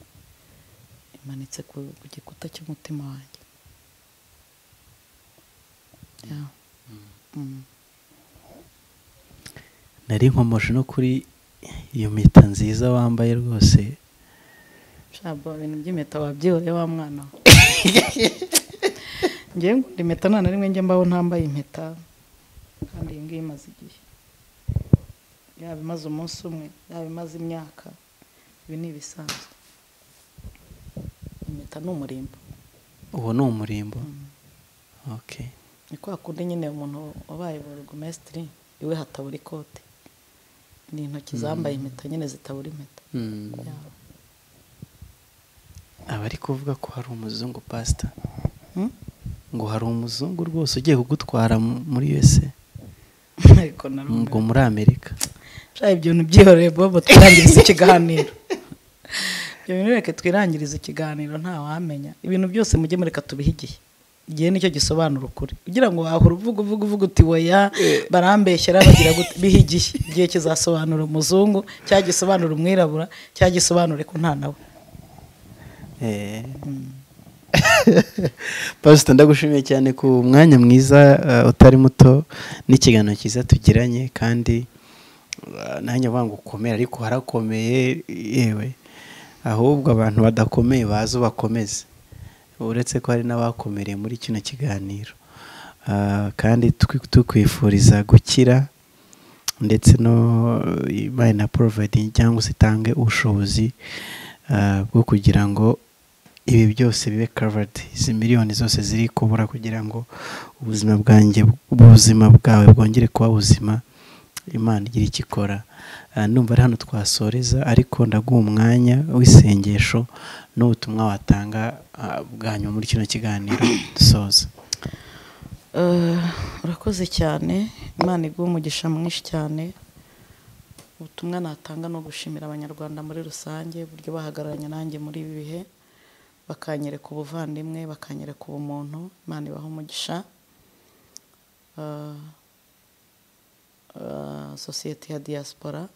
imanitse ku ku gikuta cy'umutima wanjye Ya. Mm. nari nkomoje no kuri iyo mpeta nziza wambaye rwose shabo ibintu by'impeta wabyibure wa mwana we ngewe ngunda impeta nta na rimwe njya mbaho ntambaye impeta kandi iyi ngiyi imaze igihe yaba imaze umunsi umwe yaba imaze imyaka ibi ni ibisanzwe impeta ni umurimbo uwo ni umurimbo okay ni kwa kundi nyine umuntu wabaye borogomesitiri iwe hatabura ikote ni intoki zambaye impeta nyine zitabura impeta Yeah. abari kuvuga ko hari umuzungu pasita Hmm? ngo hari umuzungu rwose ugiye kugutwara mu- muri USA ariko ubwo narumva muri Amerika Sha, ibyo bintu byihoreye bobo twirangiriza ikiganiro ibyo bintu reka twirangirize ikiganiro ntawamenya ibintu byose mujye mureka tubihe igihe igihe nicyo gisobanura ukuri kugira ngo wahora uvuga uvuga uvuga uti weya barambeshyera bagira gute bihe igihe igihe kizasobanura umuzungu cyangwa gisobanura umwirabura cyangwa gisobanure ko nta nawe Eh. pasita ndagushimiye cyane ku mwanya mwiza eh, utari muto n'ikiganiro cyiza tugiranye kandi eh, nanjye avuga ngo ukomere ariko harakomeye yewe ahubwo abantu badakomeye baze ubakomeze uretse ko hari n'abakomereye muri kino kiganiro Ah, kandi tukwi- tukwifuriza gukira ndetse no imana na porovayidingi cyangwa se itange ubushobozi ah, bwo kugira ngo ibi byose bibe kavadi izi miliyoni zose ziri kubura kugira ngo ubuzima bwanjye ubuzima bwawe bwongere kuba buzima imana igira icyo ikora Ah, numva ari hano twasoreza ariko ndaguha umwanya w'isengesho n'ubutumwa watanga ah, bwa nyuma muri kino kiganiro dusoza Eh, urakoze cyane imana iguha umugisha mwinshi cyane ubutumwa natanga ni ugushimira abanyarwanda muri rusange uburyo bahagararanye nanjye muri ibi bihe bakanyereka ubuvandimwe bakanyereka ubumuntu imana ibaha umugisha Eh, eh, sosiyete ya diaspora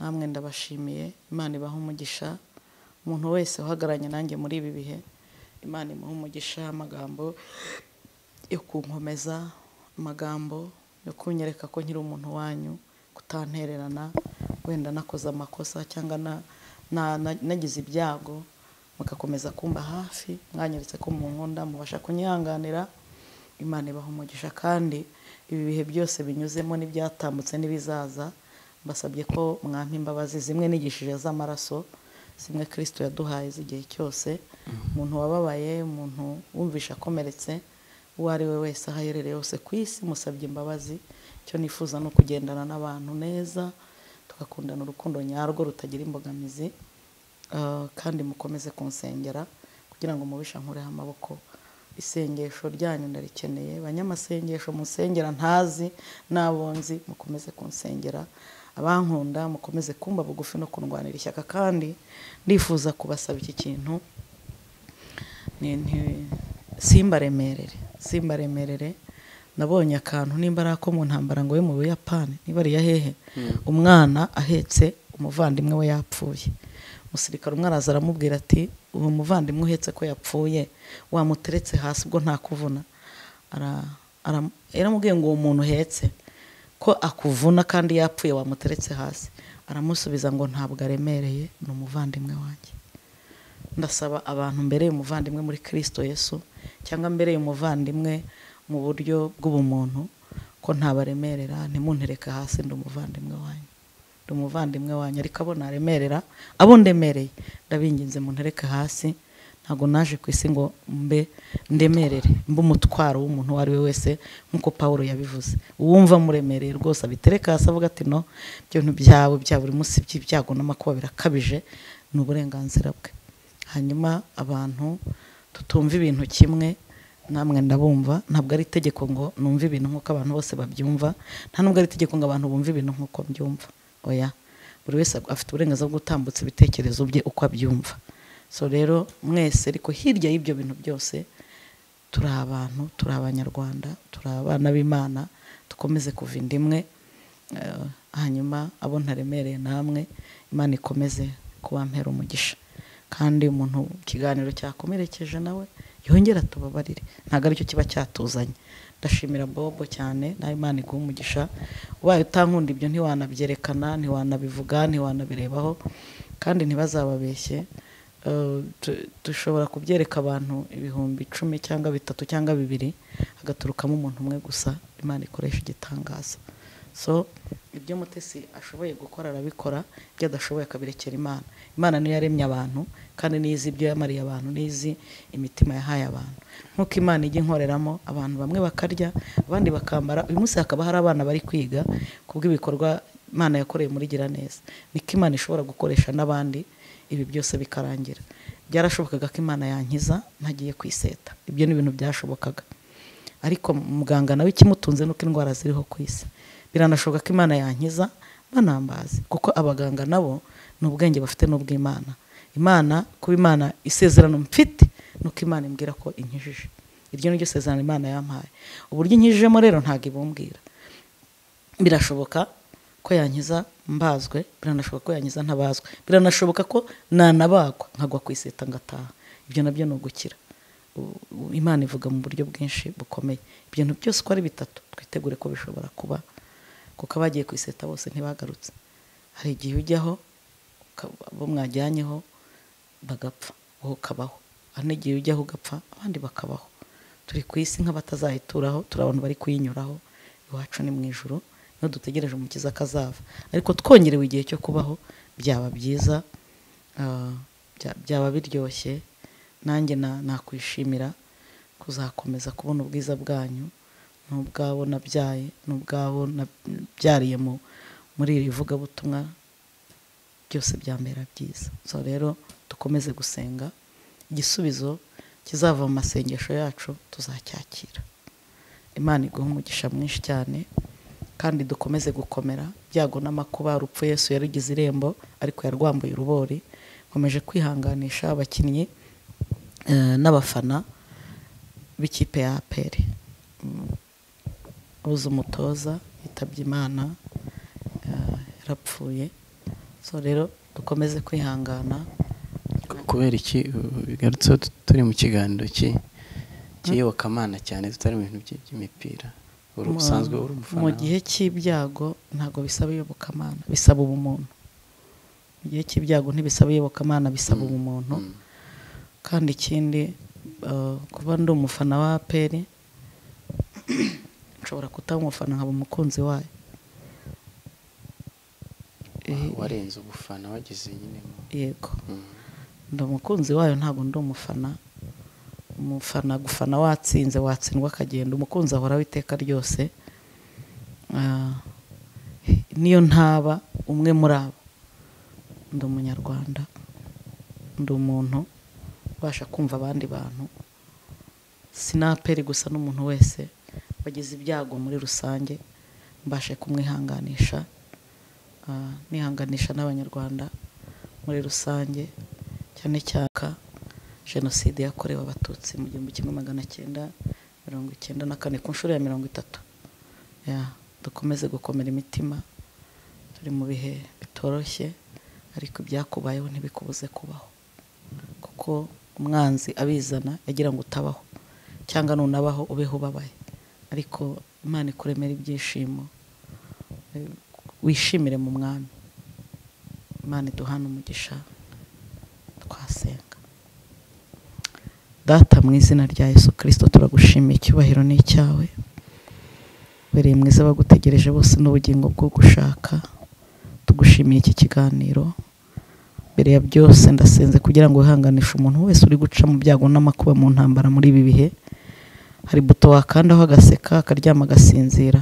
namwe ndabashimiye imana ibaha umugisha umuntu wese uhagararanye nanjye muri ibi bihe imana imuha umugisha amagambo yo kunkomeza amagambo yo kunyereka ko nkiri umuntu wanyu kutantererana wenda nakoze amakosa cyangwa na- na- na- nagize ibyago mugakomeza kumba hafi mwanyeretse ko mu nkunda mubasha kunyihanganira imana ibaha umugisha kandi ibi bihe byose binyuzemo n'ibyatambutse n'ibizaza mbasabye ko mwampa imbabazi zimwe nigishije z'amaraso zimwe kirisito yaduhaye z'igihe cyose umuntu wababaye umuntu wumvisha akomeretse uwo ari we wese aho aherereye hose ku isi musabye imbabazi icyo nifuza ni ukugendana n'abantu neza tugakundana urukundo nyarwo rutagira imbogamizi Uh, kandi mukomeze kunsengera kugira ngo mubisha nkureho amaboko isengesho ryanyu ndarikeneye banyamasengesho munsengera ntazi n'abonzi mukomeze kunsengera abankunda mukomeze kumba bugufi no kundwanira ishyaka kandi ndifuza kubasaba iki kintu ni- ni- simbaremerere simbaremerere nabonye akantu nimba ari ako mu ntambara ngo we mu buyapani niba ari iya hehe umwana ahetse umuvandimwe we yapfuye umusirikare umwe araza aramubwira ati uwo muvandimwe uhetse ko yapfuye wamuteretse hasi ubwo ntakuvuna Ara- ara- yaramubwiye ngo uwo muntu uhetse ko akuvuna kandi yapfuye wamuteretse hasi aramusubiza ngo ntabwo aremereye ni umuvandimwe wanjye ndasaba abantu mbereye umuvandimwe muri kirisito yesu cyangwa mbereye umuvandimwe mu buryo bw'ubumuntu ko ntabaremerera ntimuntereke hasi ndi umuvandimwe wanyu ndi umuvandimwe wanyu ariko abo naremerera abo ndemereye ndabinginze muntereke hasi ntabwo naje ku isi ngo mbe ndemerere mbe umutwaro w'umuntu uwo ari we wese nk'uko paul yabivuze uwumva muremereye rwose abitereka hasi avuga ati no ibintu byawe bya buri munsi by'ibyago n'amakuba birakabije ni uburenganzira bwe hanyuma abantu tutumva ibintu kimwe namwe ndabumva ntabwo ari itegeko ngo numve ibintu nk'uko abantu bose babyumva nta nubwo ari itegeko ngo abantu bumve ibintu nk'uko mbyumva oya buri wese afite uburenganzira bwo gutambutsa ibitekerezo bye uko abyumva so rero mwese ariko hirya y'ibyo bintu byose turi abantu turi abanyarwanda turi abana b'imana dukomeze kuva inda imwe Eh, hanyuma abo ntaremereye namwe imana ikomeze kubampera umugisha kandi umuntu ikiganiro cyakomerekeje nawe yongera tubabarire ntabwo aricyo kiba cyatuzanye ndashimira bobo cyane nawe imana iguha umugisha ubaye utankunda ibyo ntiwanabyerekana ntiwanabivuga ntiwanabirebaho kandi ntibazababeshye Eh, tu- dushobora kubyereka abantu ibihumbi icumi cyangwa bitatu cyangwa bibiri hagaturukamo umuntu umwe gusa imana ikoresha igitangaza so ibyo mutesi ashoboye gukora arabikora ibyo adashoboye akabirekera imana imana niyo yaremye abantu kandi niyo izi ibyo yamariye abantu niyo izi imitima yahaye abantu nk'uko imana ijya inkoreramo abantu bamwe bakarya abandi bakambara uyu munsi hakaba hari abana bari kwiga kubw'ibikorwa imana yakoreye muri gira neza niko imana ishobora gukoresha n'abandi ibi byose bikarangira byarashobokaga ko imana yankiza ntagiye kwiseta ibyo ni ibintu byashobokaga ariko muganga nawe ikimutunze nuko indwara ziriho ku isi biranashoboka ko imana yankiza banambaze kuko abaganga nabo ni ubwenge bafite n'ubw'imana imana kuba imana isezerano mfite nuko imana imbwira ko inkijije iryo ni ryo sezerano imana yampaye uburyo inkijijemo rero ntabwo ibumbwira birashoboka ko yankiza mbazwe biranashoboka ko yankiza ntabazwe biranashoboka ko nanabagwa nkagwa ku iseta ngataha ibyo nabyo ni ugukira U- u- imana ivuga mu buryo bwinshi bukomeye ibintu byose uko ari bitatu twitegure ko bishobora kuba kuko abagiye ku iseta bose ntibagarutse hari igihe ujyaho uka- abo mwajyanyeho bagapfa wowe ukabaho hari n'igihe ujyaho ugapfa abandi bakabaho turi ku isi nk'abatazayituraho turi abantu bari kuyinyuraho iwacu ni mu ijoro niho dutegereje umukiza akazava ariko twongerewe igihe cyo kubaho byaba byiza ah, bya- byaba biryoshye nanjye na- nakwishimira kuzakomeza kubona ubwiza bwanyu n'ubwabo nabyaye n'ubwabo nabyariye mu- muri iri vugabutumwa byose byambera byiza so rero dukomeze gusenga igisubizo kizava mu masengesho yacu tuzacyakira imana iguha umugisha mwinshi cyane kandi dukomeze gukomera byago n'amakuba urupfu yesu yarugize irembo ariko yarwambuye urubori nkomeje kwihanganisha abakinnyi eh, n'abafana b'ikipe ya aperi uzi umutoza yitabye imana eh, yarapfuye so rero dukomeze kwihangana kubera iki ubu bigarutse tu- turi mu kiganiro ki- cy'iyobokamana cyane tutari mu bintu by- by'imipira uri Mu- usanzwe uri umufana mu gihe cy'ibyago ntabwo bisaba iyobokamana bisaba ubumuntu mu gihe cy'ibyago ntibisaba iyobokamana bisaba Mm, ubumuntu mm. kandi ikindi eh, kuba ndi umufana wa aperi nshobora kutaba umufana nkaba umukunzi wayo Wa- Eh, warenze ubufana wageze nyine mu- yego mm. ndi umukunzi wayo ntabwo ndi umufana umufana gufana watsinze watsindwa akagenda umukunzi ahoraho iteka ryose Ah, niyo ntaba umwe muri abo ndi umunyarwanda ndi umuntu ubasha kumva abandi bantu sinaperi gusa n'umuntu wese bagize ibyago muri rusange mbashe kumwihanganisha ah, nihanganisha n'abanyarwanda muri rusange cyane cyane jenoside yakorewe abatutsi mu gihumbi kimwe magana cyenda mirongo icyenda na kane ku nshuro ya mirongo itatu Ya, dukomeze gukomera imitima turi mu bihe bitoroshye ariko ibyakubayeho ntibikubuze kubaho kuko umwanzi abizana yagira ngo utabaho cyangwa nunabaho ubeho ubabaye ariko imana ikuremera ibyishimo Eh, wishimire mu mwami imana iduhana umugisha twasenga data mu izina rya yesu kirisito turagushimiye icyubahiro ni icyawe ubereye mwiza bagutegereje bose n'ubugingo bwo gushaka tugushimiye iki kiganiro mbere ya byose ndasenze kugira ngo wihanganishe umuntu wese uri guca mu byago n'amakuba mu ntambara muri ibi bihe hari buto wakandaho agaseka akaryama agasinzira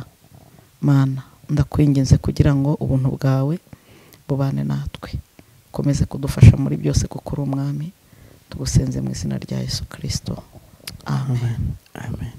mana ndakwinginze kugira ngo ubuntu bwawe bubane natwe ukomeze kudufasha muri byose kuko uri umwami tugusenze mu izina rya yesu kirisito amen amen